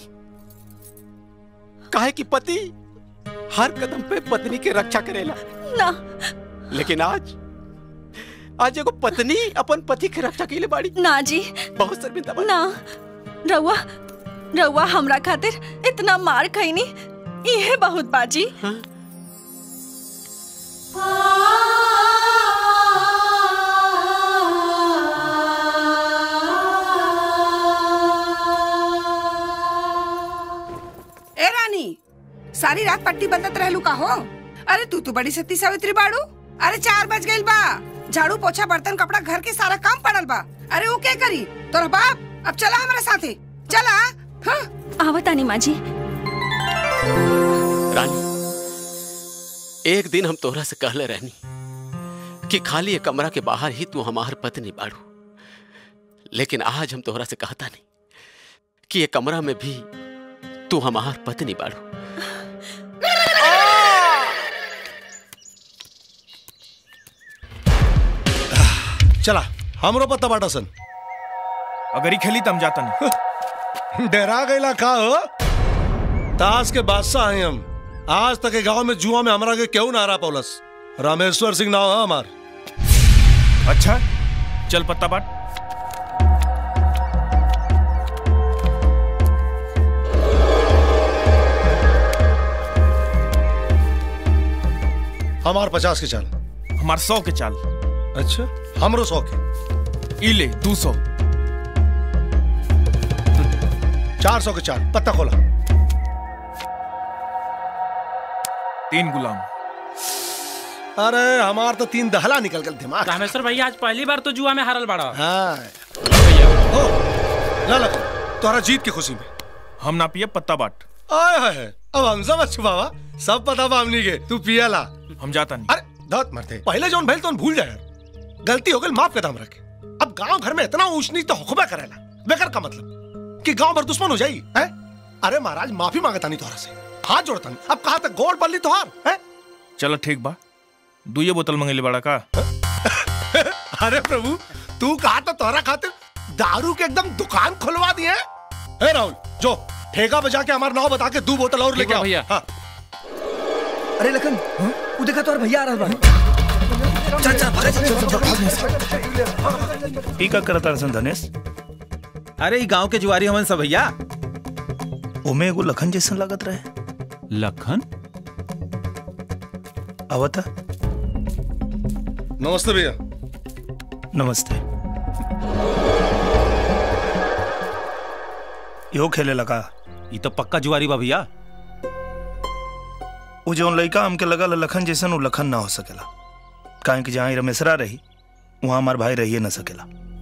काहे कि पति हर कदम पे पत्नी के रक्षा करेला ना लेकिन आज आज एगो पत्नी अपन पति के रक्षा के लिए बाड़ी ना जी बहुत शर्मिंदा बानी ना रउआ रउआ हमरा खातिर इतना मार खैनी इहे बहुत बाजी ए रानी सारी रात पट्टी बंदत रहलू का हो अरे तू तो बड़ी सती सावित्री बाड़ू अरे चार बज गइल बा झाड़ू पोछा बर्तन कपड़ा घर के सारा काम पड़ल बा अरे वो क्या करी तोरा बाप अब चला हमारे साथे चला हाँ? आवतानी माँ जी रानी एक दिन हम तोहरा से कहले रहनी कि खाली ये कमरा के बाहर ही तू हमार पत्नी बाड़ू लेकिन आज हम तोहरा से कहता नहीं कि ये कमरा में भी तू हमार पत्नी बाड़ू चला हमरो पता बाटा सन अगर ही खेली तम जाता नहीं डरा गईला का हो ताश के बादशाह हैं हम आज तक के गांव में जुआ में हमरा के क्यों ना हरा पौलस रामेश्वर सिंह नाम है हमार अच्छा चल पत्ता बाट हमार पचास के चाल हमार सौ के चाल अच्छा हमरो सौ के ई ले दू सौ चार सौ के चार पत्ता खोला तीन गुलाम अरे हमार तो तीन दहला निकल गल दिमाग रामेश्वर भैया आज पहली बार तो जुआ में हारल बड़ा हाँ ला ला तोहरा जीत की खुशी में हम ना पिए पत्ता बाट आय हाय हाय, अब हमसे मत छुपावा सब पता बा हमनी के तू पिया ला हम जाता नहीं अरे दांत मरते पहले जोन भइल तो भूल जाए गलती हो गई माफ के दाम रखे अब गांव घर में इतना ऊंच नीच तो हुक्मा करेला बेकार का मतलब कि गांव भर दुश्मन हो जाई हैं अरे महाराज माफी मांगता नहीं तोहरा से हाथ जोड़ता नहीं अब कहा तक गोल बल्ली तोहार हैं चलो ठीक बा दुइये बोतल मंगेले बड़ा का अरे प्रभु तू कहा तो तोहरा खातिर दारू के एकदम दुकान खुलवा दिए ए राहुल जो ठेका बजा के हमारा नाव बता के दो बोतल और लेके आओ भैया हाँ अरे लखन वो देखा तो भैया आ रहा बा चल चल भाग चल चल भाग ई का करता रसन धनेश अरे ई गांव के जुआरी हमन सब भैया ओमे एगो लखन जैसन लागत रहे लखन आवता नमस्ते भैया नमस्ते यो खेले लगा ई तो पक्का जुआरी बा भैया वो जौन लड़का हमके लगा लखन जैसन वो लखन ना हो सकेला काहे कि जहाँ रमेशरा रही वहां हमार भाई रहिए ना सकेला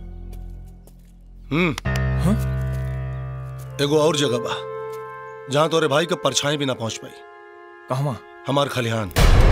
हम्म एगो और जगह बा जहाँ तोरे भाई के परछाई भी ना पहुंच पाई कहवा हमार खलिहान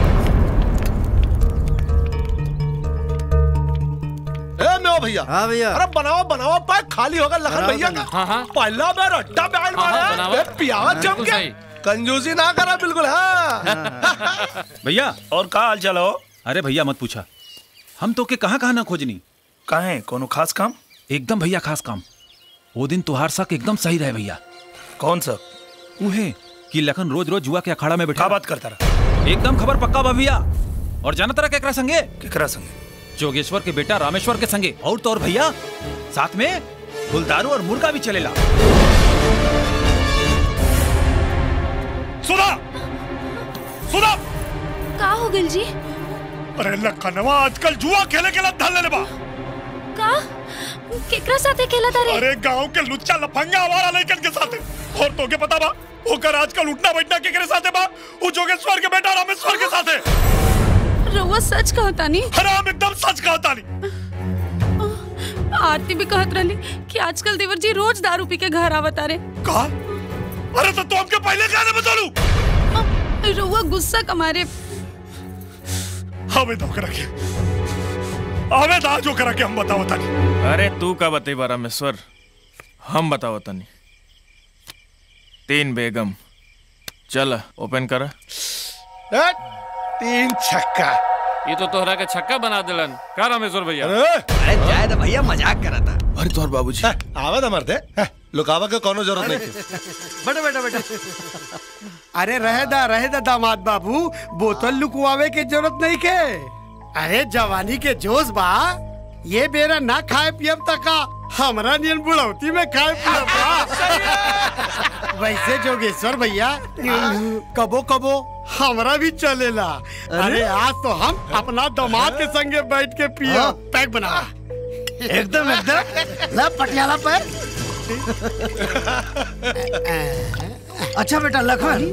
ए मेवा भैया हाँ भैया अरे बनाओ बनाओ पाए खाली होगा लखन बनाओ भैया तनी। का हाँ, हाँ। पहला बार अड्डा बैठ हाँ, हाँ, मारा बनाओ। ए, पियावा जम बिल्कुल के सही। कंजूसी ना करा बिल्कुल हाँ भैया और का हाल चाल हो अरे भैया मत पूछा हम तो के कहाँ कहाँ ना खोजनी काहे कोनो खास काम एकदम भैया खास काम वो दिन तुहार शक एकदम सही रहे भैया कौन सा उहे कि लखन रोज रोज जुआ के अखाड़ा में बैठा बात करता रहा एकदम खबर पक्का बा भैया और जाना तरह केकरा संगे केकरा संगे जोगेश्वर के बेटा रामेश्वर के संगे और तो और भैया साथ में गुलदारू और मुर्गा भी चलेला सुना सुना का हो गइल जी अरे लखनवा आजकल जुआ खेले के लिए धल ले बा का केकरा साथे खेला तारे अरे गांव के लुच्चा लफंगा हमारा लड़कन के साथ और तो के पता बा ओकर आजकल उठना बैठना के करे साथे बा वो जोगेश्वर के बेटा रामेश्वर के साथे रउआ सच कहता नहीं हराम एकदम सच कहता नहीं आरती भी कहत रहली कि आजकल देवर जी रोज दारू पी के घर आवत आ रे का अरे तो तू हमके पहले कहने बता रउआ गुस्सा कमारे हमें धोखे रखे हमें दा जो करा के हम बताओ तानी अरे तू का बतेबा रामेश्वर हम बताओ तनी तीन बेगम चल ओपन कर ए, तीन छक्का ये तो तोहरा के छक्का बना दिलन का रामेश्वर भैया अरे जाए तो भैया मजाक करा था अरे तोहर बाबूजी आवा था मरते लुकावा के कोनो जरूरत नहीं थी बेटा बेटा बेटा अरे रहे दा रहे दा दामाद बाबू बोतल लुकवावे के जरूरत नहीं के अरे जवानी के जोश बा ये बेरा ना खाए पियब तका हमरा नियन बुढ़ौती में खाए पियब बा वैसे जोगेश्वर भैया कबो कबो हमरा भी चलेला अरे आज तो हम अपना दामाद के संगे बैठ के पियो पैक बना एकदम एकदम ला पटियाला पर अच्छा बेटा लखन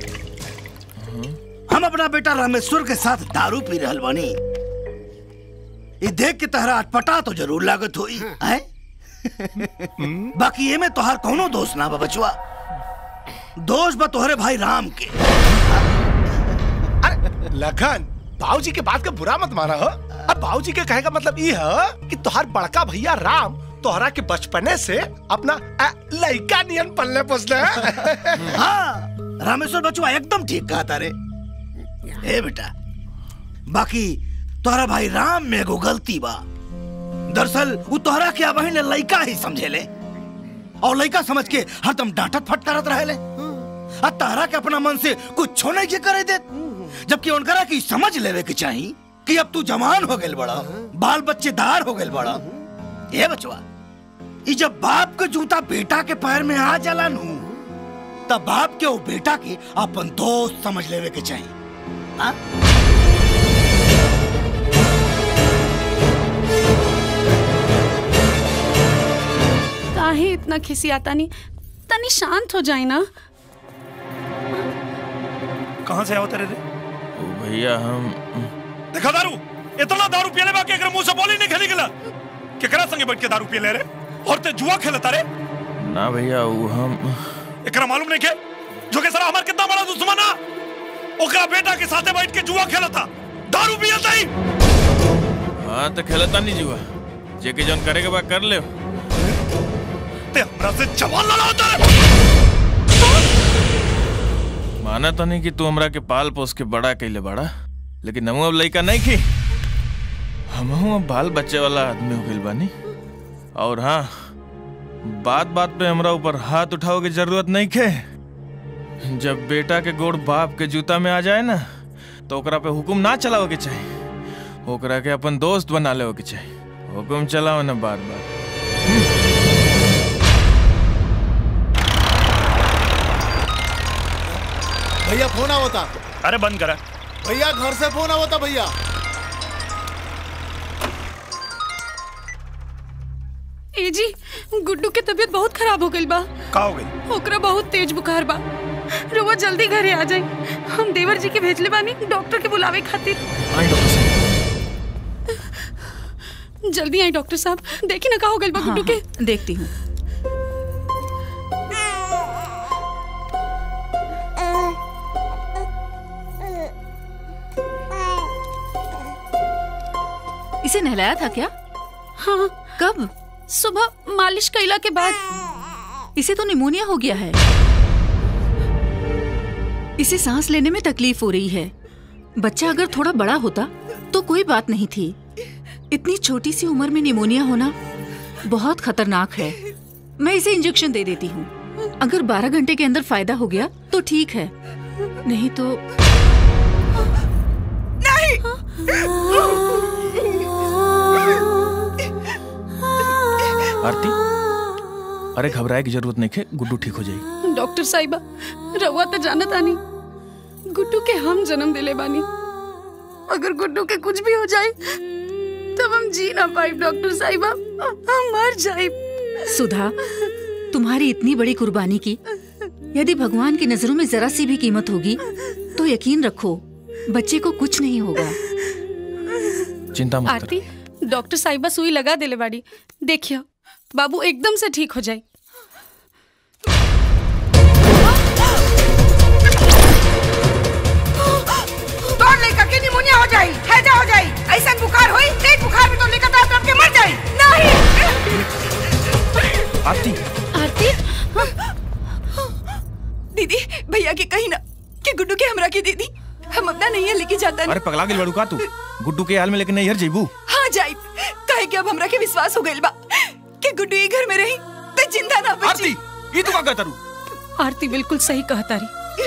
हम अपना बेटा रामेश्वर के साथ दारू पी रहल बानी ये देख के तहरा अटपटा तो जरूर लागत होई हैं बाकी ये में तोहार कोनो दोष ना बा बचवा दोष बा तोहरे भाई राम के लखन बाबूजी के बात का बुरा मत माना हो अब बाबूजी के कहे का मतलब ये है कि तोहार बड़का भैया राम तोहरा के बचपने से अपना अ, लइका नियन पलने पोसले हैं। हाँ रामेश्वर बचवा एकदम ठीक कहा तारे ए बेटा बाकी तोहरा भाई राम में एगो गलती बा दरअसल वो तोहरा के बहन लइका ही समझेले और लइका समझ के हरदम डांटत फटकारत रहेले आ तोहरा के अपना मन से कुछ नहीं के करे दे जबकि उनकरा की समझ लेवे के चाही कि अब तू जवान हो गेल बड़ा बाल बच्चेदार हो गेल बड़ा ये बचवा ई जब बाप के जूता बेटा के पैर में आ जाला नू तब बाप के वो बेटा के अपन दोस्त समझ लेवे के चाहिए हाँ? काहे इतना खिसियाता नहीं तनी शांत हो जाए ना कहाँ से आओ तेरे रे ओ भैया हम देखा दारू इतना दारू पियले बा के एकरा मुंह से बोली नहीं खेली गला केकरा संगे बैठ के दारू पियले रे और ते जुआ खेलता रे ना भैया वो हम एकरा मालूम नहीं के जो के सारा हमार कितना बड़ा दुश्मन है ओकरा बेटा के साथे बैठ के जुआ खेलता दारू पियता ही हाँ तो खेलता नहीं जुआ जे के जौन करे के बाद कर ले ते हमरा से जवान लड़ाता रे माना तो नहीं कि तू हमरा के पाल पोस के बड़ा कैले बड़ा लेकिन हम अब लड़का नहीं की हम अब बाल बच्चे वाला आदमी हो गइल बानी और हाँ बात बात पे हमरा ऊपर हाथ उठाओ की जरूरत नहीं खे जब बेटा के गोड़ बाप के जूता में आ जाए ना तो ओकरा पे हुकुम ना चलाओ के चाहिए ओकरा के अपन दोस्त बना ले के चाहिए हुकुम चलाओ ना बार बार भैया फोन आवता अरे बंद करा भैया घर से फोन आवता भैया ए जी गुड्डू के तबीयत बहुत खराब हो गई बा का हो गई ओकरा बहुत तेज बुखार बा रुआ जल्दी घरे आ जाए हम देवर जी के भेजले बानी डॉक्टर के बुलावे खातिर आई डॉक्टर साहब जल्दी आई डॉक्टर साहब देखी ना का हो गई बा गुड्डू के देखती हूँ इसे नहलाया था क्या हाँ कब सुबह मालिश कैला के बाद इसे तो निमोनिया हो गया है इसे सांस लेने में तकलीफ हो रही है बच्चा अगर थोड़ा बड़ा होता तो कोई बात नहीं थी इतनी छोटी सी उम्र में निमोनिया होना बहुत खतरनाक है मैं इसे इंजेक्शन दे देती हूँ अगर 12 घंटे के अंदर फायदा हो गया तो ठीक है नहीं तो आरती अरे घबराए की जरूरत नहीं है गुड्डू ठीक हो जाएगी डॉक्टर साहिबा रउआ तो जानत आनी गुड्डू के हम जन्म दिले बानी अगर गुड्डू के कुछ भी हो जाए तब हम जी ना पाए डॉक्टर साहिबा हम मर जाए सुधा तुम्हारी इतनी बड़ी कुर्बानी की यदि भगवान की नजरों में जरा सी भी कीमत होगी तो यकीन रखो बच्चे को कुछ नहीं होगा चिंता मत कर आरती डॉक्टर साहिबा सुई लगा दिले बाड़ी देखियो बाबू एकदम से ठीक हो जाए तोड़ लेकर के निमोनिया हो जाई हैजा हो जाई ऐसा बुखार होई तेज बुखार में तो लेकर तड़प तड़प के मर जाई नहीं आरती आरती दीदी भैया के कहीं ना कि गुड्डू के हमरा के दीदी हम अपना नहीं है लेके जाता अरे पगला गेल बड़ू का तू गुड्डू के हाल में लेकिन नहीं हर जेबू हाँ जाई कहे कि अब हमरा के विश्वास हो गइल बा कि गुड्डू ये घर में रही तो जिंदा ना बची आरती ये तू का कहता रू आरती बिल्कुल सही कहता रही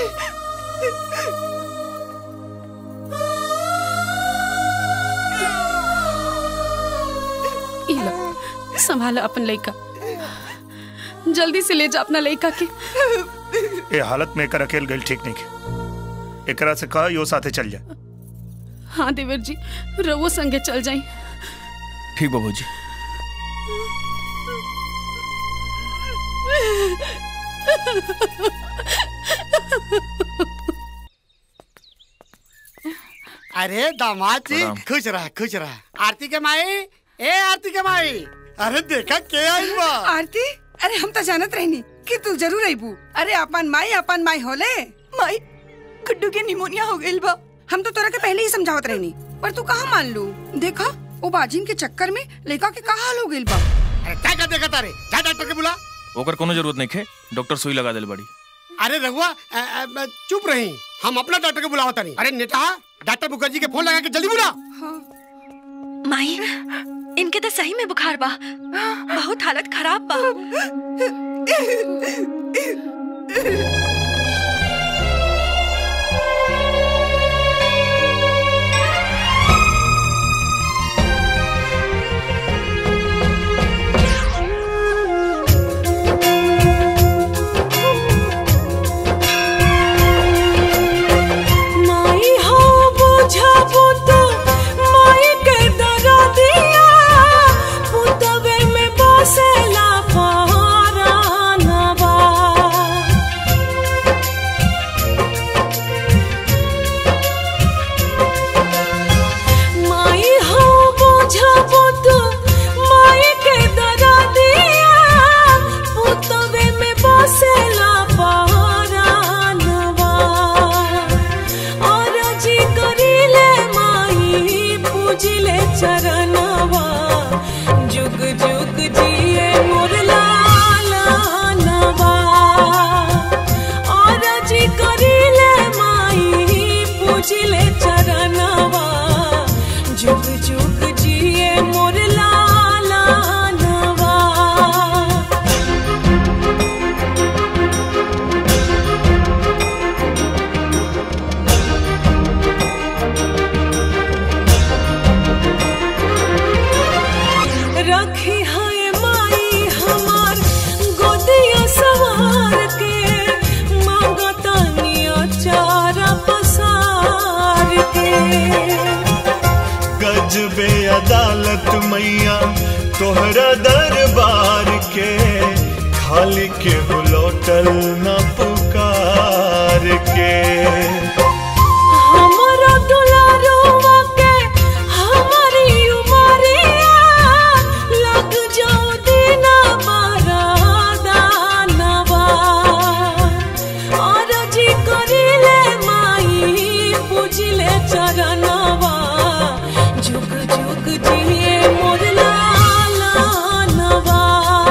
ई लो, संभाला अपन लड़का जल्दी से ले जा अपना लड़का के ये हालत में एकर अकेल गइल ठीक नहीं है एकरा से कहा यो साथे चल जा हाँ देवर जी रवो संगे चल जाई ठीक बाबू जी अरे दामाद जी प्रणाम। खुश रहा खुश रहा आरती के माई ए आरती के माई अरे देखा के आई बा आरती अरे हम तो जानत रहनी कि तू जरूर आईबू अरे अपन माई अपन माई होले माई गुड्डू के निमोनिया हो गइल बा हम तो तोरा के पहले ही समझावत रहनी पर तू कहाँ मान लू देखा वो बाजिन के चक्कर में लड़का के का हाल हो गइल बा अरे क्या कर देखा तारे जा डॉक्टर के बुला ओकर कोनो जरूरत नहीं है डॉक्टर सुई लगा दिल बड़ी अरे रघुआ अ, अ, अ, चुप रही हम अपना डॉक्टर के बुलावता नहीं अरे नेता डॉक्टर मुखर्जी के फोन लगा के जल्दी बुला माई इनके तो सही में बुखार बा बहुत हालत खराब बा माई हो बुझा पुत माई के दरा दिया पुतवे में बसेला पहरानवा अदालत मैया तोहरा दरबार के खाली के लौटल न पुकार के हमारा दुलारुआ के हमारी उमरिया लग जाओ दीना मारा दानवा और जी करिले माई पूजिले चरणवा जुग जुग जिए मोर लालनवा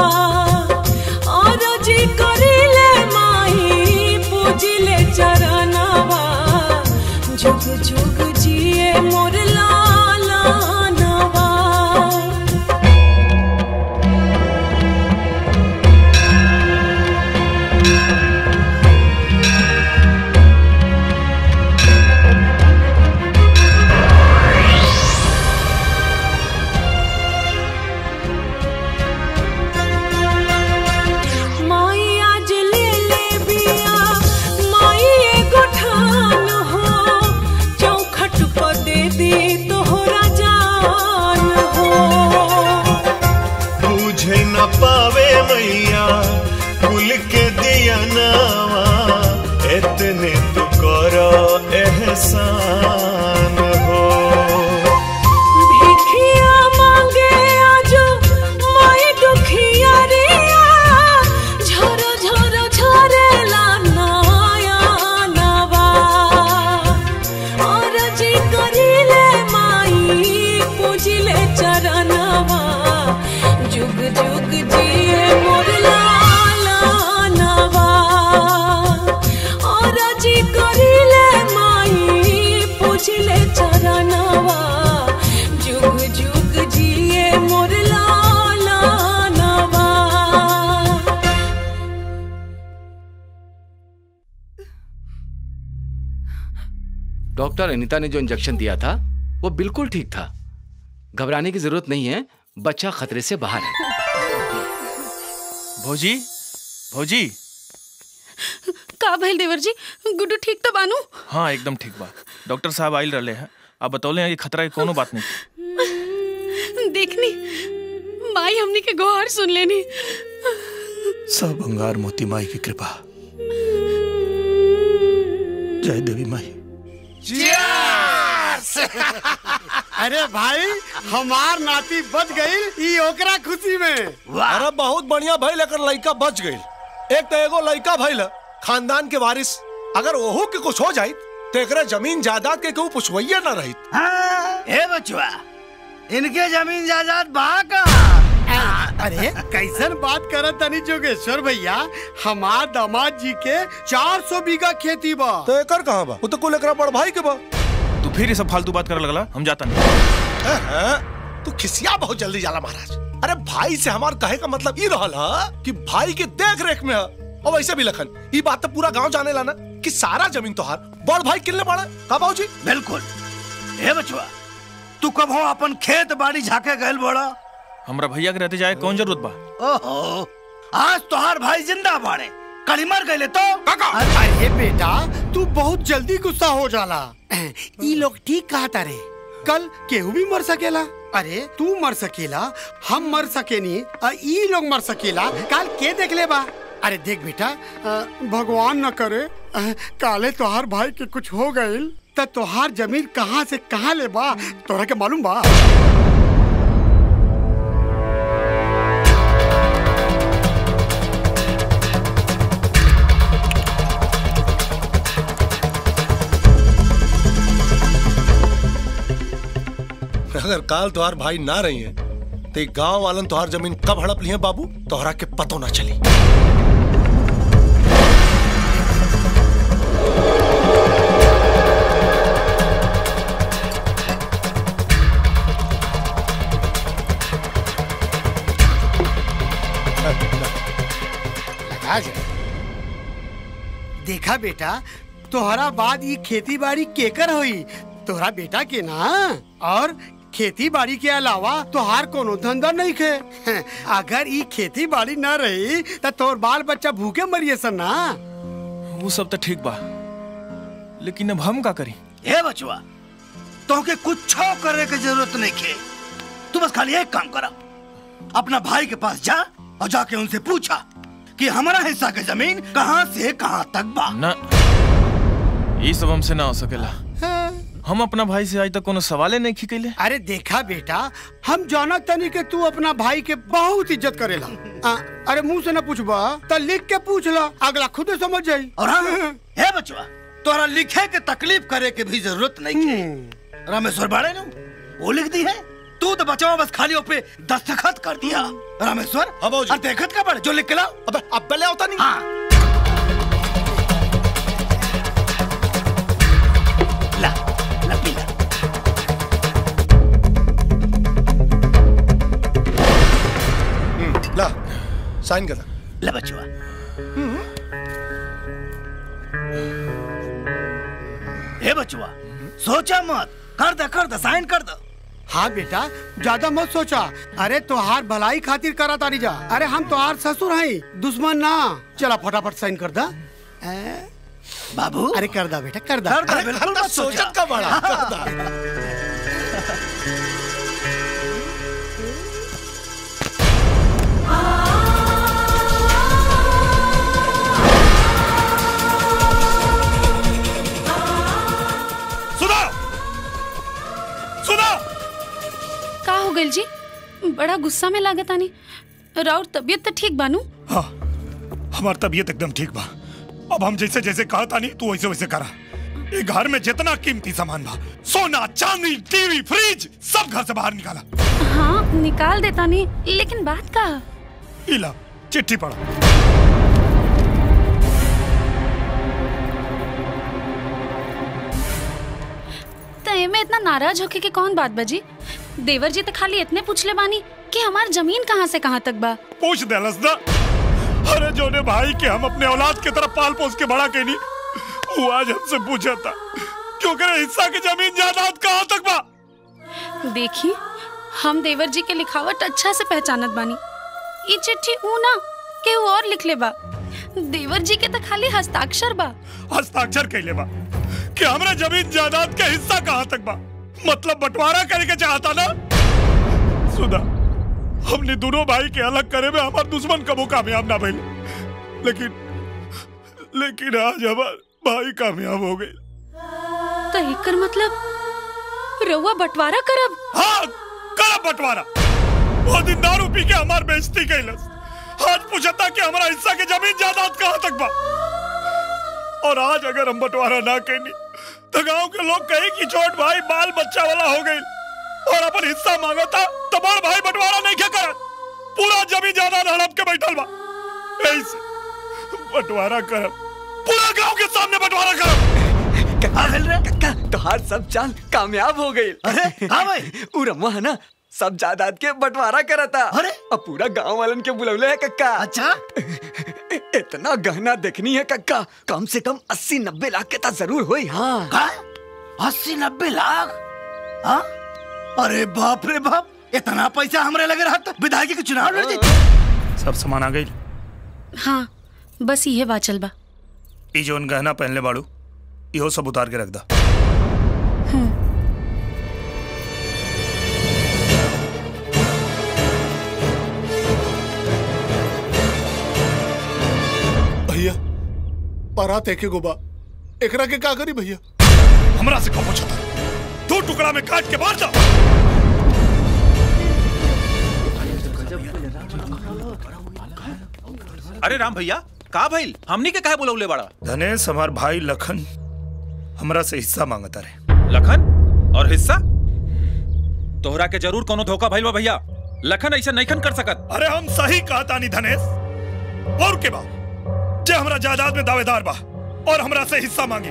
और जी करिले माई पूजिले चरणवा जुग जुग जिए मोर लालनवा माई आज ले ले बिया माई एगो ठान हो चौखट पर दे दी तोहरा जान हो बुझे न पावे मैया कुल के दिया नावा इतने तू करो एहसान हो भिखिया मांगे आज माई दुखिया रिया झरो झरो झरेला नया नवा और जी करिले माई पूजिले चरणवा जुग जुग जिए मोर लालनवा और जी करिले माई पूजिले चरणवा जुग जुग जिए मोर लालनवा डॉक्टर अनिता ने जो इंजेक्शन दिया था वो बिल्कुल ठीक था घबराने की जरूरत नहीं है बच्चा खतरे से बाहर है भौजी भौजी का भइल देवर जी गुड्डू ठीक तो बानू हाँ एकदम ठीक बा डॉक्टर साहब आइल रहे हैं आप बतौले हैं कि खतरा की कोनो बात नहीं देखनी माई हमनी के गुहार सुन लेनी सब अंगार मोती माई की कृपा जय देवी माई अरे भाई हमार नाती बच गई ई ओकरा खुशी में अरे बहुत बढ़िया भाई लेकर लड़का बच गई एक तो एगो लड़का भइल खानदान के वारिस अगर ओहू के कुछ हो जाई तो एकरा जमीन जायदाद के केहू पुछवैया ना रही ए बचवा इनके जमीन जायदाद बहा का अरे कैसन बात करत तनी जोगेश्वर भैया हमार दामाद जी के 400 बीघा खेती बा तो एकर कहाँ बा वो तो कुल एकरा बड़ भाई के बा तू फिर ये सब फालतू बात करे लगला हम जाता नहीं हैं? तू खिसिया बहुत जल्दी जाला महाराज अरे भाई से हमार कहे का मतलब ई रहल हा कि भाई के देख रेख में हा और वैसे भी लखन ई बात तो पूरा गांव जाने ला ना कि सारा जमीन तोहार बड़ भाई किल्ले पड़ा का बाबूजी बिल्कुल ए बचवा तू कब हो अपन खेत बाड़ी झाके गयल बड़ा हमरा भैया के रहते जाए कौन जरूरत बा ओहो आज तोहार भाई जिंदा बाड़े कड़ी मर गए तो अरे बेटा तू बहुत जल्दी गुस्सा हो जाला ई लोग ठीक कहा तारे कल केहू भी मर सकेला अरे तू मर सकेला हम मर सकेनी आ ई लोग मर सकेला काल के देख ले बा अरे देख बेटा अ, भगवान न करे अ, काले तोहार भाई के कुछ हो गइल त तोहार जमीन कहाँ से कहाँ ले बा तोरा के मालूम बा अगर काल तोहार भाई ना रही है तो गांव वालन तोहार जमीन कब हड़प ली है बाबू तोहरा के पतो ना चली लगा जा। देखा बेटा तोहरा बाद ये खेती बाड़ी केकर हुई तोहरा बेटा के ना और खेती बाड़ी के अलावा तोहार कोनो धंधा नहीं खे अगर ये खेती बाड़ी न रही तो तोर बाल बच्चा भूखे मरिए सन ना वो सब तो ठीक बा लेकिन अब हम का करी हे बचवा तोहके कुछ करे के जरूरत नहीं खे तू बस खाली एक काम करा अपना भाई के पास जा और जाके उनसे पूछा कि हमारा हिस्सा के जमीन कहाँ से कहाँ तक बा ना ये सब हमसे ना हो सकेला हम अपना भाई से आज तक कोनो सवाले नहीं खिकैले अरे देखा बेटा हम जाना तनी के तू अपना भाई के बहुत इज्जत करेला आ, अरे मुंह से ना पूछबा तो लिख के पूछ ला अगला खुद समझ जाई और हाँ हे बचवा तोरा लिखे के तकलीफ करे के भी जरूरत नहीं है रामेश्वर बाड़े नु वो लिख दी है तू तो बचावा बस खाली पे दस्तखत कर दिया रामेश्वर अब और देखत का बड़ जो लिख के लाओ अबे अब पहले होता नहीं हाँ ला ला पी ला ला साइन कर ले बचवा हे बचवा सोचा मत कर दे कर दे साइन कर दे हाँ बेटा ज्यादा मत सोचा अरे तोहार भलाई खातिर करा तारी जा अरे हम तोहार ससुर हैं दुश्मन ना चला फटाफट साइन कर दा बाबू अरे कर दा बेटा कर दा कर दा, बिल्कुल मत सोचा। सोचत का बड़ा कर दा सुधा सुधा का हो गइल जी बड़ा गुस्सा में लागत आनी राउर तबीयत तो ठीक बानू हाँ हमार तबीयत एकदम ठीक बा अब हम जैसे जैसे कहा था नहीं तू वैसे वैसे करा ये घर में जितना कीमती सामान बा सोना चांदी टीवी फ्रिज सब घर से बाहर निकाला हाँ निकाल देता नहीं लेकिन बात का इला चिट्ठी पढ़ा तो एमे इतना नाराज होके के कौन बात बजी देवर जी तो खाली इतने पूछले बानी कि हमार जमीन कहाँ से कहाँ तक बा पूछ देलस ना अरे जोने भाई के हम अपने औलाद की तरफ पाल पोस के बड़ा के नहीं वो आज हमसे पूछा था क्योंकि हिस्सा की जमीन जायदाद कहाँ तक बा देखी हम देवर जी के लिखावट अच्छा से पहचानत बानी ई चिट्ठी ऊ ना के ऊ और लिख ले बा देवर जी के तो खाली हस्ताक्षर बा हस्ताक्षर कैले बा कि हमरा जमीन जायदाद के हिस्सा कहाँ तक बा मतलब बंटवारा करे के चाहता ना सुधा हमने दोनों भाई के अलग करे में हमार दुश्मन कबो कामयाब ना भइल लेकिन लेकिन आज हमार भाई कामयाब हो गए तो एकर मतलब रउआ बंटवारा करब हाँ करब बंटवारा वो दिन दारू पी के हमार बेइज्जती कैलस आज पूछता कि हमारा हिस्सा के जमीन जायदाद कहाँ तक बा और आज अगर हम बंटवारा ना कैनी तो गांव के लोग कहे कि छोट भाई बाल बच्चा वाला हो गई और अपन हिस्सा मांगा था तो बड़ भाई बंटवारा नहीं क्या करा पूरा जमीन जायदाद हड़प के बैठल बा ऐसे बंटवारा करब पूरा गांव के सामने बंटवारा करब कक्का तोहार सब चाल कामयाब हो गई अरे हाँ भाई उ रमुआ है ना सब जायदाद के बंटवारा करता अरे अब पूरा गांव वालन के बुलौले है कक्का अच्छा इतना गहना देखनी है कक्का कम से कम अस्सी नब्बे लाख के तो जरूर हुई हाँ का अस्सी नब्बे लाख हाँ अरे बाप रे बाप इतना पैसा हमरे लगे रहा तो विधायक के चुनाव लड़ जाते सब सामान आ गई हाँ बस ये बाचल बा ई जोन गहना पहनले बाड़ू इहो सब उतार के रख दा भैया बारात एके गोबा एकरा के का करी भैया हमरा से कब पूछा था दो टुकड़ा में काट के मार जा अरे राम भैया का भइल हमनी के काहे बुलौले बड़ा धनेश हमार भाई लखन हमरा से हिस्सा मांगता रहे लखन और हिस्सा तोहरा के जरूर कोनो धोखा भइल बा भैया लखन ऐसा नैखन कर सकत अरे हम सही कहता नहीं धनेश और के बा जे हमरा जायदाद में दावेदार बा और हमरा से हिस्सा मांगे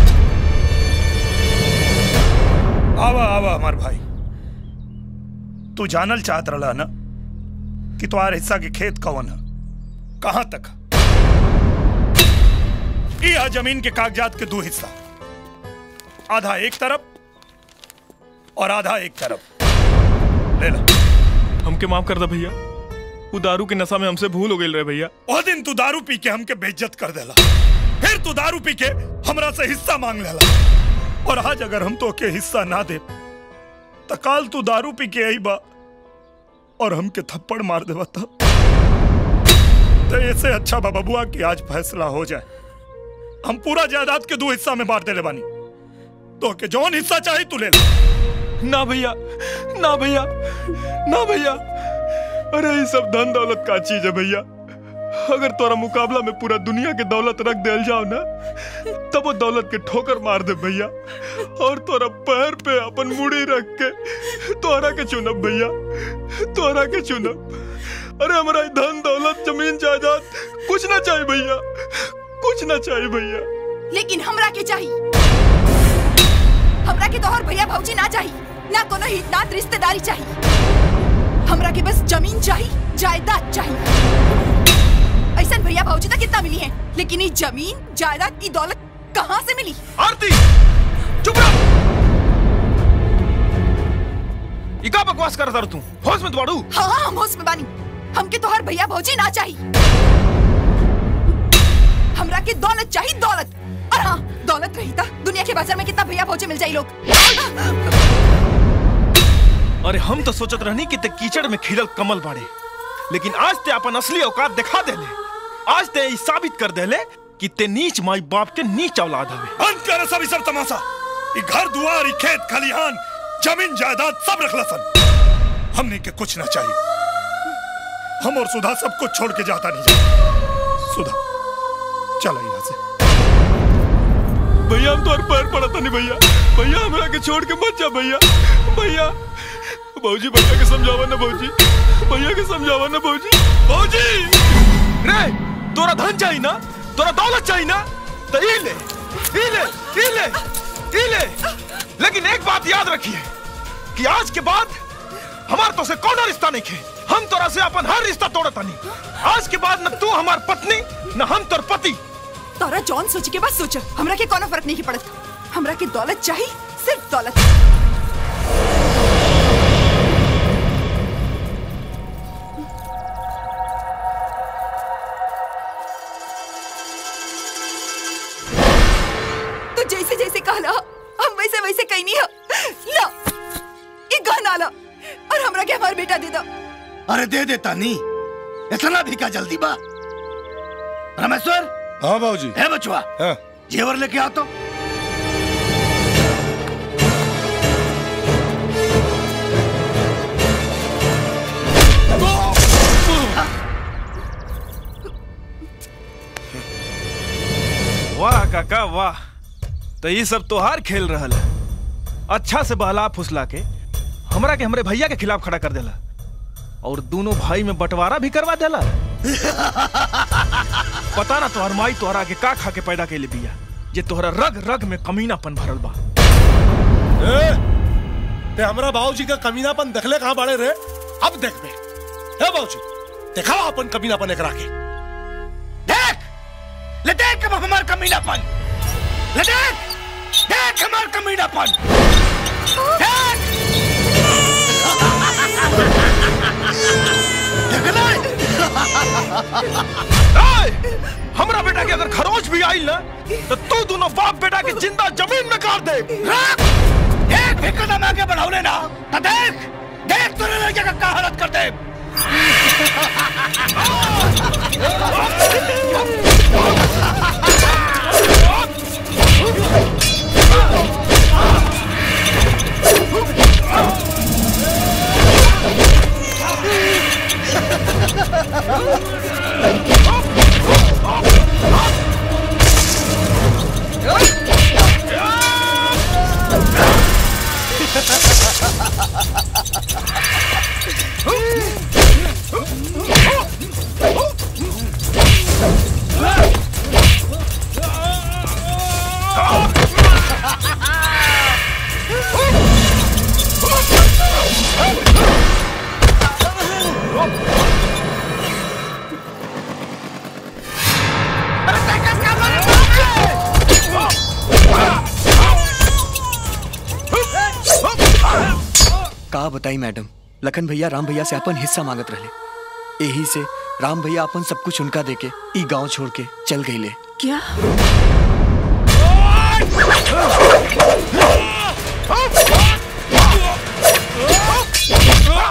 आवा आवा हमार भाई तू जानल चाहत रहा ना कि तुम्हारे हिस्सा के खेत कौन है कहां तक यह जमीन के कागजात के दो हिस्सा आधा एक तरफ और आधा एक तरफ ले ला हमके माफ कर दे भैया वो दारू के नशा में हमसे भूल हो गई रहे भैया ओ दिन तू दारू पी के हमके बेइज्जत कर देला फिर तू दारू पी के हमरा से हिस्सा मांग लेला और आज अगर हम तो के हिस्सा ना दे तो काल तू दारू पी के आई बा और हमके थप्पड़ मार देवा था तो ऐसे अच्छा बाबा बुआ कि आज फैसला हो जाए हम पूरा जायदाद के दो हिस्सा में बांट देले बानी तो के जौन हिस्सा चाहे तू ले ले ना भैया ना भैया ना भैया अरे ये सब धन दौलत का चीज है भैया अगर तोरा मुकाबला में पूरा दुनिया के दौलत रख देल जाओ ना तब वो दौलत के ठोकर मार दे भैया और तोरा पैर पे अपन मुड़ी रख के तोरा के चुनब भैया तोरा के चुनब अरे हमारा ये धन दौलत जमीन जायदाद कुछ ना चाहिए भैया कुछ ना चाहिए भैया लेकिन हमरा के चाहिए हमरा के तोहर भैया भौजी ना चाहिए ना कोनो हित नात रिश्तेदारी चाहिए हमरा के बस जमीन चाहिए जायदाद चाहिए ऐसा भैया भौजी तक कितना मिली है लेकिन ये जमीन जायदाद की दौलत कहाँ से मिली आरती चुप रह इका बकवास कर रहा तू होश में दौड़ू हाँ हाँ हम होश में बानी हमके तोहर भैया भौजी ना चाहिए हमरा के दौलत चाहिए दौलत और हाँ दौलत रही था दुनिया के बाजार में कितना भैया भौजी मिल जाये लोग अरे हम तो सोचत रहनी कि ते कीचड़ में खिलल कमल बाड़े लेकिन आज ते अपन असली औकात दिखा देले आज ते ई साबित कर देले कि ते नीच माई बाप के नीच औलाद हवे बंद कर सब सब तमाशा ई घर दुआर ई खेत खलिहान जमीन जायदाद सब रख सन हमने के कुछ ना चाहिए हम और सुधा सब कुछ छोड़ के जाता नहीं जाए सुधा चलो यहाँ से भैया हम तो पैर पड़ता नहीं भैया भैया हमरा के छोड़ के मत जा भैया भैया भौजी भैया के समझावा ना भौजी भैया के समझावा ना भौजी भौजी रे तोरा धन चाहिए ना तोरा दौलत चाहिए ना तो ई ले ई ले ई ले ई ले लेकिन एक बात याद रखिए कि आज के बाद हमार तो से कौन रिश्ता नहीं खे हम तोरा से अपन हर रिश्ता तोड़ता नहीं आज के बाद न तू हमार पत्नी न हम तोर पति तोरा जॉन सोच के बाद सोच हमरा के कोनो फर्क नहीं पड़त हमरा के दौलत चाहिए सिर्फ दौलत तो जैसे जैसे कहला हम वैसे वैसे कहीं नहीं हो ला ये गहना ला और हमरा के हमार बेटा दे दो अरे दे देता नहीं इतना भी क्या जल्दी बा रमेश्वर हाँ बाबूजी है बचवा हाँ जेवर लेके आओ तो वाह काका वाह तो ये सब तोहार खेल रहल है अच्छा से बहला फुसला के हमरा के हमरे भैया के खिलाफ खड़ा कर देला और दोनों भाई में बंटवारा भी करवा देला पता ना तोहर माई तोहरा के का खा के पैदा के बिया जे तोहरा रग रग में कमीनापन भरल बा ए, ते हमरा बाबूजी का कमीनापन देखले कहाँ बाड़े रे अब देख बे हे बाबूजी दिखाओ अपन कमीनापन एकरा के देख ले देख अब हमार कमीनापन ले देख देख हमार कमीनापन देख ए, हमरा बेटा के अगर खरोच भी आई ना तो तू दोनों बाप बेटा के जिंदा जमीन में गाड़ दे देख भी कदम आगे बढ़ाओ ना तो देख देख तूने लड़के का क्या हालत कर दे का बताई मैडम लखन भैया राम भैया से अपन हिस्सा मांगत रहे यही से राम भैया अपन सब कुछ उनका देके ई गांव छोड़ के चल गई ले क्या Oh!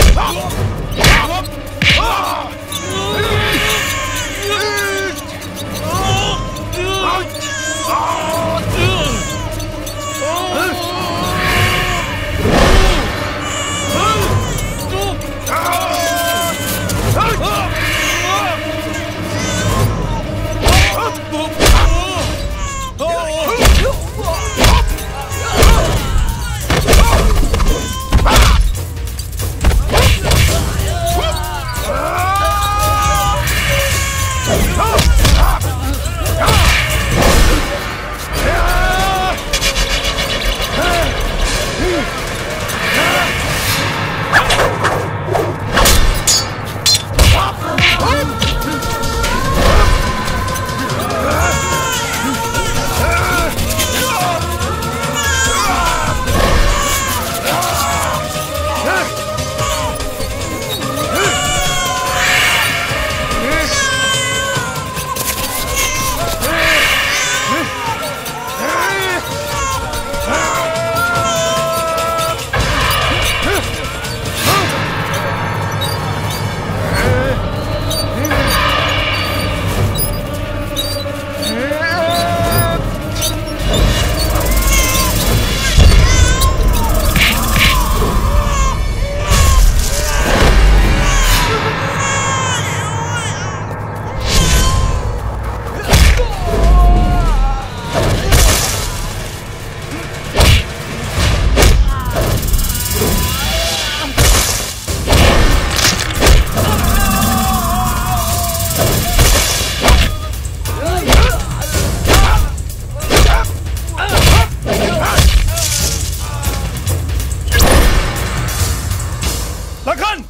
लखन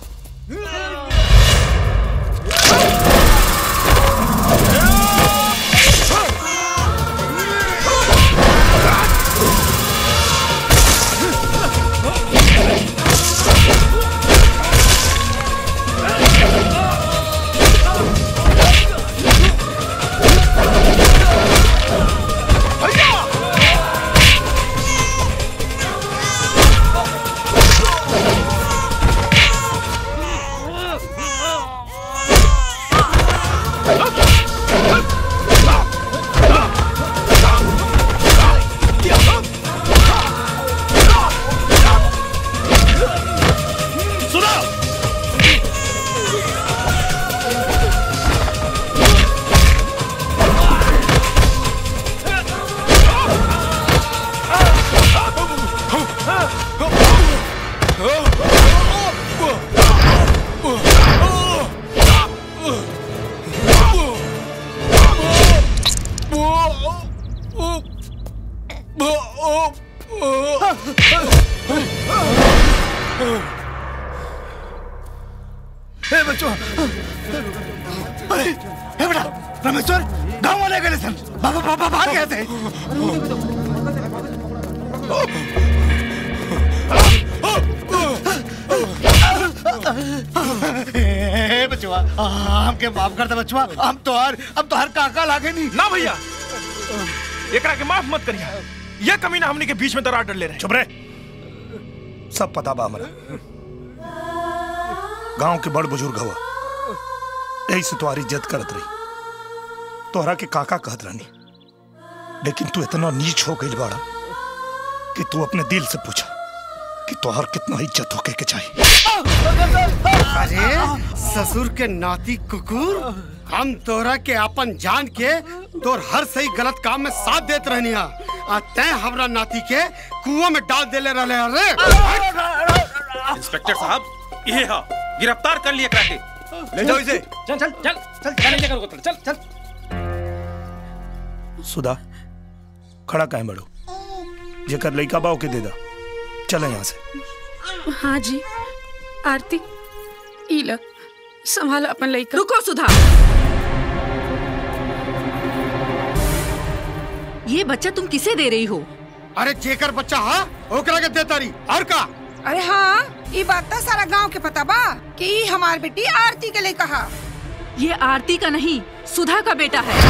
सुनो ए बच्चों अरे ए बेटा रामेश्वर गांव वाले गए सन बाबा बाबा बाहर गए थे ए बचवा हमके माफ कर दे बचवा हम तो हर अब तो हर काका लागे नहीं ना भैया एकरा के माफ मत करिया ये कमीना हमनी के बीच में दरार डर ले रहे चुप रहे सब पता बा हमरा गांव के बड़ बुजुर्ग हवा यही से तुम्हारी इज्जत करत रही तोहरा के काका कहत रहनी लेकिन तू इतना नीच हो गई बाड़ा कि तू अपने दिल से पूछा कि तोहर कितना इज्जत होके के चाहिए अरे ससुर के नाती कुकुर हम तोरा के अपन जान के तोर हर सही गलत काम में साथ देत रहनी हा आ तैं हमरा नाती के कुआं में डाल देले रहले अरे इंस्पेक्टर साहब ये हा गिरफ्तार कर लिया करा के ले जाओ इसे चल चल चल चल चल लेकर उतर चल चल सुधा खड़ा काहे बड़ो जेकर लइका बाव के दे दा चले यहाँ से हाँ जी आरती इला संभाल अपन लइका रुको सुधा ये बच्चा तुम किसे दे रही हो अरे जेकर बच्चा हा ओकरा के देता रही और का अरे हाँ ये बात तो सारा गांव के पता बा कि ई हमार बेटी आरती के लिए कहा ये आरती का नहीं सुधा का बेटा है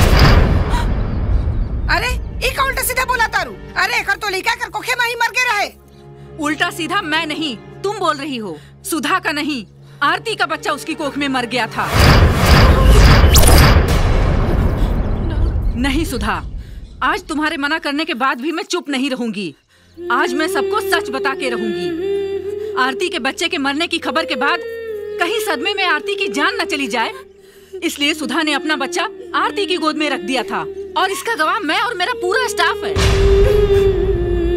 अरे ई का उल्टा सीधा बोला तारू अरे एकर तो लइका कर कोखे में ही मर के रहे उल्टा सीधा मैं नहीं तुम बोल रही हो सुधा का नहीं आरती का बच्चा उसकी कोख में मर गया था नहीं सुधा आज तुम्हारे मना करने के बाद भी मैं चुप नहीं रहूंगी आज मैं सबको सच बता के रहूंगी आरती के बच्चे के मरने की खबर के बाद कहीं सदमे में आरती की जान न चली जाए इसलिए सुधा ने अपना बच्चा आरती की गोद में रख दिया था और इसका गवाह मैं और मेरा पूरा स्टाफ है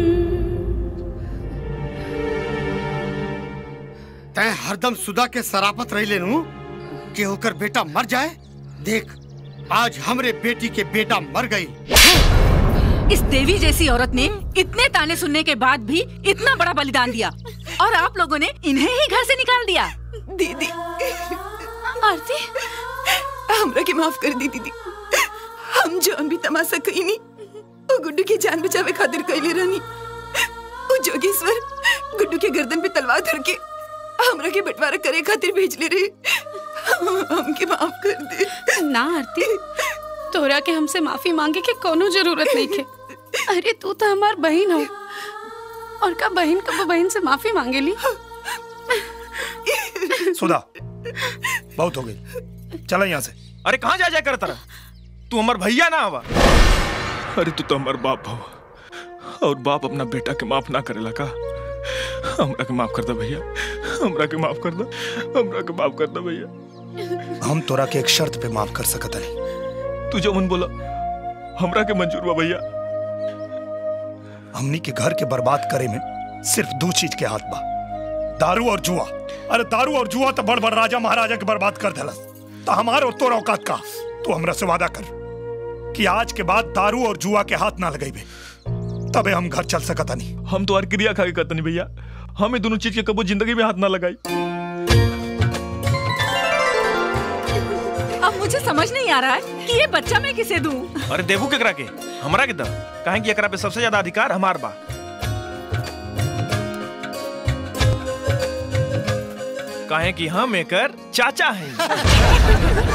तै हरदम सुधा के सरापत रही लेनू कि होकर बेटा मर जाए देख आज हमरे बेटी के बेटा मर गई इस देवी जैसी औरत ने इतने ताने सुनने के बाद भी इतना बड़ा बलिदान दिया और आप लोगों ने इन्हें ही घर से निकाल दिया दीदी आरती हमरा के माफ कर दी दीदी हम जौन भी तमाशा कही नहीं वो गुड्डू की जान बचावे खातिर कैले रहनी वो जोगेश्वर गुड्डू के गर्दन पे तलवार धर के हमरा के बंटवारा करे खातिर भेज ले रहे हमके माफ कर दे ना आरती तोरा के हमसे माफी मांगे के कोनो जरूरत नहीं के अरे तू तो हमार बहन हो और का बहन कब बहन से माफी मांगेली सुधा बहुत हो गई चला यहाँ से अरे कहाँ जा जा कर तारा तू हमार भैया ना हवा अरे तू तो हमार बाप हो और बाप अपना बेटा के माफ ना करेला का हमरा के माफ कर दे भैया हमरा के माफ कर दे हमरा के माफ कर दे भैया हम तोरा के एक शर्त पे माफ कर सकत हनी तू जो मन बोला हमरा के मंजूर बा भैया हमनी के घर के बर्बाद करे में सिर्फ दो चीज के हाथ बा दारू और जुआ अरे दारू और जुआ तो बड़ बड़ राजा महाराजा के बर्बाद कर देलस तो हमारे और तोरा औकात का तू हमरा से वादा कर कि आज के बाद दारू और जुआ के हाथ ना लगाई तबे हम घर चल सकत नहीं हम तो क्रिया खा के करतनी भैया हम ये दोनों चीज के कबो जिंदगी में हाथ ना लगाई अब मुझे समझ नहीं आ रहा है कि ये बच्चा मैं किसे दूं अरे देवू केकरा के हमरा के दम काहे कि एकरा पे सबसे ज्यादा अधिकार हमार बा काहे कि हम एकर चाचा हैं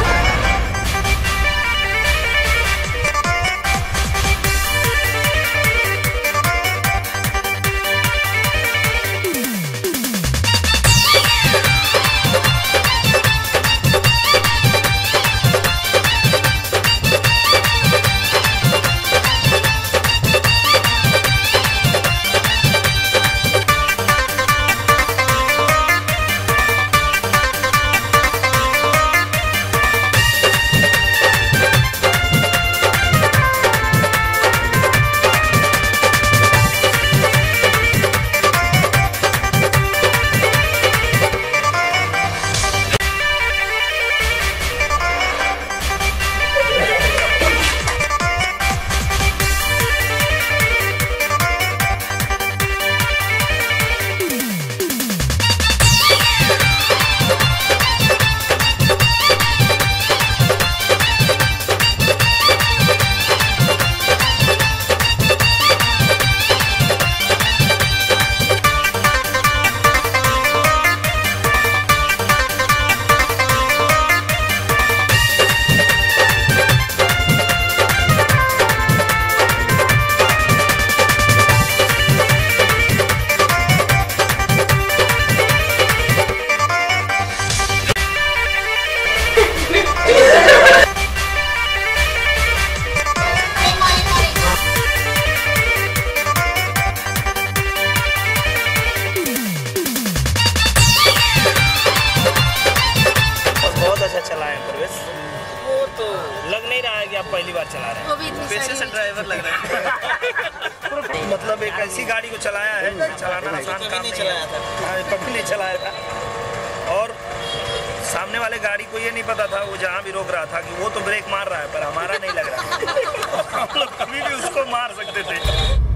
बहुत अच्छा चला है प्रवेश वो तो लग नहीं रहा है कि आप पहली बार चला रहे हैं वो भी इतनी पेशे से ड्राइवर लग रहा है मतलब एक ऐसी गाड़ी को चलाया है चलाना आसान काम नहीं चलाया था हाँ, कभी नहीं चलाया था और सामने वाले गाड़ी को ये नहीं पता था वो जहाँ भी रोक रहा था कि वो तो ब्रेक मार रहा है पर हमारा नहीं लग रहा हम लोग कभी भी उसको मार सकते थे